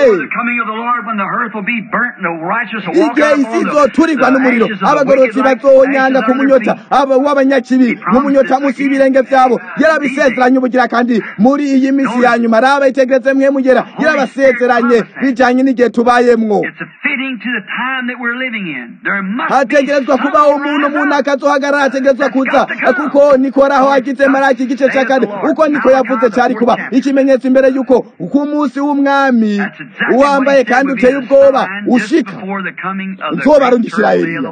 igihe isi izoturirwa n'umuriro abagororotsi bazonyanga ku munyota w'abanyakibi nk'umunyota munsi y'ibirenge byabo yarabisezeranye ubugira kandi muri iyi minsi ya nyuma raba itegereze mwe mugera yarabasezeranye bijanye n'igihe tubayemwo hategerezwa kubaho umuntu umuntu akazohagarara ategerezwa kuza kuko nikoraho agize maraki igice cya kane uko niko yavuze cyari kuba ikimenyetso imbere y'uko ku munsi w'umwami wambaye kandi uteye ubwoba ushika nzobarungishira eliya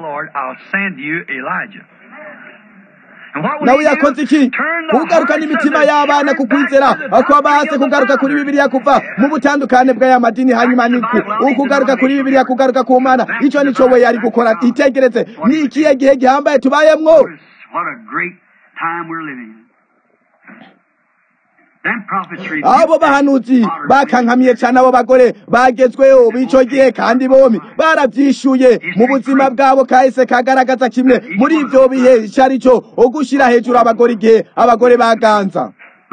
nawe yakoze iki kugaruka n'imitima y'abana ku kwizera kwabahase kugaruka kuri bibiliya kuva mu butandukane bw'aya madini hanyuma niku ukugaruka kuri bibiliya kugaruka ku mana icyo nico we yari gukora itegereze ni ikihe gihe gihambaye tubayemwo abo bahanuzi bakankamiye cyane abo bagore bagezweho b'ico gihe kandi bombi baravyishuye mu buzima bwabo kahise kagaragaza kimwe muri ivyo bihe ico ari cyo ugushira hejuru abagore igihe abagore baganza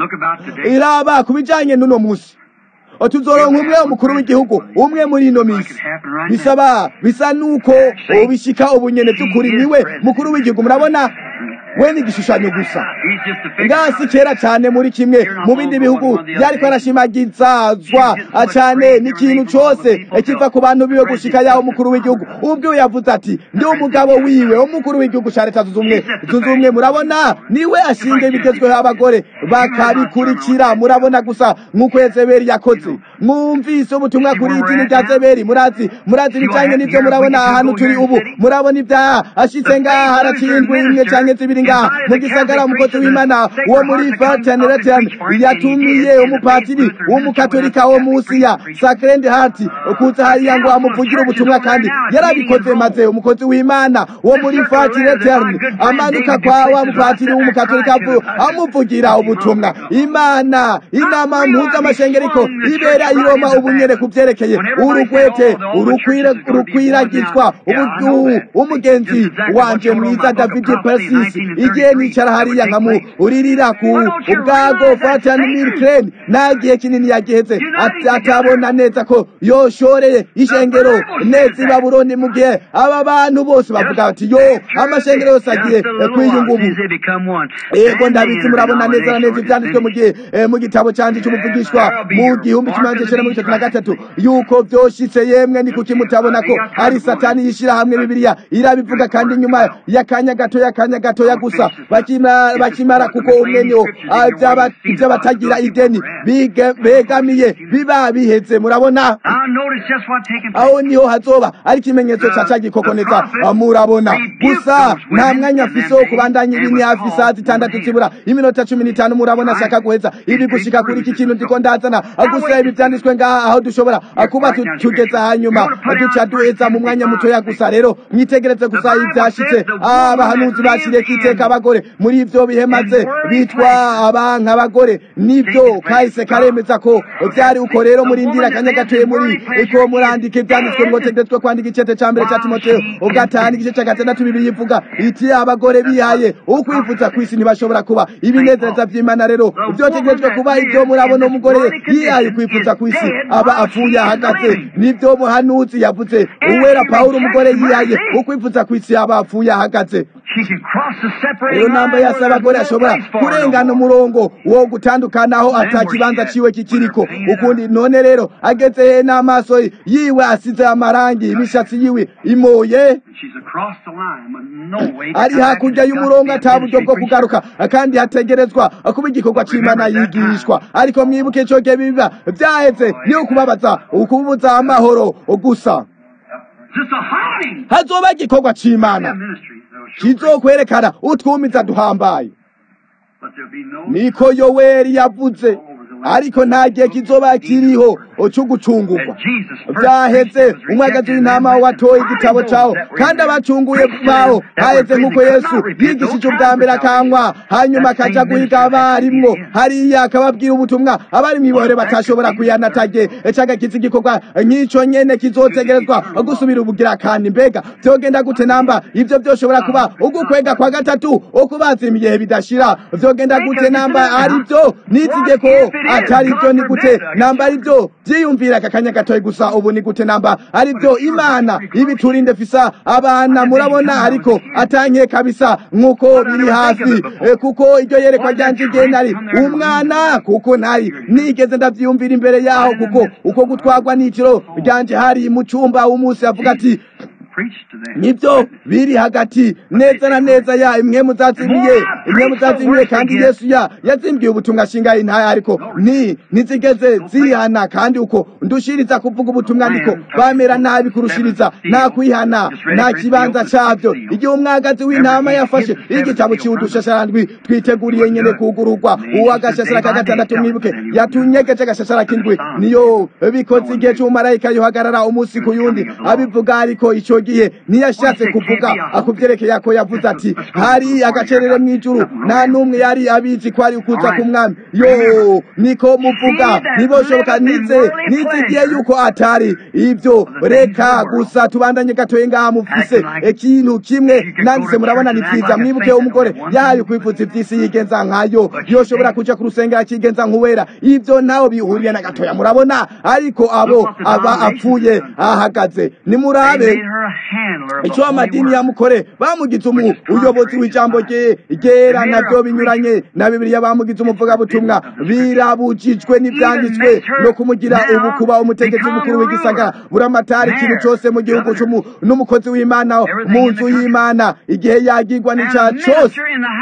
iraba ku bijanye n'uno musi tuzoronka umwe umukuru w'igihugu umwe muri ino minsi bisaba bisa nuko ubishika ubunyene by'ukuri niwe mukuru w'igihugu murabona we ni igishushanyo gusa ngasi kera cyane muri kimwe mu bindi bihugu yariko arashimagizazwa cyane n'ikintu cose kiva ku bantu biwe gushika yaho umukuru w'igihugu ubwo yavuze ati ndi umugabo wiwe umukuru w'igihugu ca leta zunze ubumwe murabona niwe ashinga ibigezweho abagore bakabikurikira murabona gusa nk'uko yezebeli yakoze mwumvise ubutumwa kuri idini rya zebeli murazi murazi ibijanye n'ivyo murabona ahantu turi ubu murabona ibyaha ashitse ngaha haraciye indwi imwe canke zibiri ngaha mu gisagara umukozi w'imana wo muri fraternation yatumiye umupatiri w'umukatolika wo musi ya sacred heart kuza hariya ngo amuvugire ubutumwa kandi yarabikoze maze umukozi w'imana wo muri fraternation amanuka kwa wa mupatiri w'umukatolika amuvugira ubutumwa imana inama mpuzamashengero ibera iroma ubunyere ku byerekeye urugwete urukwiragizwa umugenzi wanje mwiza david persis igihe nicara hariya nkamuuririra ku ubwago fatani milcren nta gihe kinini yagiheze atabona neza ko yoshoreye ishengero neza i babuloni mu gihe aba bantu bose bavuga bati yo amashengero yose agiye kwiyunga ubu yego ndabizi murabona neza na neza ibyanditswe mu gihe mu gitabo canje cy'umuvugishwa mu gihumbi kimwe magana cyenda mirongo itatu na gatatu yuko vyoshitse yemwe ni kuki mutabona ko ari satani yishira hamwe bibiliya irabivuga kandi nyuma y'akanya gatoya akanya gatoya gusa bakimara kuko umwe niwo ivy'abatagira ideni begamiye biba biheze murabona aho niho hazoba ari ikimenyetso ca ca gikokoneza murabona gusa nta mwanya afise wo kubandanya ibini hafi isaha zitandatu zibura iminota cumi n'itanu murabona ashaka guheza ibi gushika kuri iki kintu ndiko ndazana gusa ibi vyanditswe ngaha aho dushobora kuba tugeza hanyuma duca duheza mu mwanya mutoya gusa rero mwitegereze gusa ivyashitse abahanuzi bashireko iteka abagore muri ivyo bihe maze bitwa abanka abagore nivyo kahise karemeza ko vyari uko rero murindira akanya gatoye muri iko murandika ivyanditswe ngo tendetswe kwandika icete ca mbere ca timoteyo ugatahana igice ca gatandatu bibiri ivuga iti abagore bihaye ukwifuza kw'isi ntibashobora kuba ibinezereza vy'imana rero vyotegerejwe kuba ivyo murabona umugore yihaye ukwifuza kw'isi aba apfuye ahagaze nivyo muhanuzi yavuze uwera pawulo umugore yihaye ukwifuza kw'isi aba apfuye ahagaze iyo namba yase abagore ashobora kurengana umurongo wo gutandukanaho ata kibanza ciwe kikiriko ukundi none rero ageze he n'amaso yiwe asize amarangi imishatsi yiwe imoye ari hakurya y'umurongo ata buryo bwo kugaruka kandi hategerezwa kuba igikorwa c'imana yigishwa ariko mwibuke ico gihe biba vyaheze niyo kubabaza ukubuza amahoro gusa hazoba igikorwa c'imana kizokwerekana utwumiza duhambaye niko yoweri yavuze ariko nta gihe kizoba kiriho cyo gucungurwa byaheze umwagazi w'intama watoye igitabo cyawo kandi abacunguye bawo haheze nk'uko yesu yigishije ubwa mbere akanywa hanyuma akaja guhiga abarimwo hariya akababwira ubutumwa abari mw'ibohero batashobora kuyanatage cagakiza igikorwa nk'ico nyene kizotegerezwa gusubira ubugira kandi mbega vyogenda gute namba ivyo vyoshobora kuba ugukwega kwa gatatu ukubaza imiyehe bidashira vyogenda gute namba ari vyo nizige ko atari vyo ni gute namba ari vyo vyiyumvira aka kanya gatoye gusa ubu ni gute namba ari vyo imana ibiturinde fisa abana murabona ariko atanke kabisa nk'uko biri hafi e, kuko iryo yerekwa ryanje igihe nari umwana kuko nari nigeze ndavyiyumvira imbere yaho kuko uko gutwarwa n'iciro ryanje hari mu cumba w'umunsi avuga ati nibyo biri hagati neza na neza ya imwe muzazimiye imwe muzazimiye kandi yesu ya yazimbiye ubutumwa shinga intaya ariko ni nizigeze zihana kandi uko ndushiriza kuvuga ubutumwa niko bamera nabi kurushiriza nta kwihana nta kibanza cyabyo igihe umwagazi w'intama yafashe igitabo ciwe udushasharandwi twiteguriye nyene kugururwa uwo agashashara ka gatandatu mwibuke yatunyegeje agashashara k'indwi niyo bikoze igihe c'umumarayika yohagarara umunsi ku yundi abivuga ariko ico gihe ntiyashatse kuvuga akuvyerekeye ko yavuze ati hari agacerere mw'ijuru nta n'umwe yari abizi ko ari ukuza k'umwami yo niko muvuga ntiboshoboka nize nizigiye yuko atari ivyo reka gusa tubandanye gatoye ngaha mufise ikintu kimwe nanditse murabona ni vyiza mwibuke umugore yahaye kwivuza ivy'isi yigenza nkayo yoshobora kuja ku rusengero akigenza nk'uwera ivyo ntaho bihuriye na gatoya murabona ariko abo aba apfuye ahagaze nimurabe icyo amadini yamukore bamugize umu uyobozi w'ijambo rye ryera nabyo binyuranye na bibiliya bamugize umuvugabutumwa birabujijwe n'ibyanditswe no kumugira ubu kuba umutegetsi mukuru w'igisagara buramatari ikintu cyose mu gihugu n'umukozi w'imana mu nzu y'imana igihe yagirwa n'icyaha cyose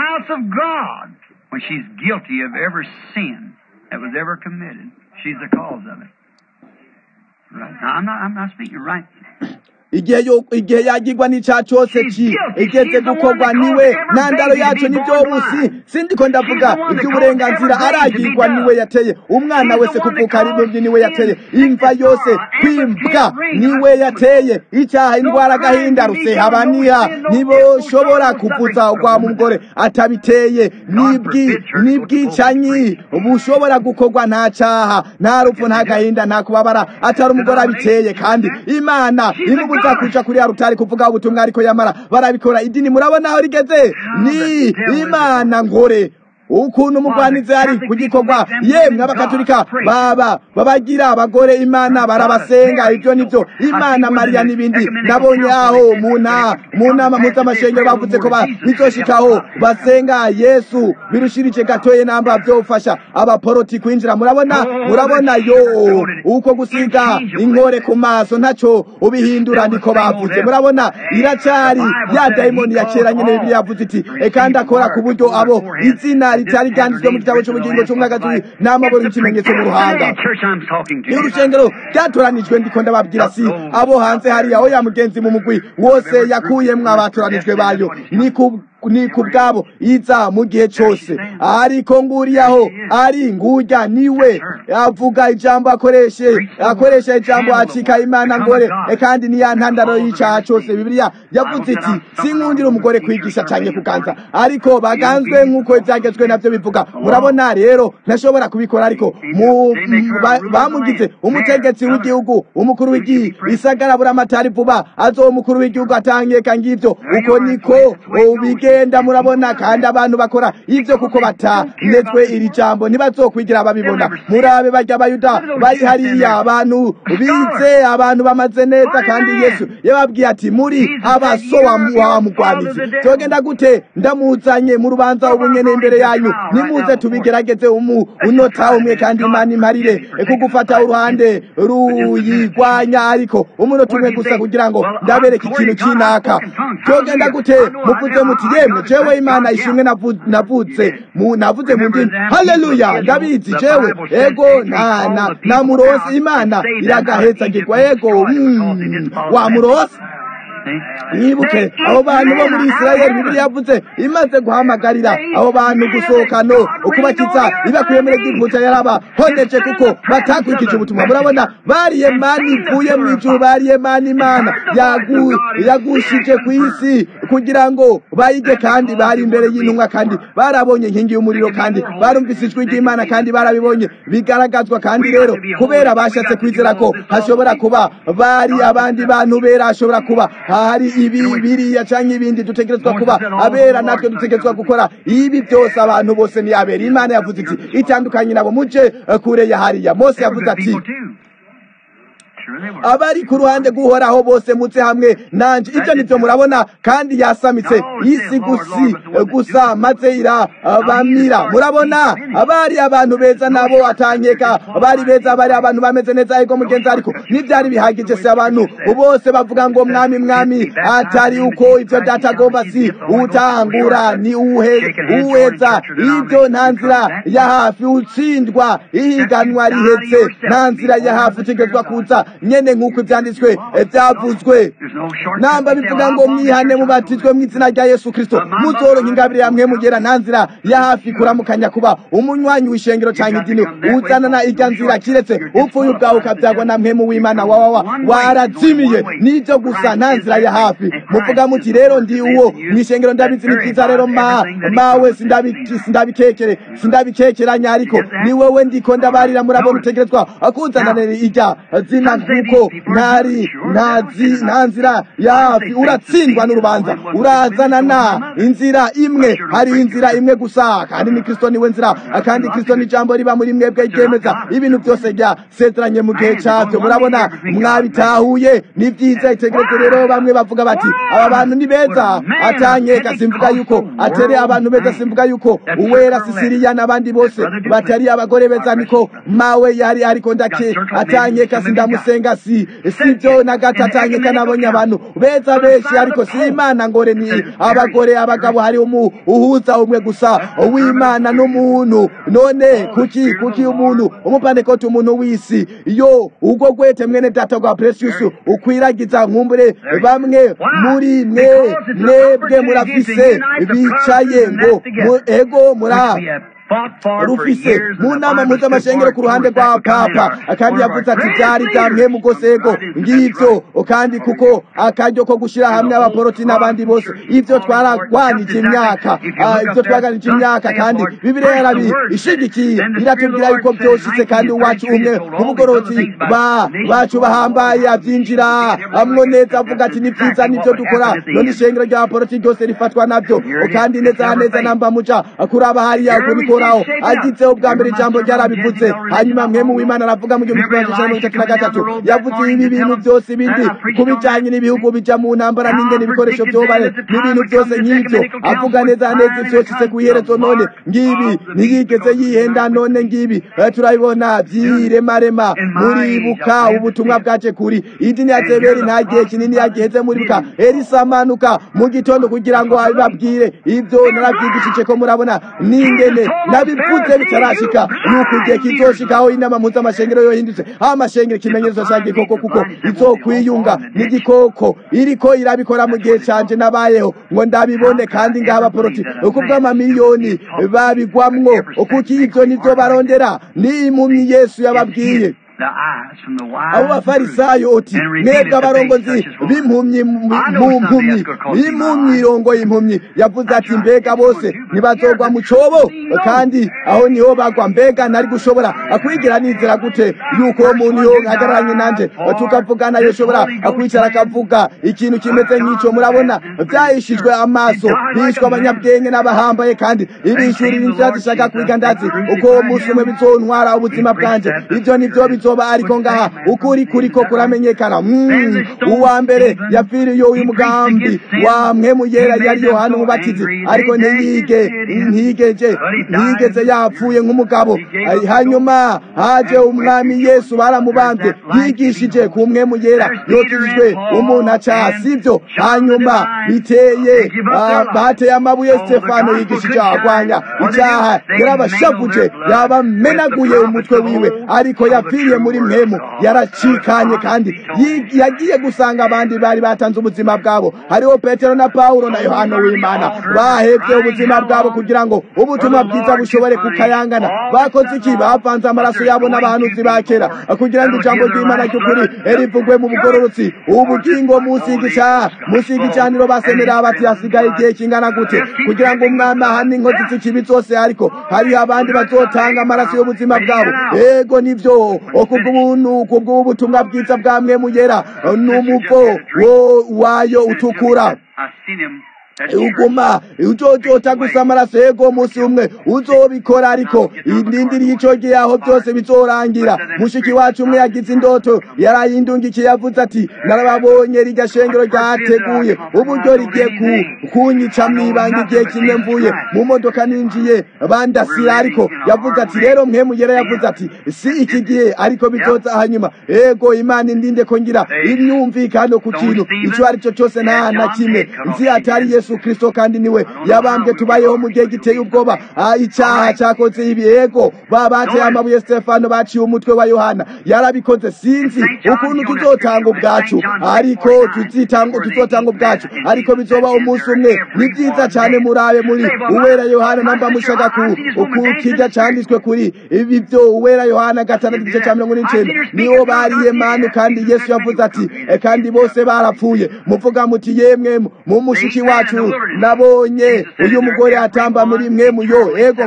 when she's guilty of every sin that was ever committed. She's the cause of it. Right. Now, I'm not, I'm not speaking right. igihe igihe yagirwa n'icyaha cyose ki igeze gukorwa niwe ntandaro yacu nibyo busi sindiko ndavuga iby'uburenganzira aragirwa niwe yateye umwana wese kuvuka ari mubyi niwe yateye imva yose kwimbwa niwe yateye icyaha indwara agahinda rusehabaniha ntiboshobora kuvuza ugwa mugore atabiteye n'ibwicanyi bushobora gukorwa nta cyaha nta rupfu nta gahinda nta kubabara atari umugore abiteye kandi imana imubu kuza kuja kuri arutari kuvuga ubutumwa ariko yamara barabikora idini murabona aho rigeze ni imana ngore ukuntu umugwanizi ari ku gikorwa yemwe abakatolika baba babagira abagore imana barabasenga ibyo nibyo imana mariya n'ibindi nabonye aho mu nama mpuzamashengero bavuze ko bizoshikaho basenga yesu birushirije gatoye namba vyofasha abaporoti kwinjira murabona murabona yo uko gusiga inkore ku maso ntaco ubihindura niko bavuze murabona iracari ya dayimoni ya kera nyene bibiliya yavuze iti kandi akora ku buryo abo izina ritari ryanditswe mu gitabo cy'ubugingo cy'umwagazi n'amaboro y'ikimenyetso mu ruhanga n'urushengero ryatoranijwe ndiko ndababwira si abo hanze hariya aho ya mugenzi mu mugwi wose yakuyemwo abatoranijwe bayo ni ku ni ku bwabo iza mu gihe cyose ariko nguriyaho ari ngurya niwe avuga ijambo akoreshe akoresha ijambo acika imana ngore kandi ni ya ntandaro y'icyaha cyose bibiliya yavuze iti sinkundira umugore kwigisha cyane kuganza ariko baganzwe nk'uko ibyagezwe nabyo bivuga murabona rero ntashobora kubikora ariko bamugize umutegetsi w'igihugu umukuru w'igihe isagara buramatari vuba azo umukuru w'igihugu atangeka ngivyo uko niko ubige bagenda murabona kandi abantu bakora ivyo kuko batanezwe iri jambo ntibazokwigira babibona murabe barya abayuda bari hariya abantu bize abantu bamaze neza kandi yesu yababwiye ati muri abaso wa mugwanizi togenda gute ndamuzanye mu rubanza ubunyene imbere yanyu nimuze tubigerageze umu unota umwe kandi imana imparire kugufata uruhande ruyigwanya ariko umunota umwe gusa kugira ngo ndabereke ikintu kinaka togenda gute muvuze muti yemwe jewe imana ishimwe navutse navuze mu ndimi haleluya ndabizi jewe ego na na na murosi imana iragaheza ngirwa ego mm, wa murosi mwibuke abo bantu bo muri isirayeli bibiliya yavuze imaze guhamagarira abo bantu gusohoka no ukubakiza ibakuye muri egiputa yarabahoneje kuko batakurikije ubutumwa murabona bariye mani ivuye mu ijuru bariye mani imana yagushije ku isi kugira ngo bayige kandi bari imbere y'intumwa kandi barabonye inkingi y'umuriro kandi barumvise ijwi ry'imana kandi barabibonye bigaragazwa kandi rero kubera bashatse kwizera ko hashobora kuba bari abandi bantu bera hashobora kuba hari ibi biriya cyangwa ibindi dutegerezwa kuba abera natwe dutegerezwa gukora ibi byose abantu bose ni abera imana yavuze iti itandukanye nabo muje kure ya hariya mose yavuze ati abari ku ruhande guhoraho bose mutse hamwe nanje ibyo nibyo murabona kandi yasamitse isi gusi gusa maze irabamira murabona abari abantu beza nabo atanyeka bari beza bari abantu bameze neza ariko mugenzi ariko n'ibyari bihagije se abantu bose bavuga ngo mwami mwami atari uko ibyo data agomba si utangura ni uweza ibyo nta nzira ya hafi utsindwa ihiganwa rihetse nta nzira ya hafi utegerezwa kuza nyene nk'uko ibyanditswe byavuzwe namba bivuga ngo mwihane mubatizwe mu izina rya yesu kristo muzoronka ingabire yamwe mugera nta nzira ya hafi kuramukanya kuba umunywanyi w'ishengero cyangwa idini uzanana irya nzira kiretse upfuye ubwawe ukabyagwa na mwemu w'imana wawawa warazimiye nibyo gusa nta nzira ya hafi muvuga muti rero ndi uwo mu ishengero ndabizi ni byiza rero ma mawe sindabikekere sindabikekeranya ariko ni wowe ndiko ndabarira murabona utegerezwa kuzananira irya zina kuko ntari nta nzira ya hafi uratsindwa n'urubanza urazanana inzira imwe hari inzira imwe gusa kandi ni kristo niwe nzira kandi kristo ni ijambo riba muri mwebwe ryemeza ibintu byose byasezeranye mu gihe cyabyo murabona mwabitahuye ni byiza itegereze rero bamwe bavuga bati aba bantu ni beza atanyeka simvuga yuko atere abantu beza simvuga yuko uwera sisiriya n'abandi bose batari abagore beza niko mawe yari ariko ndake atanyeka sindamusenga si sibyo na gato atanyeka nabonye abantu beza benshi ariko si imana ngore ni abagore abagabo hari umu uhuza umwe gusa w'imana n'umuntu none kuki kuki umuntu umupanekoti umuntu w'isi yo ubwo gwete mwene data rwa precious ukwiragiza nkumbure bamwe muri mwe mwebwe murafise bicaye ngo ego mura rufise mu nama mpuzamashengero ku ruhande rwa papa kandi yavuze ati byari byamwe mu gosego ngibyo kandi kuko akaryo ko gushyira hamwe abaporoti n'abandi bose ibyo twaragwanije imyaka ibyo twaganije imyaka kandi bibiliya yarabishigikiye iratubwira yuko byoshitse kandi uwacu umwe nk'ubugoroti bacu bahambaye abyinjira amwo neza avuga ati ni byiza nibyo dukora none ishengero ry'abaporoti ryose rifatwa nabyo kandi neza neza namba muca kuraba hariya kuri uhoraho agitseho bwa mbere ijambo ryarabivuze hanyuma mwe mu w'imana aravuga mu gihumbi kimwe magana mirongo itatu na gatatu yavuze ibi bintu byose ibindi ku bijyanye n'ibihugu bija mu ntambara n'ingene ibikoresho byobare n'ibintu byose nk'ibyo avuga neza neza ibyoshitse ku iherezo none ngibi ntiyigeze yihenda none ngibi turabibona byiremarema muribuka ubutumwa bwace kuri idini ya zeberi nta gihe kinini yagiheze muribuka elisa amanuka mu gitondo kugira ngo abibabwire ibyo narabyigishije ko murabona n'ingene nabivuze bitarashika nuko igihe kizoshikaho inama mpuzamashengero yohindutse aho amashengero ikimenyetso ca gikoko kuko izokwiyunga n'igikoko iriko irabikora mu gihe canje nabayeho ngo ndabibone kandi ngaha abaporoti kubw'amamiliyoni babigwamwo kuko ivyo nivyo barondera ni impumyi yesu yababwiye abo bafarisayo oti mwebwe abarongozi b'impumyi mu mpumyi b'impumyi irongo y'impumyi yavuze ati mbega bose ntibazogwa mu cobo kandi aho niho bagwa mbega nari gushobora akwigira nizera gute yuko uwo muntu yohagararanye nanje tukavugana yoshobora akwicara akavuga ikintu kimeze nk'ico murabona vyahishijwe amaso bishwe abanyabwenge n'abahambaye kandi ibishurira inzira zishaka kwiga ndazi uko uwo munsi umwe bizontwara ubuzima bwanje ivyo nivyo bizoba ariko ngaha ukuri kuriko kuramenyekana uwa mbere yapfiriye uyu mugambi wa mwemu yera yari yohana umubatizi ariko ntiyige ntigeje ntigeze yapfuye nk'umugabo hanyuma haje umwami yesu baramubambye yigishije ku mwemu yera yokijijwe umuntu aca sibyo hanyuma biteye bateye amabuye stefano yigishije agwanya icyaha yarabashavuje yabamenaguye umutwe wiwe ariko yapfiriye muri mwemu yaracikanye kandi yagiye gusanga abandi bari batanze ubuzima bwabo hariho petero na paulo na yohana w'imana bahebye ubuzima bwabo kugira ngo ubutumwa bwiza bushobore kukayangana bakoze iki bavanze amaraso yabo n'abahanuzi ba kera kugira ngo ijambo ry'imana ry'ukuri rivugwe mu bugororotsi ubugingo munsi y'igica munsi y'igicaniro basemera bati hasigaye igihe kingana gute kugira ngo umwami ahane inkozi z'ikibi zose ariko hariho abandi bazotanga amaraso y'ubuzima bwabo ego nivyo kubw'ubuntu kubw'ubutumwa bwiza bwa mwe muyera n'umuvo wayo utukura uguma ujojota gusa amaraso yego umunsi umwe uzobikora ariko indindiriye ico gihe aho byose bizorangira mushiki wacu umwe yagize indoto yarayindungikiye yavuze ati narababonye rirya shengero ryateguye uburyo rigiye kunyica mwibanga igihe kimwe mvuye mu modoka ninjiye bandasira ariko yavuze ati rero mwe mugera yavuze ati si iki gihe ariko bizoza hanyuma ego imana indinde ko ngira imyumvikano ku kintu ico ari cyo cyose nta na kimwe nzi atari yesu yesu kristo kandi niwe yabambwe tubayeho mu gihe giteye ubwoba icyaha cyakoze ibi yego babateye amabuye stefano baciye umutwe wa yohana yarabikoze sinzi ukuntu tuzotanga ubwacu ariko tuzotanga ubwacu ariko bizoba umunsi umwe ni byiza cyane murabe muri uwera yohana namba mushaka ku kijya cyanditswe kuri ibi byo uwera yohana gatandatu igice cya mirongo n'icenda niwo bariye manu kandi yesu yavuze ati kandi bose barapfuye muvuga muti yemwe mu mushiki wacu nabonye uyu mugore atamba muri mwe muyo ego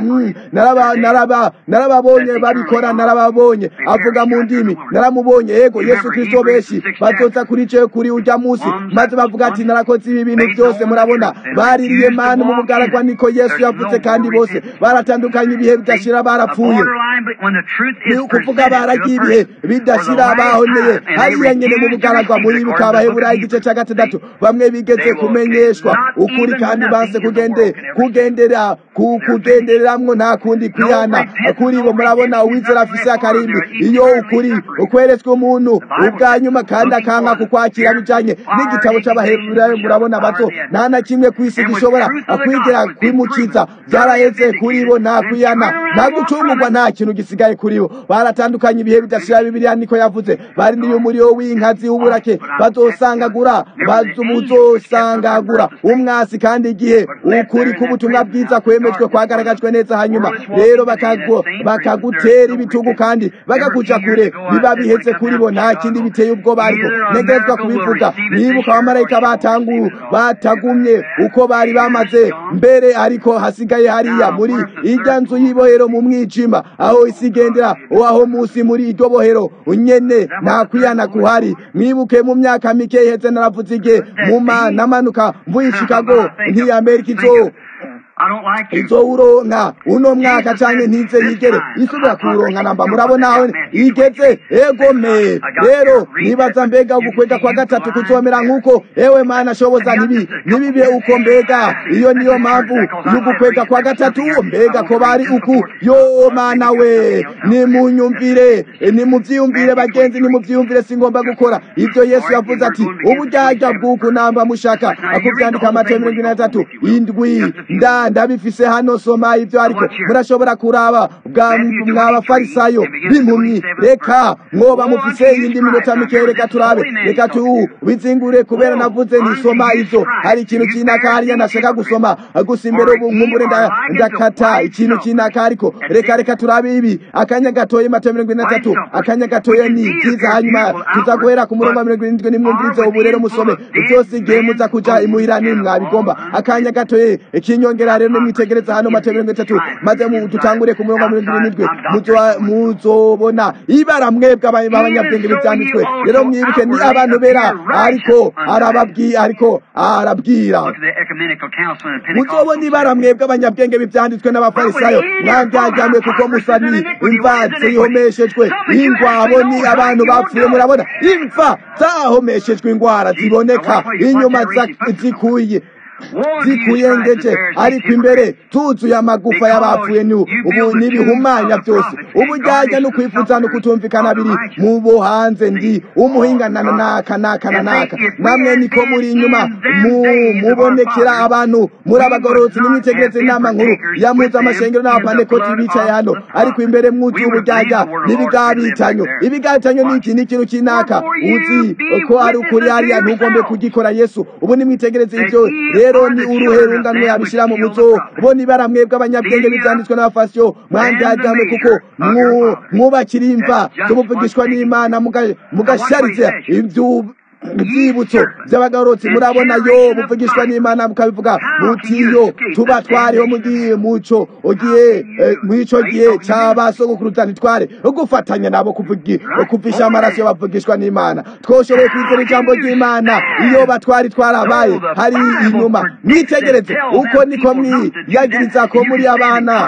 narababonye babikora narababonye avuga mu ndimi naramubonye ego yesu kristo benshi bazoza kuri ce kuri ujya munsi maze bavuga ati narakoze ibi bintu byose murabona baririye manu mu bugaragwa niko yesu yavuze kandi bose baratandukanye ibihe bidashira barapfuye ni ukuvuga baragiye ibihe bidashira bahoneye hariya nyene mu bugaragwa muri bikabaheburayo igice cya gatandatu bamwe bigeze kumenyeshwa ukuri kandi banse kugende kugendera kugendereramwo nta kundi kwihana kuri bo murabona uwizera afise akarimbi iyo ukuri ukweretswe umuntu ubwa nyuma kandi akanka kukwakira bijanye n'igitabo c'abaheburayo murabona bato nta na kimwe kw'isi gishobora kwigira kwimukiza byaraheze kuri bo nta kwihana nta gucungurwa nta kintu gisigaye kuri bo baratandukanye ibihe bidashira bibiliya niko yavuze barindiriye umuriro w'inkazi w'uburake bazosangagura bazosangagura umwasi kandi igihe ukuri k'ubutumwa bwiza kwemejwe kwagaragajwe neza hanyuma rero bakagutera ibitugu kandi bakakuja kure biba biheze kuri bo nta kindi biteye ubwoba ariko ntegerezwa kubivuga nibuka abamarayika batangu batagumye uko bari bamaze mbere ariko hasigaye hariya muri irya nzu y'ibohero mu mwijima aho isigendera aho munsi muri iryo bohero nyene nta kwiyana kuhari mwibuke mu myaka mike iheze naravuze igihe muma namanuka mvuye chicago ntiyamerika izo izowuronka uno mwaka canke ntize yigere isubira kuwuronka namba murabona aho igeze egome rero nibaza mbega ugukwega kwa gatatu kuzomera nk'uko ewe mana shoboza ntibi ntibibe uko mbega iyo niyo mpamvu y'ugukwega kwa gatatu mbega ko bari uku yo mana we nimunyumvire nimuvyiyumvire bagenzi nimuvyiyumvire singomba gukora ivyo yesu yavuze ati uburyarya bw'uku namba mushaka akuvyandika amato mirongo ine na tatu indwi nda ndabifise hano soma ivyo ariko murashobora kuraba mwabafarisayo b'impumyi reka mwoba mufise iyindi minota mike reka turabe reka tu bizingure kubera navuze nisoma ivyo hari ikintu kinaka hariya nashaka gusoma gusa imbere ubu nkumbure ndakata ikintu kinaka ariko reka reka turabe ibi akanya gatoye mato mirongo ine na tatu akanya gatoye ni vyiza hanyuma tuza guhera ku murongo wa mirongo irindwi nimwumvirize ubu rero musome vyose igihe muza kuja imuhira nimwabigomba akanya gatoye ikinyongera rero nimwitegereza hano mato mirongo itatu maze dutangure ku murongo wa mirongo irindwi muzobona ibara mwebwe abanyabwenge bivyanditswe rero mwibuke ni abantu bera ariko arababwira ariko arabwira muzobona ibara mwebwe abanyabwenge bivyanditswe n'abafarisayo mwandyajyamwe kuko musa ni imva zihomeshejwe ingwabo ni abantu bapfuye murabona imva zahomeshejwe ingwara ziboneka inyuma zikuye zikuyengeje ariko imbere tuzuye amagufa y'abapfuye ni ubu n'ibihumanya byose ubujyajya no kwifuza no kutumvikana biri mu bo hanze ndi umuhinga na naka naka na naka namwe niko muri inyuma mubonekera abantu muri abagororotsi n'imitegereze inama nkuru yamuze amashengero n'abapanekoti bicaye hano ariko imbere mwuzuye ubujyajya n'ibigabitanyo ibigabitanyo ni iki ni ikintu cy'inaka uzi ko ari ukuri hariya ntugombe kugikora yesu ubu nimwitegereze ibyo rero ni uruherunganwe abishyira mu muzo bo nibara mwebwe abanyabwenge bibyanditswe n'abafasiyo mwandajyame kuko mwubakira imva z'umuvugishwa n'imana mugasharize ibyo ibyibutso by'abagarutsi murabona yo muvugishwa n'imana mukabivuga mutiyo tuba twariho mugiye muco ugiye mw'ico gihe cy'abasogokuruza ntitware gufatanya nabo kuvisha amaraso y'abavugishwa n'imana twoshoboye kwizera ijambo ry'imana iyo batwari twarabaye hari inyuma mwitegereze uko niko mwiyagiriza ko muri abana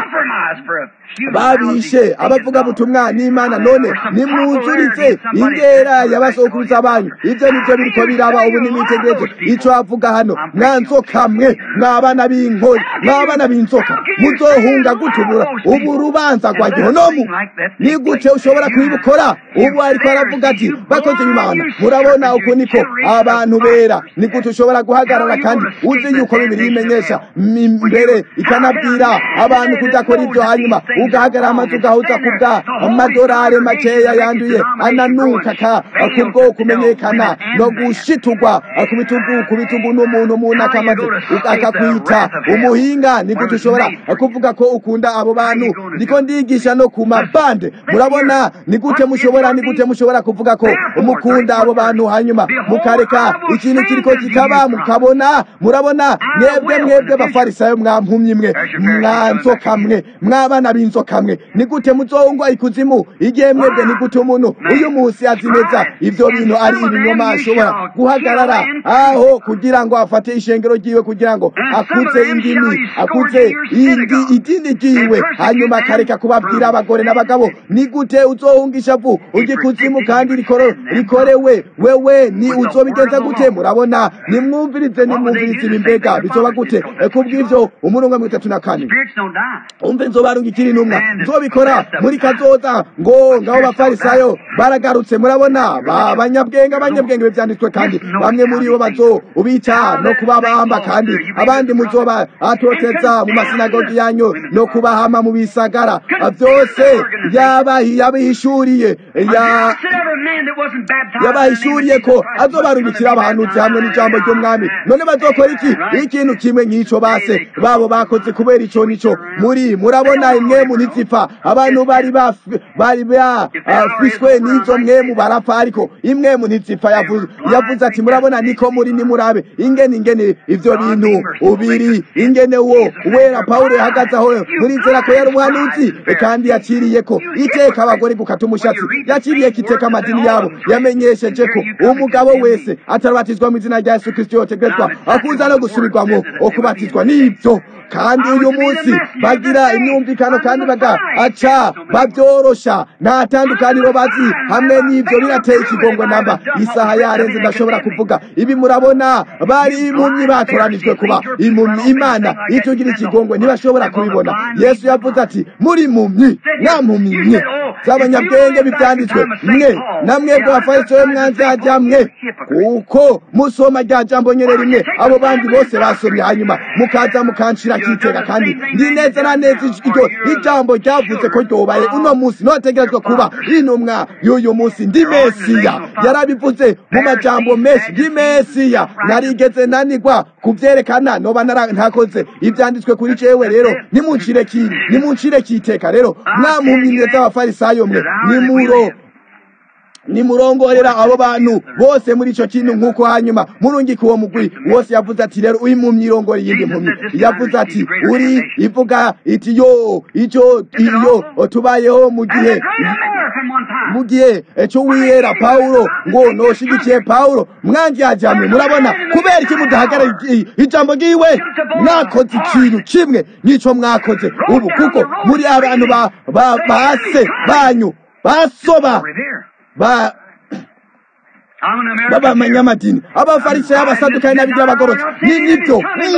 babishe abavuga butumwa n'imana none nimwuzuritse ingera y'abasokuruza banyu ibyo nibyo biriko biraba ubu nimwitegereze ico avuga hano mwanzoka mwe mwabana b'inkori mwabana b'inzoka muzohunga gutubura ubu urubanza rwa gihonomu ni gute ushobora kubikora ubu ariko aravuga ati bakoze imana murabona uku niko abantu bera ni gute ushobora guhagarara kandi uzi yuko bibiri bimenyesha mbere ikanabwira abantu kudakora ibyo hanyuma ugahagarara amazu ugahuza kubwa amadorari makeya yanduye ananuka kubwo kumenyekana no gushitugwa ku bitugu ku bitugu n'umuntu umuntu akamaze akakwita umuhinga ni gute ushobora kuvuga ko ukunda abo bantu ndiko ndigisha no ku mabande murabona ni gute mushobora ni gute mushobora kuvuga ko umukunda abo bantu hanyuma mukareka ikintu kiriko kikaba mukabona murabona mwebwe mwebwe bafarisayo mwampumyi mwe mwanzoka mwe mwabana b'inzoka mwe ni gute muzongwa ikuzimu igihe mwebwe ni gute umuntu uyu munsi azi neza ivyo bintu ari ibinyoma ashobora guhagarara aho kugira ngo afate ishengero ryiwe kugira ngo akuze indimi akuze indi idini ryiwe hanyuma akareka kubabwira abagore n'abagabo ni gute uzohunga ishavu ujya ikuzimu kandi rikorewe wewe ni uzobigenza gute murabona nimwumvirize nimwumvirize ibi mbega bizoba gute kubw'ivyo umurongo wa mirongo itatu na kane umve nzobarunga ikiri intumwa nzobikora muri kazoza ngo ngabo bafarisayo baragarutse murabona abanyabwenge abanyabwenge byanditswe kandi bamwe muri bo bazo ubica no kubabamba kandi abandi muzoba atoteza mu masinagogi yanyu no kubahama mu bisagara byose yabihishuriye yabahishuriye ko azobarungikira abahanuzi hamwe n'ijambo ry'umwami none bazokora iki ikintu kimwe nk'ico base babo bakoze kubera ico nico muri murabona imwe mu ntizipfa abantu bari bari bafishwe n'izo mwemu barapfa ariko imwe mu ntizipfa yavuze ati murabona niko muri nimurabe ingene ingene ivyo bintu ubiri ingene wo wera pawulo yahagaze aho muri nzira ko yari umuhanuzi kandi yaciriye ko iteka abagore gukata umushatsi yaciriye ko iteka amadini yabo yamenyesheje ko umugabo wese atarabatizwa mu izina rya yesu kristo yotegerezwa akuza no gusubirwamo okubatizwa n'ibyo kandi uyu munsi bagira imyumvikano kandi bagaca babyorosha nta tandukaniro bazi hamwe n'ibyo birateye ikigongo namba isaha yarenze ndashobora kuvuga ibi murabona bari impumyi batoranijwe kuba impumyi imana itugira ikigongwe ntibashobora kubibona yesu yavuze ati muri impumyi nta mpumyi mwe z'abanyabwenge bibyanditswe mwe na mwebwe bafarisayo mwanzajya mwe kuko musoma rya jambo nyene rimwe abo bandi bose basomye hanyuma mukaza mukanshira kitega kandi ndi neza na neza iryo ijambo ryavuze ko ryobaye uno munsi notegerezwa kuba intumwa y'uyu munsi ndi mesiya yarabivuze mu majambo menshi ndi mesiya narigeze nanigwa kubyerekana noba ntakoze ibyanditswe kuri jewe rero nimuncire ki nimuncire kiteka rero mwamumpimye z'abafarisayo mwe nimuro nimurongorera abo bantu bose muri ico kintu nk'uko hanyuma murungika uwo mugwi wose yavuze ati rero impumyi irongora iyindi mpumyi yavuze ati uri ivuga iti yo ico iyo tubayeho mu gihe mu gihe cyo wihera pawulo ngo noshigikiye pawulo mwanjyajyamwe murabona kubera iki mudahagarara ijambo ryiwe mwakoze ikintu kimwe n'ico mwakoze ubu kuko muri abantu ba se banyu basoba ba b'abanyamadini abafarisayo abasadukayi n'abigira abagororotsi ni nibyo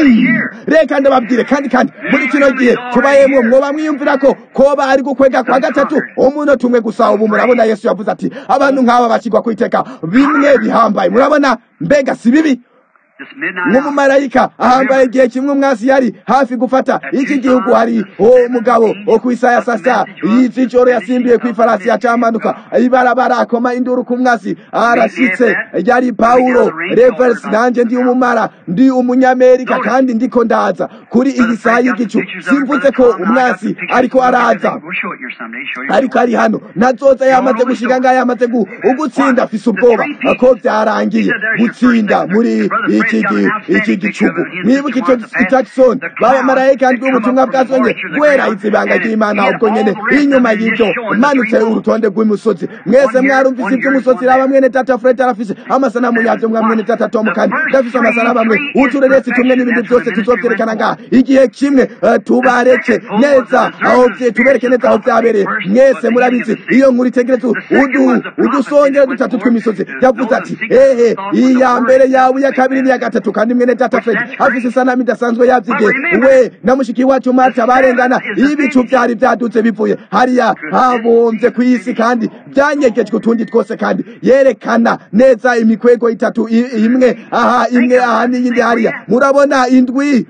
reka ndababwire kandi kandi muri kino gihe tubayemwo mwoba mwiyumvira ko koba ari gukwega kwa gatatu umuntu tumwe gusa ubu murabona yesu yavuze ati abantu nk'aba bashyirwa ku iteka bimwe bihambaye murabona mbega si bibi nk'umumarayika ahambaye igihe kimwe umwasi yari hafi gufata iki gihugu hari uwo mugabo wo ku isaha ya sasa y'ijoro yasimbiye ku ifarasi yacamanuka ibarabara akoma induru ku mwasi arashyitse yari pawulo reverse nanjye ndi umumara ndi umunyamerika kandi ndiko ndaza kuri iyi saha y'igicu simvuze ko umwasi ariko araza ariko ari hano nazoza yamaze gushika ngaho yamaze ugutsinda afise ubwoba ko byarangiye gutsinda muri iki iki gicugu mwibuke icyo itakisoni babamarayika ndwi ubutumwa bwazonye guhera izibanga ry'imana ubwo nyene inyuma y'ibyo manutse urutonde rw'imisozi mwese mwarumvise iby'umusozi raba mwene tata fred arafise amasanamu yavyo mwa mwene tata tom kandi ndafise amasanamu amwe utureresi tumwe n'ibindi byose tuzovyerekana ngaha igihe kimwe tubareke neza aho tubereke neza aho vyabereye mwese murabizi iyo nkuru itegereza udusongere dutatu tw'imisozi yavuze ati ehe iya mbere yawe iya kabiri n'iya gatatu kandi mwene data fred afise isanamu idasanzwe yavyigiye we na mushiki wacu marta barengana ibicu vyari vyadutse bivuye hariya habomvye kw'isi kandi vyanyegejwe utundi twose kandi yerekana neza imikwego itatu imwe aha imwe aha n'iyindi hariya murabona indwi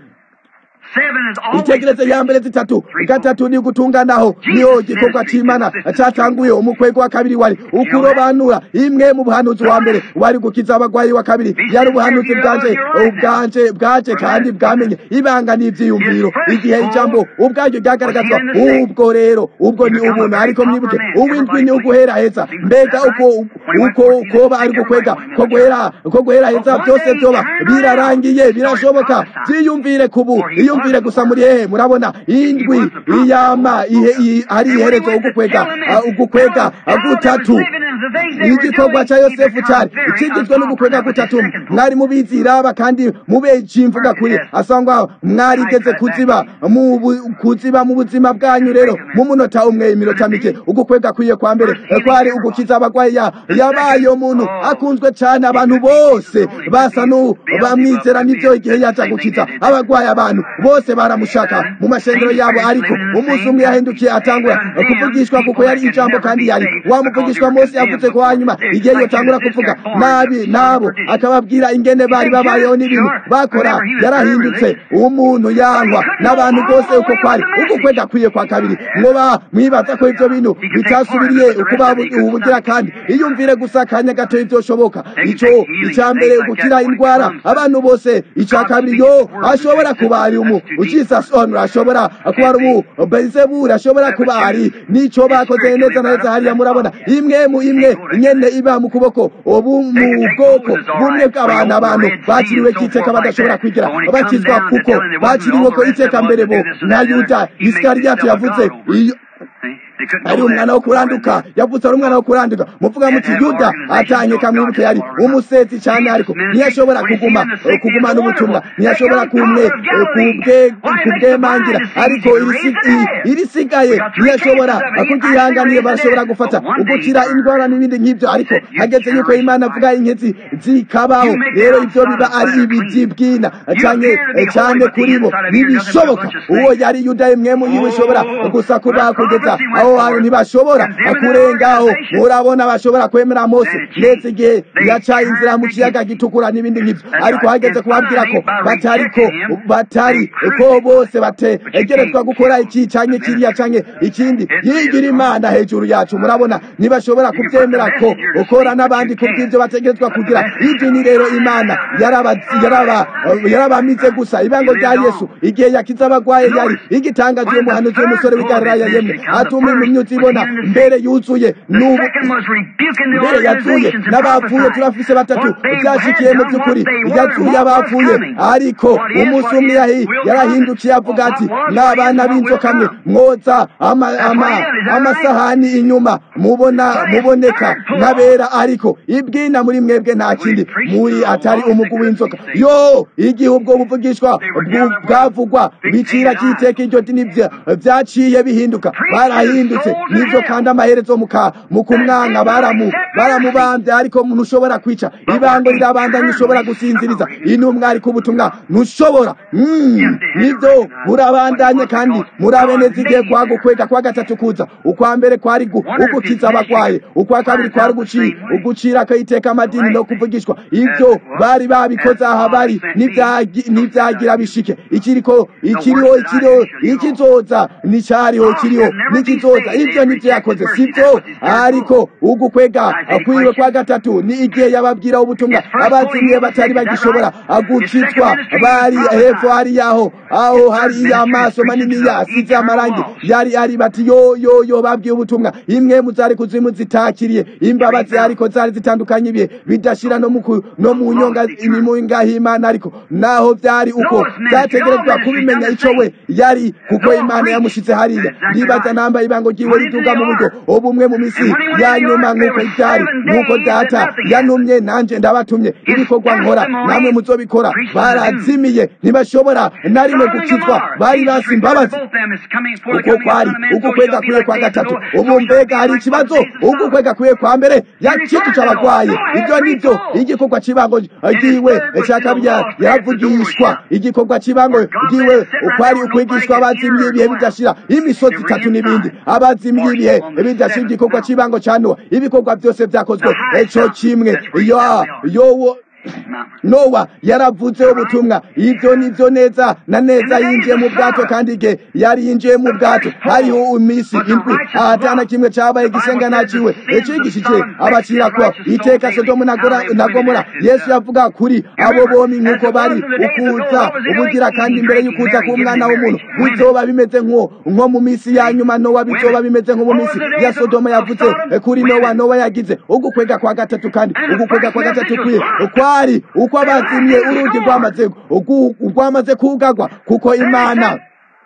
itegereze ya mbere zitatu gatatu ni gutunganaho niho igikorwa c'imana catanguye umukwego wa kabiri wari ukurobanura imwe mu buhanuzi wa mbere wari gukiza abagwayi wa kabiri yari ubuhanuzi bwanje ubwanje bwaje kandi bwamenye ibanga n'ivyiyumviro igihe ijambo ubwaryo ryagaragazwa ubwo rero ubwo ni ubuntu ariko mwibuke uwindwi ni uguhera heza mbega uko uko koba ari gukwega ko guhera ko guhera heza byose vyoba birarangiye birashoboka vyiyumvire kubu iyumvire gusa muri hehe murabona indwi iyama ari iherezo ugukwega ugukwega gutatu igikorwa ca yosefu cari ikigizwe n'ugukwega gutatu mwari mubizi raba kandi mubeje imvuga kuri asangwa mwarigeze kuziba mu kuziba mu buzima bwanyu rero mu munota umwe iminota mike ugukwega kwiye kwa mbere kwari ugukiza abagwayi yabaye umuntu akunzwe cane abantu bose basa bamwizera nivyo igihe yaja gukiza abagwayi abantu bose baramushaka mu mashengero yabo ariko umunsi umwe yahindukiye atangura kuvugishwa kuko yari ijambo kandi yari wamuvugishwa mose yavuze ko hanyuma igihe yotangura kuvuga nabi nabo akababwira ingene bari babayeho n'ibintu bakora yarahindutse umuntu yangwa n'abantu bose uko kwari uko kwega kwiye kwa kabiri mwoba mwibaza ko ivyo bintu bitasubiriye ukuba ubugira kandi iyumvire gusa akanya gato ivyoshoboka ico ica mbere gukira indwara abantu bose ica kabiri yo ashobora kuba ari umu jesus on ashobora kuba ari umu belzebul ashobora kuba ari nico bakoze neza na neza hariya murabona imwe mu imwe nyene iba mu kuboko ubu mu bwoko bumwe bw'abantu abantu bakiriwe kiteka badashobora kwigira bakizwa kuko bakiriwe ko iteka mbere bo na yuda isikariyati yavuze iyo ari umwana wo kuranduka yavutse ari umwana wo kuranduka muvuga muti yuda atanye kamwibuke yari umusetsi cyane ariko ntiyashobora kuguma kugumana ubutumwa ntiyashobora kumwe kubwemangira ariko irisigaye ntiyashobora kubyihanganiye barashobora gufata ugukira indwara n'ibindi nk'ibyo ariko hageze yuko imana avuga inkezi zikabaho rero ibyo biba ari ibibyibwina cyane cyane kuri bo ntibishoboka uwo yari yuda imwe mu yiwe ishobora gusa kuba kugeza aho hantu ntibashobora kurengaho murabona bashobora kwemera mose ndetse igihe yacaye inzira mu kiyaga gitukura n'ibindi nk'ibyo ariko hageze kubabwira ko batari ko batari ko bose bategerezwa gukora iki canke kiriya canke ikindi yigira imana hejuru yacu murabona ntibashobora kubyemera ko ukora n'abandi kubw'ibyo bategerezwa kugira idini rero imana yarabamize gusa ibango rya yesu igihe yakiza abagwaye yari igitangaje uwo muhanuzi w'umusore w'igalilaya yemwe atuma imyutsi ibona mbere yuzuye n'ubu mbere yazuye n'abapfuye turafise batatu byashikiye mu by'ukuri yazuye abapfuye ariko umunsi umwe yarahindukiye avuga ati n'abana b'inzoka mwe mwoza amasahani inyuma mubona muboneka nk'abera ariko ibwina muri mwebwe nta kindi muri atari umugu w'inzoka yo igihe ubwo buvugishwa bwavugwa bicira kiteka iryo dini vyaciye bihinduka barahinduka yarahindutse nivyo kandi amaherezo muka mu kumwanga baramu baramubambye ariko ntushobora kwica ibango rirabandanya ushobora gusinziriza intumwa ariko ubutumwa ntushobora Mm, nivyo burabandanye kandi murabe neza igihe kwa gukwega kwa gatatu kuza ukwa mbere kwari gu- ugukiza abagwaye ukwa kabiri kwari uguci ugucira akayiteka amadini no kuvugishwa ivyo bari babikoze aha bari n'ivyagi- n'ivyagira bishike ikiriko ikiriho ikiriho ikizoza n'icyariho kiriho n'ikizoza ivyo nivyo yakoze sivyo ariko ugukwega kwiwe kwa gatatu ni igihe yababwira ubutumwa abazimiye batari bagishobora gukizwa bari hepfo hari yaho aho hari amaso manini yasize amarangi yari ari bati yo yo yo babwiye ubutumwa imwe mu zari kuzimu zitakiriye imbabazi ariko zari zitandukanye ibihe bidashira no mu ku- no mu nyonga mu ngahimana ariko naho byari uko byategerezwa kubimenya ico we yari kuko imana yamushize hariya ndibaza namba ibango ryiwe riduga mu buryo ubumwe mu misi ya nyuma nk'uko byari nk'uko data yantumye nanje ndabatumye ibikorwa nkora namwe muzobikora barazimiye ntibashobora na rimwe gukizwa bari basi imbabazi uko kwari uko kwega kwiye kwa gatatu ubu mbega hari ikibazo uko kwega kwiye kwa mbere yakijije abagwaye ibyo nivyo igikorwa cy'ibango ryiwe cya kabiri yaravugishwa igikorwa cy'ibango ryiwe ukwari ukwigishwa abazimye ibihe bidashira imisozi itatu n'ibindi abazimye ibihe bidashira igikorwa cy'ibango cya nowa ibikorwa byose byakozwe eco kimwe yo yowo nowa yaravuze ubutumwa ibyo nibyo neza na neza yinjiye mu bwato kandi igihe yari yinjiye mu bwato hariho iminsi indwi ahatana kimwe cyabaye igisenga naciwe icigishije abacira ko iteka sodomu na Gora- na gomora yesu yavuga kuri abo bombi nk'uko bari ukuza ubugira kandi imbere y'ukuza k'umwana w'umuntu bizoba bimeze nko nko mu minsi ya nyuma nowa bizoba bimeze nko mu minsi ya sodomu yavuze kuri nowa nowa yagize ugukwega kwa gatatu kandi ugukwega kwa gatatu kwiye kwari uko abazimye urugi rwamaze ugu- rwamaze kugagwa kuko imana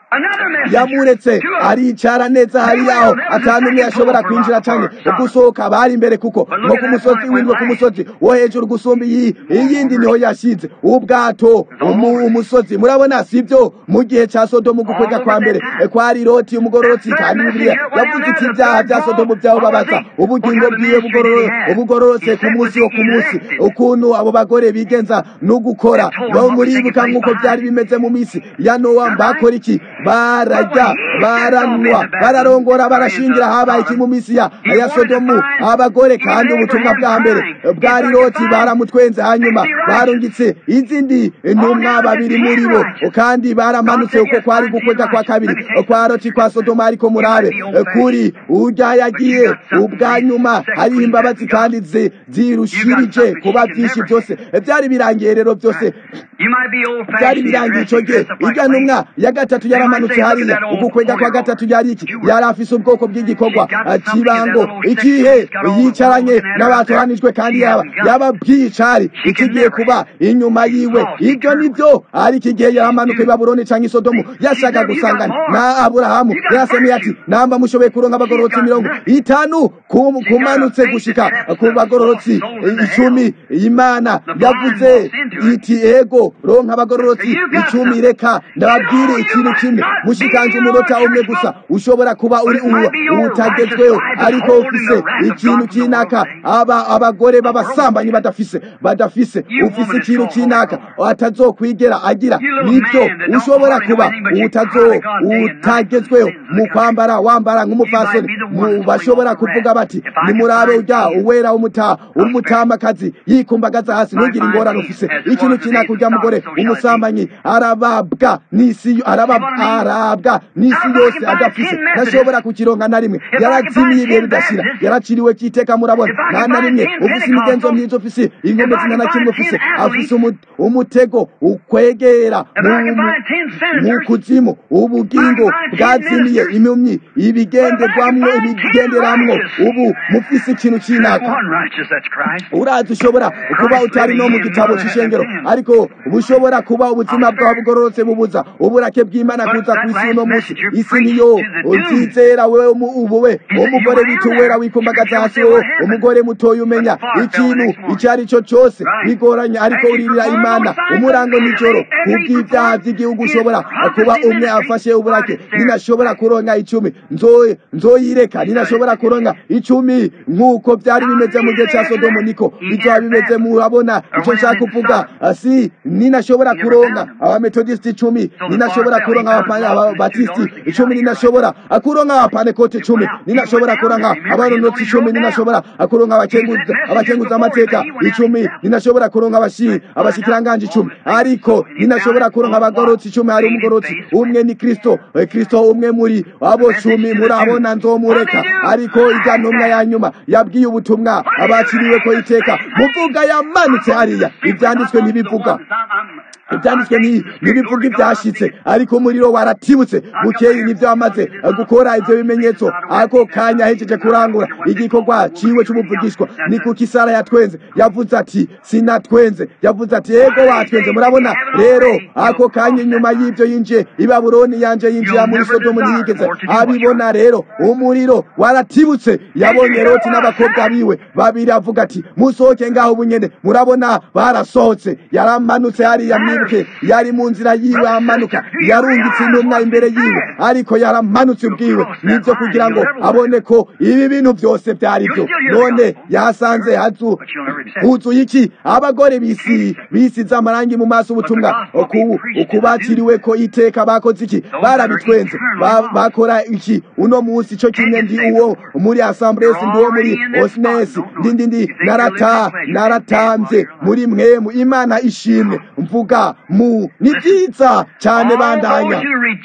yamuretse aricara neza hari yaho atanu umwe yashobora kwinjira canke gusohoka bari imbere kuko nko ku musozi windwe ku musozi wo hejuru gusumba iyi iyindi niho yashize ubwato umu- umusozi murabona sibyo mu gihe ca sodomu gukwega kwa mbere e, kwari loti umugororotsi kandi bibiliya yavuze iti ibyaha bya sodomu byaho babaza ubugingo bwiwe bugororo- bugororotse ku munsi wo ku munsi ukuntu abo bagore bigenza no gukora no muribuka nk'uko byari bimeze mu minsi ya nowa bakora iki bararya baranywa bararongora barashingira habaye iki mu minsi ya ya sodomu abagore kandi ubutumwa bwa mbere bwari loti baramutwenze hanyuma barungitse izindi ntumwa babiri muri bo kandi baramanutse uko kwari gukwega kwa kabiri kwa loti kwa sodomu ariko murabe kuri urya yagiye ubwa nyuma hariho imbabazi kandi zi- zirushirije kuba byinshi byose byari birangiye rero byose byari birangiye icyo gihe irya ntumwa ya gatatu yaramanutse hariya ugukwega kwa gatatu yari iki yari afise ubwoko bw'igikorwa ah, kibango ikihe yicaranye n'abatoranijwe kandi yaba yaba bwicari ikigiye kuba inyuma yiwe ibyo nibyo ariko igihe yaramanuka i babuloni canke i sodomu yashaka gusangana na aburahamu yarasemeye ati namba mushoboye kuronka abagororotsi mirongo itanu ku- kumanutse gushika ku bagororotsi icumi imana yavuze iti ego ronka abagororotsi icumi reka ndababwire ikintu kimwe mushikanje umunota umwe gusa ushobora kuba uri uwo utagezweho ariko ufise ikintu kinaka aba abagore b'abasambanyi badafise badafise ufise ikintu kinaka atazokwigera agira nibyo ushobora kuba utazo utagezweho mu kwambara wambara nk'umufasoni mu bashobora kuvuga bati nimurabe ujya uwera umuta umutamakazi yikumbagaza hasi ntugire ingorane ufise ikintu kinaka ujya mugore umusambanyi arababwa n'isi yo- arabab- arabwa n'isi yose adafise ntashobora kukironka na rimwe yarazimiye ibihe bidashira yaraciriwe kiteka murabona nta na rimwe ufise imigenzo myiza ufise inkombe zina na kimwe ufise afise umu- umutego ukwegera mu- mu- mu kuzimu ubugingo bwazimiye impumyi ibigenderwamwo ibigenderamwo ubu mufise ikintu kinaka urazi ushobora kuba utari no mu gitabo cy'ishengero ariko bushobora kuba ubuzima bwawe bugororotse bubuza uburake bw'imana kuza ku isi uno munsi isi niyo uzizera wewe ubuwe umugore wituwera wikumbagaza hasi wowe umugore mutoya umenya ikintu icyo ari cyo cyose bigoranye ariko uririra imana umurango nijoro kubw'ibyaha by'igihugu ushobora kuba umwe afashe uburake ninashobora kuronka icumi nzoyireka ninashobora kuronka icumi nk'uko byari bimeze mu gihe cya sodomu niko bizaba bimeze murabona icyo nshaka kuvuga si ninashobora kuronka abametodisiti icumi ninashobora kuronka ababatisiti icumi ninashobora kuronka abapanekoti icumi ninashobora kuronka abaronotsi icumi ninashobora kuronka abakenguza amateka icumi ninashobora kuronka abashikiranganje icumi ariko ninashobora kuronka abagorotsi icumi hari umugorotsi umwe ni kristo kristo umwe muri abo cumi murabona nzomureka ariko ijya ntumwa ya nyuma yabwiye ubutumwa abakiriwe ko iteka muvuga yamanutse hariya ibyanditswe ntibivuga ibyanditswe ntibivuga ibyashyitse ariko umuriro waratibutse bukeyi nibyo wamaze gukora ibyo bimenyetso ako kanya ahejeje kurangura igikorwa ciwe cy'umuvugishwa ni kuko isara yatwenze yavuze ati sinatwenze yavuze ati yego watwenze murabona rero ako kanya inyuma y'ibyo yinjiye i babuloni yanje yinjira muri sodomu ntiyigeze abibona rero umuriro waratibutse yabonye loti n'abakobwa biwe babiri avuga ati musohoke ngaho ubunyene murabona barasohotse yaramanutse hariya mwibuke yari mu nzira yiwe amanuka yarungitse intumwa imbere yiwe ariko yaramanutse ubwiwe nibyo kugira ngo abone ko ibi bintu byose byari byo none yasanze huzuye iki abagore bisi bisize amarangi mu maso ubutumwa ukubakiriwe ko iteka bakoze iki barabitwenze bakora iki uno munsi cyo kimwe ndi uwo muri asamburesi ndi uwo muri osinesi ndi ndi ndi narata naratanze muri mwemu imana ishimwe mvuga mu ni byiza cyane bandanya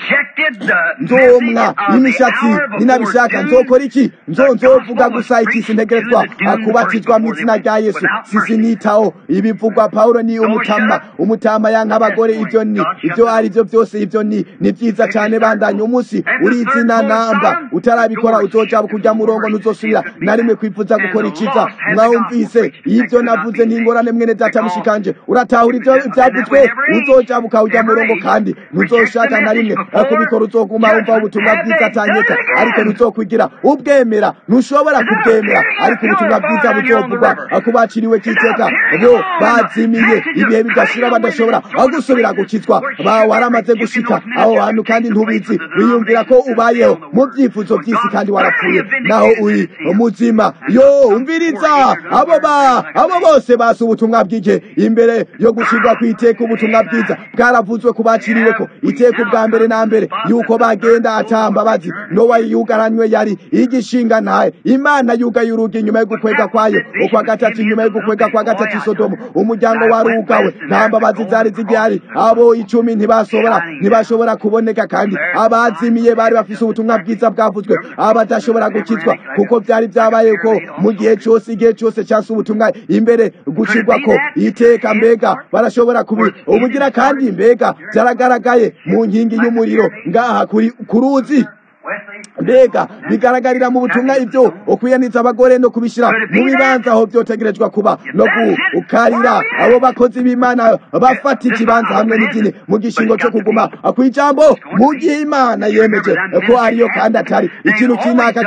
nzomwa imishatsi ninabishaka nzokora iki nzo nzovuga gusa iki sintegerezwa kubatizwa mu izina rya yesu sisinitaho ibivugwa pawulo ni umutama umutama yanka abagore ibyo ni ibyo ari byo byose ibyo ni ni byiza cyane bandanya umunsi uri izina namba utarabikora uzoja kujya murongo ntuzosubira na rimwe kwifuza gukora iciza mwumvise ibyo navuze n'ingorane mwene data mushikanje uratahura ibyo byavuzwe uzoja bukawujya murongo kandi ntuzoshaka na rimwe kubikora uzoguma wumva ubutumwa bwiza atanyeka ariko ntuzokwigira ubwemera ntushobora kubwemera ariko ubutumwa bwiza buzovugwa kubaciriwe kiteka bo bazimiye ibihe bidashira badashobora gusubira gukizwa waramaze gushika aho hantu kandi ntubizi wiyumvira ko ubayeho mu byifuzo by'isi kandi warapfuye naho uri muzima yo umviriza abo ba abo bose basi ubutumwa bw'ike imbere yo gushirwa ku iteka ubutumwa bwiza bwaravuzwe ku baciriwe ko iteka ubwa mbere na mbere yuko bagenda atambabazi nowa yugaranywe yari igishinga ntaye imana yugaye urugi inyuma yo gukwega kwayo ukwa gatatu inyuma yo gukwega kwa gatatu sodomu umuryango warugawe nta mbabazi zari zigihari abo icumi ntibashobora ntibashobora kuboneka kandi abazimiye bari bafise ubutumwa bwiza bwavuzwe abadashobora gukizwa kuko byari byabaye ko mu gihe cyose igihe cyose cyase ubutumwa imbere gucirwa ko iteka mbega barashobora kubi ubugira kandi mbega byaragaragaye mu nkingi y'umuriro ngaha kuri kuruzi mbega bigaragarira mu butumwa ibyo ukwiyaniza abagore no kubishyira mu bibanza aho byotegerejwe kuba no gukarira abo bakozi b'imana bafata ikibanza hamwe n'idini mu gishingo cyo kuguma ku ijambo mu gihe imana yemeje ko ariyo kandi atari ikintu cy'inaka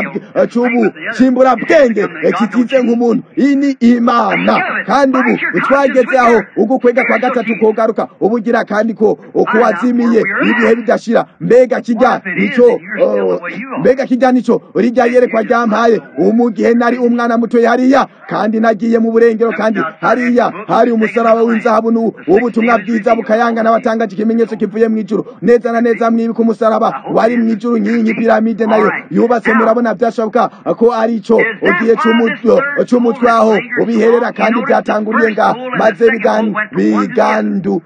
cy'ubu cyimburabwenge kitize nk'umuntu iyi ni imana kandi ubu twageze aho ugukwega kwa gatatu kogaruka ubugira kandi ko kuwazimiye ibihe bidashira mbega kijya nicyo mbega kijya nicyo rijya yerekwa ryampaye mu gihe nari umwana muto hariya kandi nagiye mu burengero kandi hariya hari umusaraba w'inzahabu w'ubutumwa bwiza bukayangana watangaje ikimenyetso kivuye mu ijuru neza na neza mwibuka umusaraba wari mu ijuru nk'iyi piramide nayo yubatse murabona byashoboka ko ari icyo ugiye cy'umutwe aho ubiherera kandi byatanguriye ngaha maze bigandu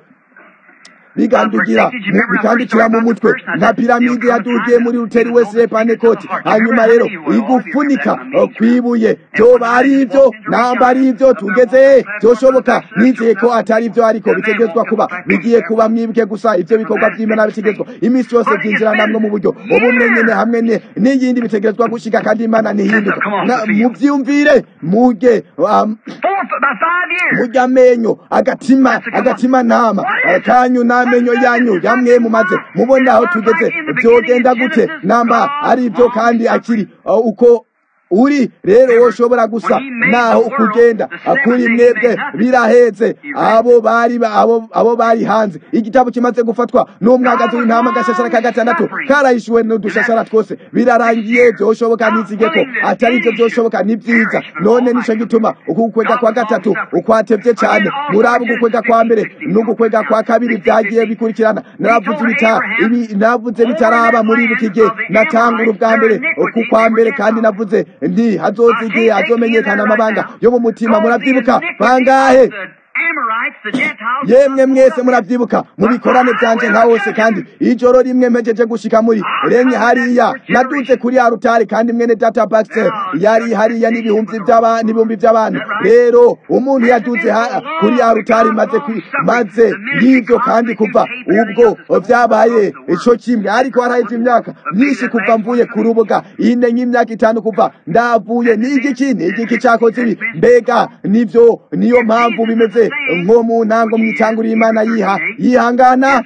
bigandugira bikandukira mu mutwe nka piramide yadugiye muri ruteri wese panekoti hanyuma rero igufunika kwibuye byoba ari ibyo namba ari ibyo tugeze byoshoboka nizeye ko atari ibyo ariko bitegetswa kuba bigiye kuba mwibuke gusa ibyo bikorwa by'imana bitegetswa iminsi yose byinjira namwe mu buryo ubumwe nyine hamwe n'iyindi bitegerezwa gushika kandi imana ntihinduka mubyiyumvire muge mujya amenyo agatima agatima nama kanyu namwe menyo yanyu yamwe mumaze mubona aho tugeze byogenda gute namba ari ibyo kandi akiri uh, uko uri rero woshobora gusa naho ukugenda kuri mwebwe biraheze abo bari abo abo bari hanze igitabo kimaze gufatwa n'umwagazi w'intama gashashara ka gatandatu karahishuwe n'udushashara twose birarangiye byoshoboka nizige ko atari ibyo byoshoboka ni byiza none nico gituma ukukwega kwa gatatu ukwatevye cyane muraba ugukwega kwa mbere n'ugukwega kwa kabiri byagiye bikurikirana naravuze ibita ibi navuze bitaraba muri iki gihe natangura ubwa mbere ku kwa mbere kandi navuze ndi hazoza igihe hazomenyekana amabanga yo mu mutima murabyibuka bangahe yemwe mwese murabyibuka mu bikorane byanje nka hose kandi ijoro rimwe mpejeje gushika muri renye hariya naduze kuri ya rutari kandi mwene data Baxter yari hariya n'ibihumbi by'aba n'ibihumbi by'abantu rero umuntu yaduze kuri ya rutari maze maze y'ibyo kandi kuva ubwo byabaye ico kimwe ariko haraheze imyaka myinshi kuva mvuye ku rubuga ine nk'imyaka itanu kuva ndavuye n'igiki n'igiki cyakoze ibi mbega nivyo niyo mpamvu bimeze nko mu ntango mwitanguriye imana yiha yihangana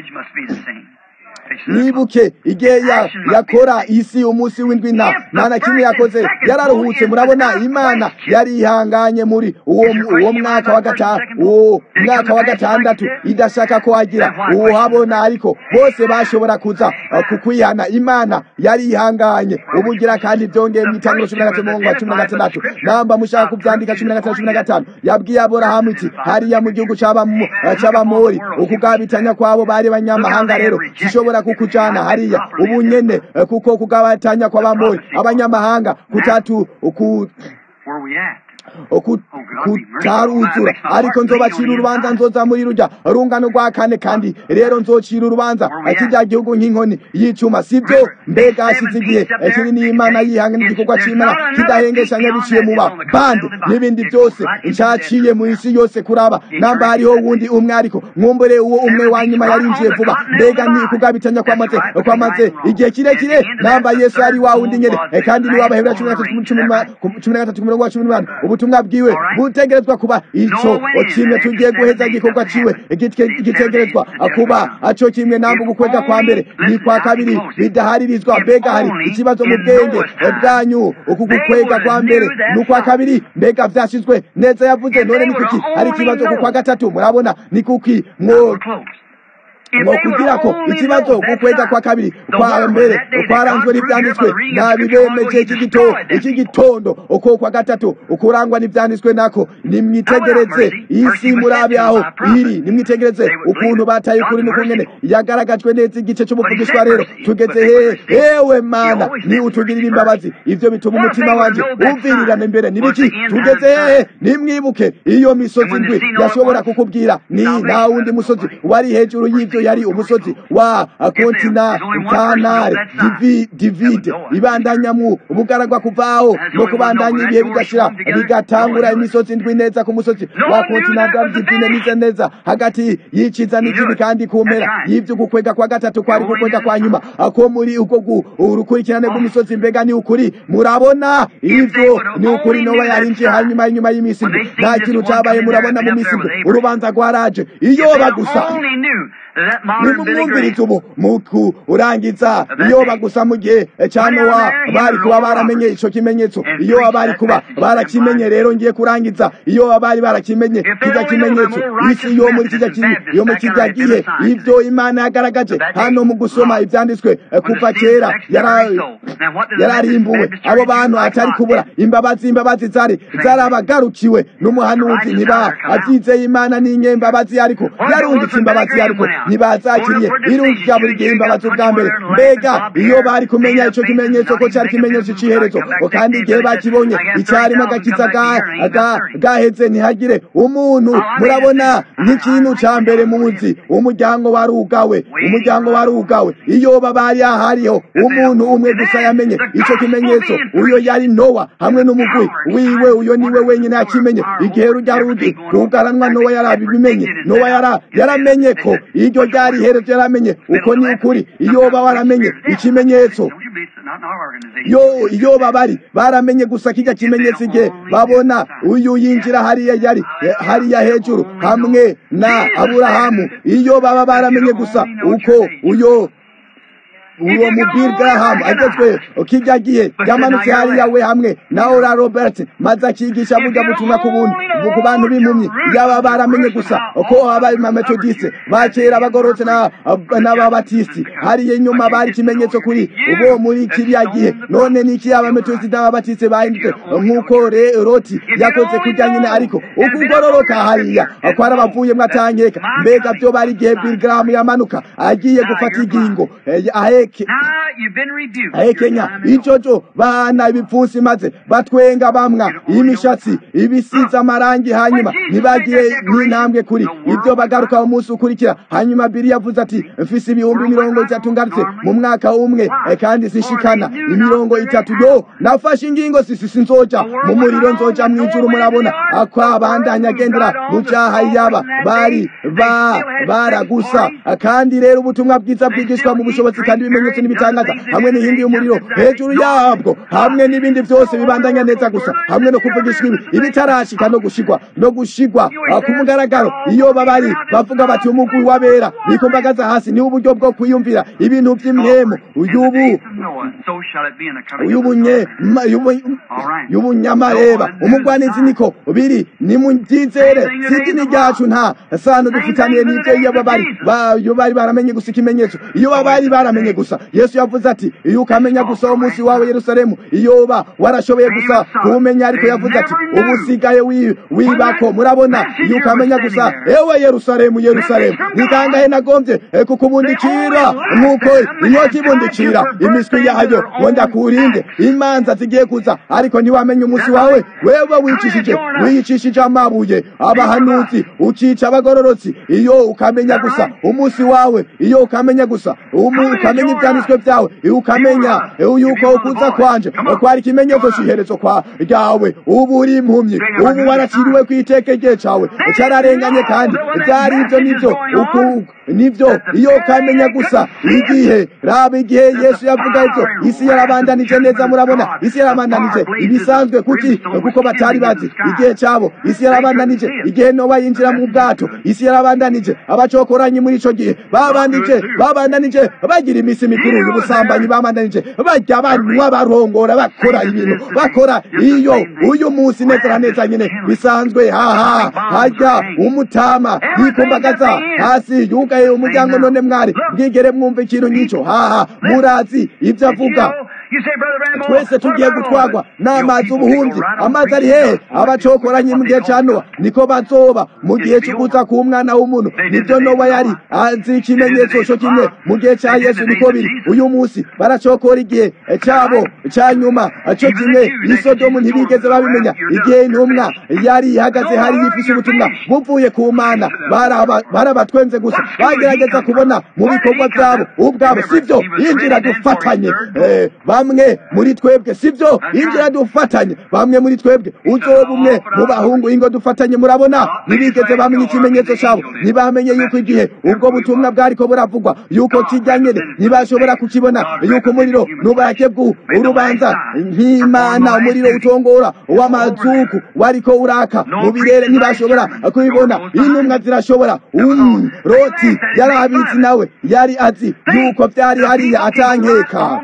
nibuke igihe yakora isi umunsi w'indwi nta nta na kimwe yakoze yararuhutse murabona imana yari ihanganye muri uwo uwo mwaka wa gatanu uwo mwaka wa gatandatu idashaka ko hagira uhabona ariko bose bashobora kuza kukwihana imana yari ihanganye ubugira kandi byongeye mu itangiro cumi na gatatu umurongo wa cumi na gatandatu namba mushaka kubyandika cumi na gatanu cumi na gatanu yabwiye aburahamu iti hariya mu gihugu c'abamori ukugabitanya kwabo bari banyamahanga rero zishobora kukujana hariya ubu nyene kuko kugabatanya kw'abamori abanyamahanga kutatu ku kutaruzura ariko nzobacira urubanza nzoza muri rujya rungano rwa kane kandi rero nzocira urubanza kijya gihugu nk'inkoni y'icuma sibyo mbega hashize igihe kiri n'imana yihanga n'igikorwa c'imana kidahengeshanya biciye mu bandi n'ibindi byose ncaciye mu isi yose kuraba namba hariho wundi umwe ariko mwumbure uwo umwe wa nyuma yarinjiye vuba mbega ni kugabitanya kwamaze kwamaze igihe kirekire namba yesu ari wa wundi nyene kandi ni w'abahebura cumi na gatatu ku murongo wa cumi n'umunani ubutumwa bwiwe butegerezwa kuba ico kimwe tugiye guheza igikorwa ciwe gitegerezwa kuba aco kimwe namba ugukwega kwa mbere ni kwa kabiri bidaharirizwa mbega hari ikibazo mu bwenge bwanyu uku gukwega kwa mbere n'ukwa kabiri mbega vyashizwe neza yavuze none ni kuki hari ikibazo ku kwa gatatu murabona ni kuki mwo ngo kugira ko ikibazo gukwega kwa kabiri kwa mbere kwaranzwe n'ibyanditswe nabibemeje iki gito iki gitondo uko kwa gatatu ukurangwa n'ibyanditswe nako nimwitegereze isi murabe aho iri nimwitegereze ukuntu bataye ukuri n'ukungene yagaragajwe neza igice cy'umuvugishwa rero tugeze hehe ewe mana ni utugirira imbabazi ivyo bituma umutima wanje uvirirana imbere nibiki tugeze hehe nimwibuke iyo misozi ndwi yashobora kukubwira ni nta wundi musozi wari hejuru y'ivyo yari umusozi wa kontinantanare divide ibandanya mu bugaragwa kuvaho no kubandanya ibihe bigashira bigatangura imisozi ndwi neza ku musozi wa kontinantal divine nize neza hagati y'iciza n'ikibi kandi ku mpera y'ivyo gukwega kwa gatatu kwari gukwega kwa nyuma ako muri uko urukurikirane rw'imisozi mbega ni ukuri murabona ivyo ni ukuri nowa yarinjiye hanyuma y'inyuma y'imisi ndwi nta kintu cabaye murabona mu misi ndwi urubanza rwaraje iyoba gusa nimumwumviriza ubu muku urangiza iyo bagusa mu gihe cya nowa bari kuba baramenye ico kimenyetso iyo bari kuba barakimenye rero ngiye kurangiza iyo bari barakimenye kijya kimenyetso isi yo muri kijya yo mu kijya gihe ivyo imana yagaragaje hano mu gusoma ivyanditswe kuva kera yararimbuwe abo bantu atari kubura imbabazi imbabazi zari zarabagarukiwe n'umuhanuzi ntiba avyizeye imana n'inyembabazi ariko yarungitse imbabazi ariko ntibazakiriye irungika buri gihe imbabazi ubwa mbere mbega iyo bari kumenya ico kimenyetso ko cari kimenyetso c'iherezo kandi igihe bakibonye icarimo agakiza gaheze ntihagire umuntu murabona nk'ikintu ca mbere muzi umuryango warugawe umuryango warugawe iyo bari hariho umuntu umwe gusa yamenye ico kimenyetso uyo yari nowa hamwe n'umugwi wiwe uyo niwe wenyine yakimenye igihe rujya rudi rugaranwa nowa yarabibimenye nowa yaramenye ko iryo uko ryari iherezo yaramenye uko ni ukuri iyoba waramenye ikimenyetso yo iyoba bari baramenye gusa kijya kimenyetso igihe babona uyu yinjira hariya yari hariya hejuru hamwe na aburahamu iyo baba baramenye gusa uko uyo uwo mubiri Graham agezwe kijya gihe yamanutse hariya we hamwe na Ora Robert maze akigisha burya butumwa ku buntu ku bantu b'impumyi yaba baramenye gusa uko abaye ma methodiste bakera bagorotse na n'ababatisi hariya inyuma bari ikimenyetso kuri ubo muri kiriya gihe none niki aba methodiste n'ababatiste bahindutse nk'uko Roti yakoze kujya nyine ariko ukugororoka hariya ko arabavuye mwatangeka mbega byo bari igihe Bill Graham yamanuka agiye gufata igingo ahe ahekenya icoco bana ibipfunsi maze batwenga bamwa imishatsi ibisize amarangi hanyuma ntibagiye n'intambwe kuri ibyo bagaruka umunsi ukurikira hanyuma biri yavuze ati mfise ibihumbi mirongo itatu ngarutse mu mwaka umwe kandi sinshikana imirongo itatu yo nafashe ingingo sisi sinzoja mu muriro nzoja mw'ijuru murabona ako abandanya agendera mu cyaha yaba bari ba baragusa kandi rero ubutumwa bwiza bwigishwa mu bushobozi kandi ibimenyetso n'ibitangaza hamwe n'inkingi y'umuriro hejuru yabwo hamwe n'ibindi byose bibandanya neza gusa hamwe no kuvugishwa ibi ibitarashika no gushigwa no gushigwa ku mugaragaro iyo babari bavuga bati umugwi wabera bikumbagaza hasi ni uburyo bwo kwiyumvira ibintu by'imhemu uyubu uyubunye y'ubunyamareba umugwanizi niko biri ni mubyizere sidini ryacu nta sano dufitaniye n'ibyo iyo babari bari baramenye gusa ikimenyetso iyo babari baramenye gusa yesu yavuze ati iyo ukamenya gusa umunsi wawe yerusalemu iyo ba warashoboye gusa kuwumenya ariko yavuze ati ubu usigaye wibako murabona iyo ukamenya gusa ewe yerusalemu yerusalemu ni kangahe nagombye kukubundikira nk'uko inyota ibundikira imiswi yayo ngo ndakurinde imanza zigiye kuza ariko ntiwamenye umunsi wawe wewe wicishije wiyicishije amabuye abahanuzi ukica abagororotsi iyo ukamenya gusa umunsi wawe iyo ukamenya gusa ukamenya ibyanditswe byawe ukamenya yuko ukuza kwanje kwari ikimenyetso cy'iherezo kwa ryawe ubu uri impumyi ubu waraciriwe ku iteke rye cawe cyararenganye kandi byari ibyo nibyo nibyo iyo ukamenya gusa igihe raba igihe yesu yavuga ibyo isi yarabandanije neza murabona isi yarabandanije ibisanzwe kuki kuko batari bazi igihe cyabo isi yarabandanije igihe noba yinjira mu bwato isi yarabandanije abacokoranyi muri ico gihe babandanije babandanije bagira iminsi mikuru y'ubusambanyi babandanije bajya banywa barongora bakora ibintu bakora iyo uyu munsi neza na neza nyine bisanzwe haha hajya umutama yikumbagaza hasi yugaye umuryango none mwari bwigere mwumva ikintu nk'icyo haha murazi ibyo avuga twese tugiye gutwagwa n'amazi ubuhunzi amazi ari hehe abacokoranye mu gihe cya nowa niko bazoba mu gihe cyo kuza ku mwana w'umuntu nibyo nowa yari azi ikimenyetso cyo kimwe mu gihe cya yesu niko biri uyu munsi baracokora igihe cyabo cya nyuma cyo kimwe isodomu ntibigeze babimenya igihe intumwa yari ihagaze hari yifise ubutumwa buvuye ku mana barabatwenze gusa bagerageza kubona mu bikorwa byabo ubwabo sibyo yinjira dufatanye bamwe muri twebwe sibyo injira dufatanye bamwe muri twebwe uzoba umwe mu bahungu ingo dufatanye murabona ntibigeze bamenye ikimenyetso cyabo ntibamenye yuko igihe ubwo butumwa bwariko buravugwa yuko kijya nyene ntibashobora kukibona yuko umuriro n'uburake bw'u urubanza nk'imana umuriro utongora w'amazuku wariko uraka mu birere ntibashobora kubibona intumwa zirashobora um, roti yari abizi nawe yari azi yuko byari hariya atankeka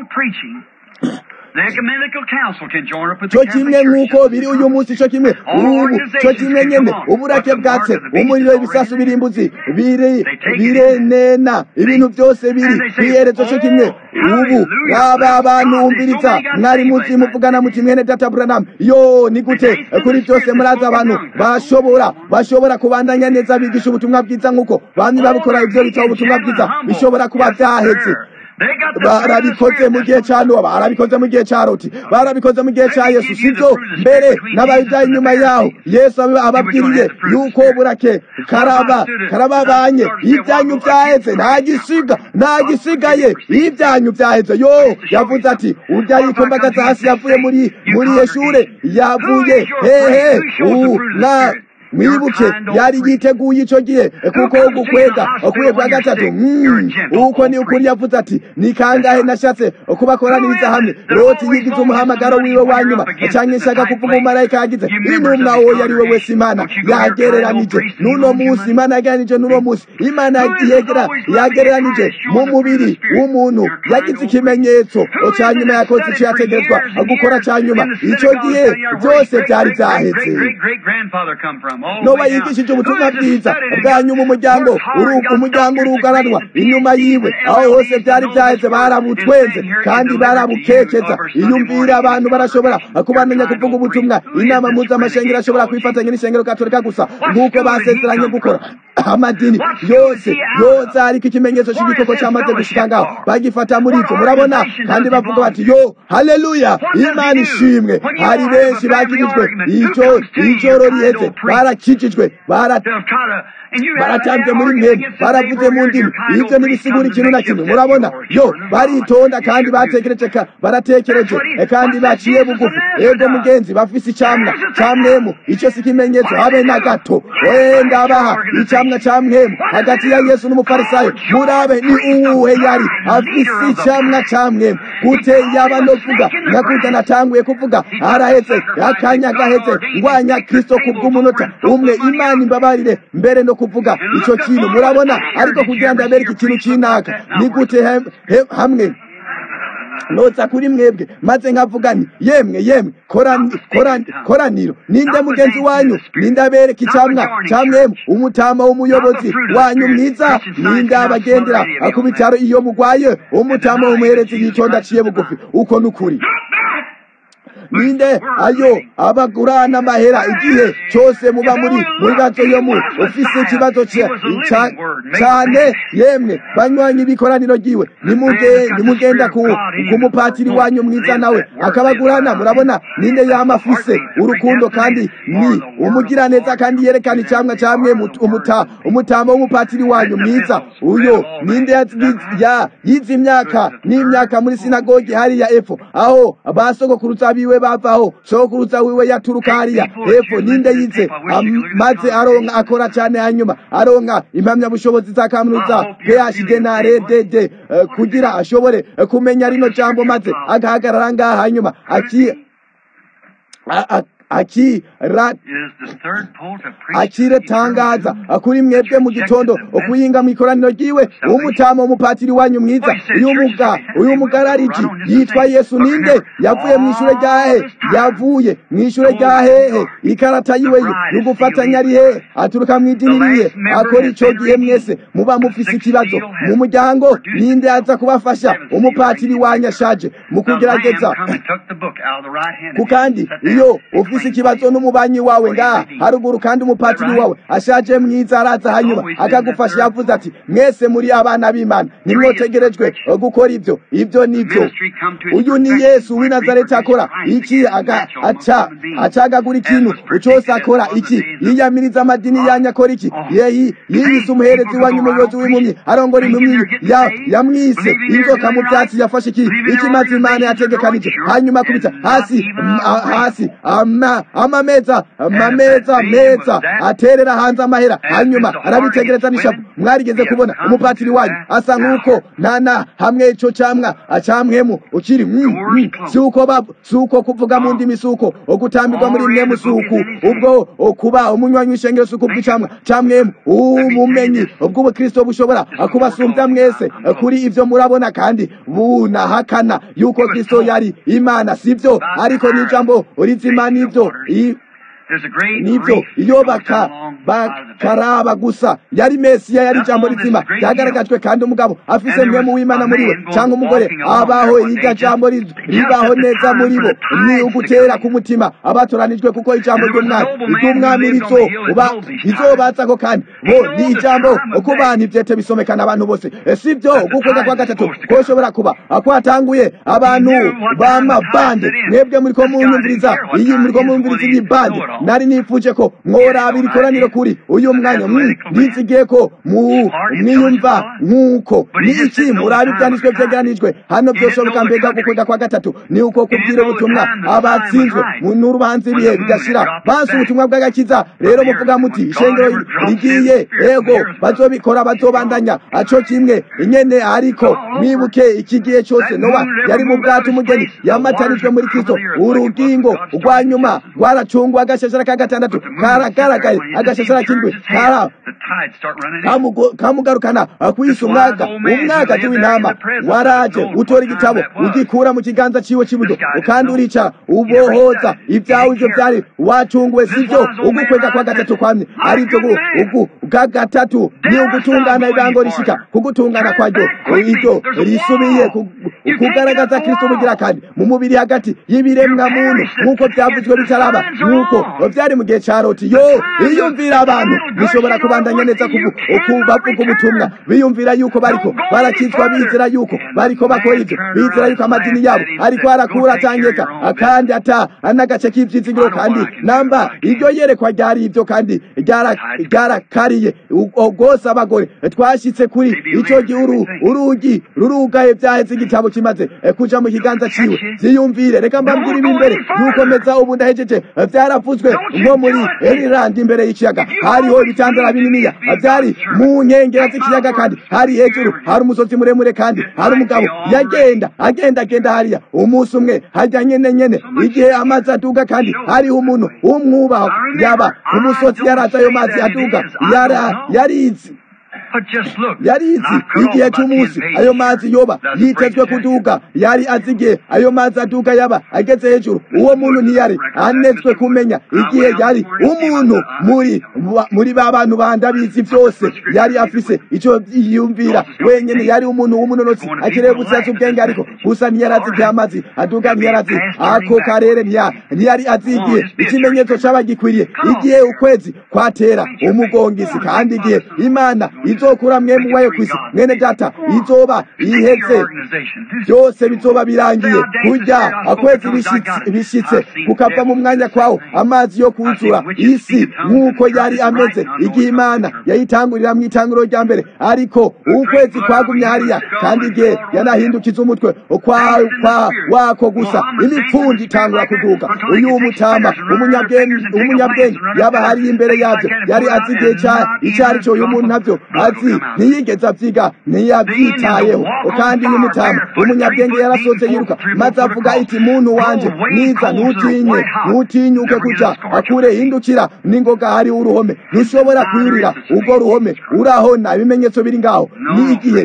cyo kimwe nk'uko biri uyu munsi cyo kimwe ubu cyo kimwe nyene uburake bwatse umuriro ibisasu birimbuzi biri birenena ibintu byose biri kwiherezo cyo kimwe ubu aba abantu umviriza mwari muzi muvugana muti mwene data Branham yo ni gute kuri byose muraza abantu bashobora bashobora kubandanya neza bigisha ubutumwa bwiza nk'uko bamwe babikora ibyo bita ubutumwa bwiza bishobora kuba byaheze barabikoze mu gihe cya nowa barabikoze mu gihe cya roti barabikoze mu gihe cya yesu sibyo mbere n'abayudayi inyuma yaho yesu ababwiriye yuko burake karaba karababanye ibyanyu byaheze nta gisiga nta gisigaye ibyanyu byaheze yo yavuze ati urya yikumbagaza hasi yavuye muri muri yeshure yavuye hehe na mwibuke yari yiteguye icyo gihe kuko ugukwega ukwiye kwa gatatu uko ni ukuri yavuze ati ni kangahe nashatse kubakoraniriza hamwe loti yigize umuhamagaro wiwe wa nyuma cyangwa ishaka kuvuga umumarayika yagize intumwa uwo yari we wese imana yagereranije n'uno munsi imana yagereranije n'uno munsi imana yegera yagereranije mu mubiri w'umuntu yagize ikimenyetso cya nyuma yakoze icyo yategerezwa gukora cya nyuma icyo gihe byose byari byahetse noba yigishije ubutumwa bwiza bwa nyuma umuryango umuryango urugaranwa inyuma yiwe aho hose byari byahetse barabutwenze kandi barabukekeza iyumvira abantu barashobora kubamenya kuvuga ubutumwa inama mpuzamashengero ashobora kwifatanya n'ishengero katolika gusa nk'uko basezeranye gukora amadini yose yose ariko ikimenyetso cy'igikoko cyamaze gushika ngaho bagifata muri ibyo murabona kandi bavuga bati yo haleluya imana ishimwe hari benshi bagirijwe icyo ijoro riheze barakijijwe baratambye muri mwene baravuze mu ndimi ibyo ntibisigura ikintu na kimwe murabona yo baritonda kandi batekereje baratekereje kandi baciye bugufi ego mugenzi bafise icyamwa cya mwemu icyo si ikimenyetso habe na gato wenda baha icyamwa cya mwemu hagati ya yesu n'umufarisayo murabe ni uwuhe yari afise icyamwa cya mwemu gute yaba no kuvuga nyakuta natanguye kuvuga arahetse akanya gahetse ngwanya kristo kubw'umunota umwe imana imbabarire mbere no kuvuga icyo kintu murabona ariko kugira ngo abereke ikintu cy'inaka ni gute hamwe notsa kuri mwebwe maze nkavuga nti yemwe yemwe koraniro ninde mugenzi wanyu ninde abereka icyamwa cya mwemu umutama w'umuyobozi wanyu mwiza ninde abagendera ku bitaro iyo mugwaye umutama w'umuherezi yitonda aciye bugufi uko ni ukuri ninde ayo abagurana amahera igihe cyose muba muri muri gato yo mu ufise ikibazo cyane yemwe banywanyi bikoraniro giwe nimugenda ku mupatiri wanyu mwiza nawe akabagurana murabona ninde yama afise urukundo kandi ni umugiraneza kandi yerekana icyamwa cyamwe umutama w'umupatiri wanyu mwiza uyo ninde yize imyaka n'imyaka muri sinagogi hariya epfo aho basogokuruza biwe bavaho sokuruza wiwe yaturuka hariya hepfo ninde yize maze aronka akora cyane hanyuma aronka impamyabushobozi za kaminuza phd na rdd kugira ashobore kumenya rino jambo maze agahagarara ngaha hanyuma aki akiretangaza kuri mwebwe mu gitondo okuyinga mu ikoraniro ryiwe umutama umupatiri wanyu mwiza uyu mugarariji yitwa yesu ninde yavuye mu ishure ryahe yavuye mu ishure rya hehe ikarata yiwe yo gufatanya ari hehe aturuka mu idini rihe akora ico gihe mwese muba mufise ikibazo mu muryango ninde aza kubafasha umupatiri wanyu ashaje mu kugerageza ku kandi iyo ufise ikibazo n'umubanyi wawe ngaha haruguru kandi umupatiri wawe ashaje mwiza araza hanyuma akagufasha yavuze ati mwese muri abana b'imana nimwotegerejwe gukora ibyo ibyo nibyo uyu ni yesu w'i nazareti akora iki aca acagagura ikintu cyose akora iki yiyamiriza amadini yanyu akora iki yiyise umuherezi wanyu umuyobozi w'impumyi arongora impumyi yamwise inzoka mu byatsi yafashe iki ikimaze imana yategekanije hanyuma akubita hasi hasi amameza amameza meza aterera hanze amahera hanyuma arabitegereza n'ishapu mwarigeze kubona umupatiri wanyu asa nk'uko nana hamwe ico camwa acamwemu ukiri si uko si uko kuvuga mu ndimi si uko ogutambirwa muri mwemu si uku ubwo kuba umunywanyi w'ishengero si uko bw'icamwa camwemu ubumenyi bw'ubukristo bushobora kubasumbya mwese kuri ivyo murabona kandi bunahakana yuko kristo yari imana sivyo ariko n'ijambo rizima nivyo nibyo iyo bakaraba gusa yari mesiya yari ijambo rizima ryagaragajwe kandi umugabo afise mwemu w'imana muri we cyangwa umugore abaho iryo jambo ribaho neza muri bo ni ugutera ku mutima abatoranijwe kuko ijambo ry'umwami ry'umwami rizobaza ko kandi bo ni ijambo ku bantu ivyete bisomekana abantu bose si byo gukwega kwa gatatu koshobora kuba kwatanguye abantu b'amabande mwebwe muriko munyumviriza iyi muriko munyumviriza iyi bande nari nifuje ko mworabira ikoraniro kuri uyu mwanya ndizigiye ko mwiyumva nk'uko niki murabe ibyanditswe byegeranijwe hano byoshoboka mbega gukunda kwa gatatu ni uko kubwira ubutumwa abatsinzwe n'urubanza ibihe bidashira bansi ubutumwa bw'agakiza rero muvuga muti ishengero rigiye ego bazobikora bazobandanya aco kimwe nyene ariko mwibuke iki gihe cyose nowa yari mu bwato umugeni yamatanijwe muri kristo urugingo rwa nyuma rwaracungwa agashashara ka gatandatu karagaragaye agashashara k'indwi kara kamugarukana kwisa umwaga umwaga w'intama waraje utora igitabo ugikura mu kiganza ciwe cy'iburyo kandi uricara ubohoza ibyawe ivyo byari wacunguwe sivyo ugukwega kwa gatatu kwamye ari byo ugu bwa gatatu ni ugutungana ibango rishika kugutungana kwaryo iryo risubiye kugaragaza kristo bugira kandi mu mubiri hagati y'ibiremwa muntu nk'uko byavuzwe bitaraba nk'uko byari mu gihe ca loti yo biyumvira abantu bishobora kubandanya neza bavuga ubutumwa biyumvira yuko bariko barakizwa bizera yuko bariko bakora ivyo bizera yuko amadini yabo ariko arakura atangeka kandi ata n'agace k'ivyizigiro kandi namba iryo yerekwa ryari ivyo kandi ryarakariye rwose abagore twashitse kuri ico gihe urugi rurugaye vyaheze igitabo kimaze kuja mu kiganza ciwe vyiyumvire reka mbambwira ibi imbere yukomeza ubu ndahejeje vyaravuzwe nko muri erirandi imbere y'ikiyaga hariho ibitandara bininiya vyari mu nkengera z'ikiyaga kandi hari hejuru hari umusozi muremure kandi hari umugabo yagenda agenda agenda hariya umunsi umwe harya nyene nyene igihe amazi aduga kandi hariho umuntu w'umwubaho yaba umusozi yaraza ayo mazi aduga yarizi yarizi igihe cy'umunsi ayo mazi yoba yitezwe kuduga yari azigiye ayo mazi aduga yaba ageze hejuru uwo muntu ntiyari anetswe kumenya igihe yari umuntu muri muri ba bantu bandabizi byose yari afise icyo yiyumvira wenyine yari umuntu w'umunonotsi akeneye gusiyaza ubwenge ariko gusa ntiyari azi igihe amazi aduga ntiyari azi ako karere ntiyari azigiye ikimenyetso cyaba gikwiriye igihe ukwezi kwatera umugongisi kandi igihe imana izokura mwemu wayo kwisi mwene data izoba iheze byose bizoba birangiye kurya akwezi bishitse kukava mu mwanya kwawo amazi yo kuzura isi nk'uko yari ameze igihe imana yayitangurira mu itanguriro rya mbere ariko ukwezi kwagumye hariya kandi igihe yanahindukiza umutwe kwa wako gusa imipfundi itangura kuduka uyu mutama umunyabwenge yaba hariya imbere yabyo yari azi igihe icyo ari cyo uyu muntu nabyo azi ntiyigeze abyiga ntiyabyitayeho kandi uyu mutama umunyabwenge yarasohotse yiruka maze avuga iti muntu wanje niza ntutinye ntutinyuke kuja akure hindukira n'ingoga hariho uruhome ntushobora kwirira urwo ruhome urahona ibimenyetso biri ngaho ni igihe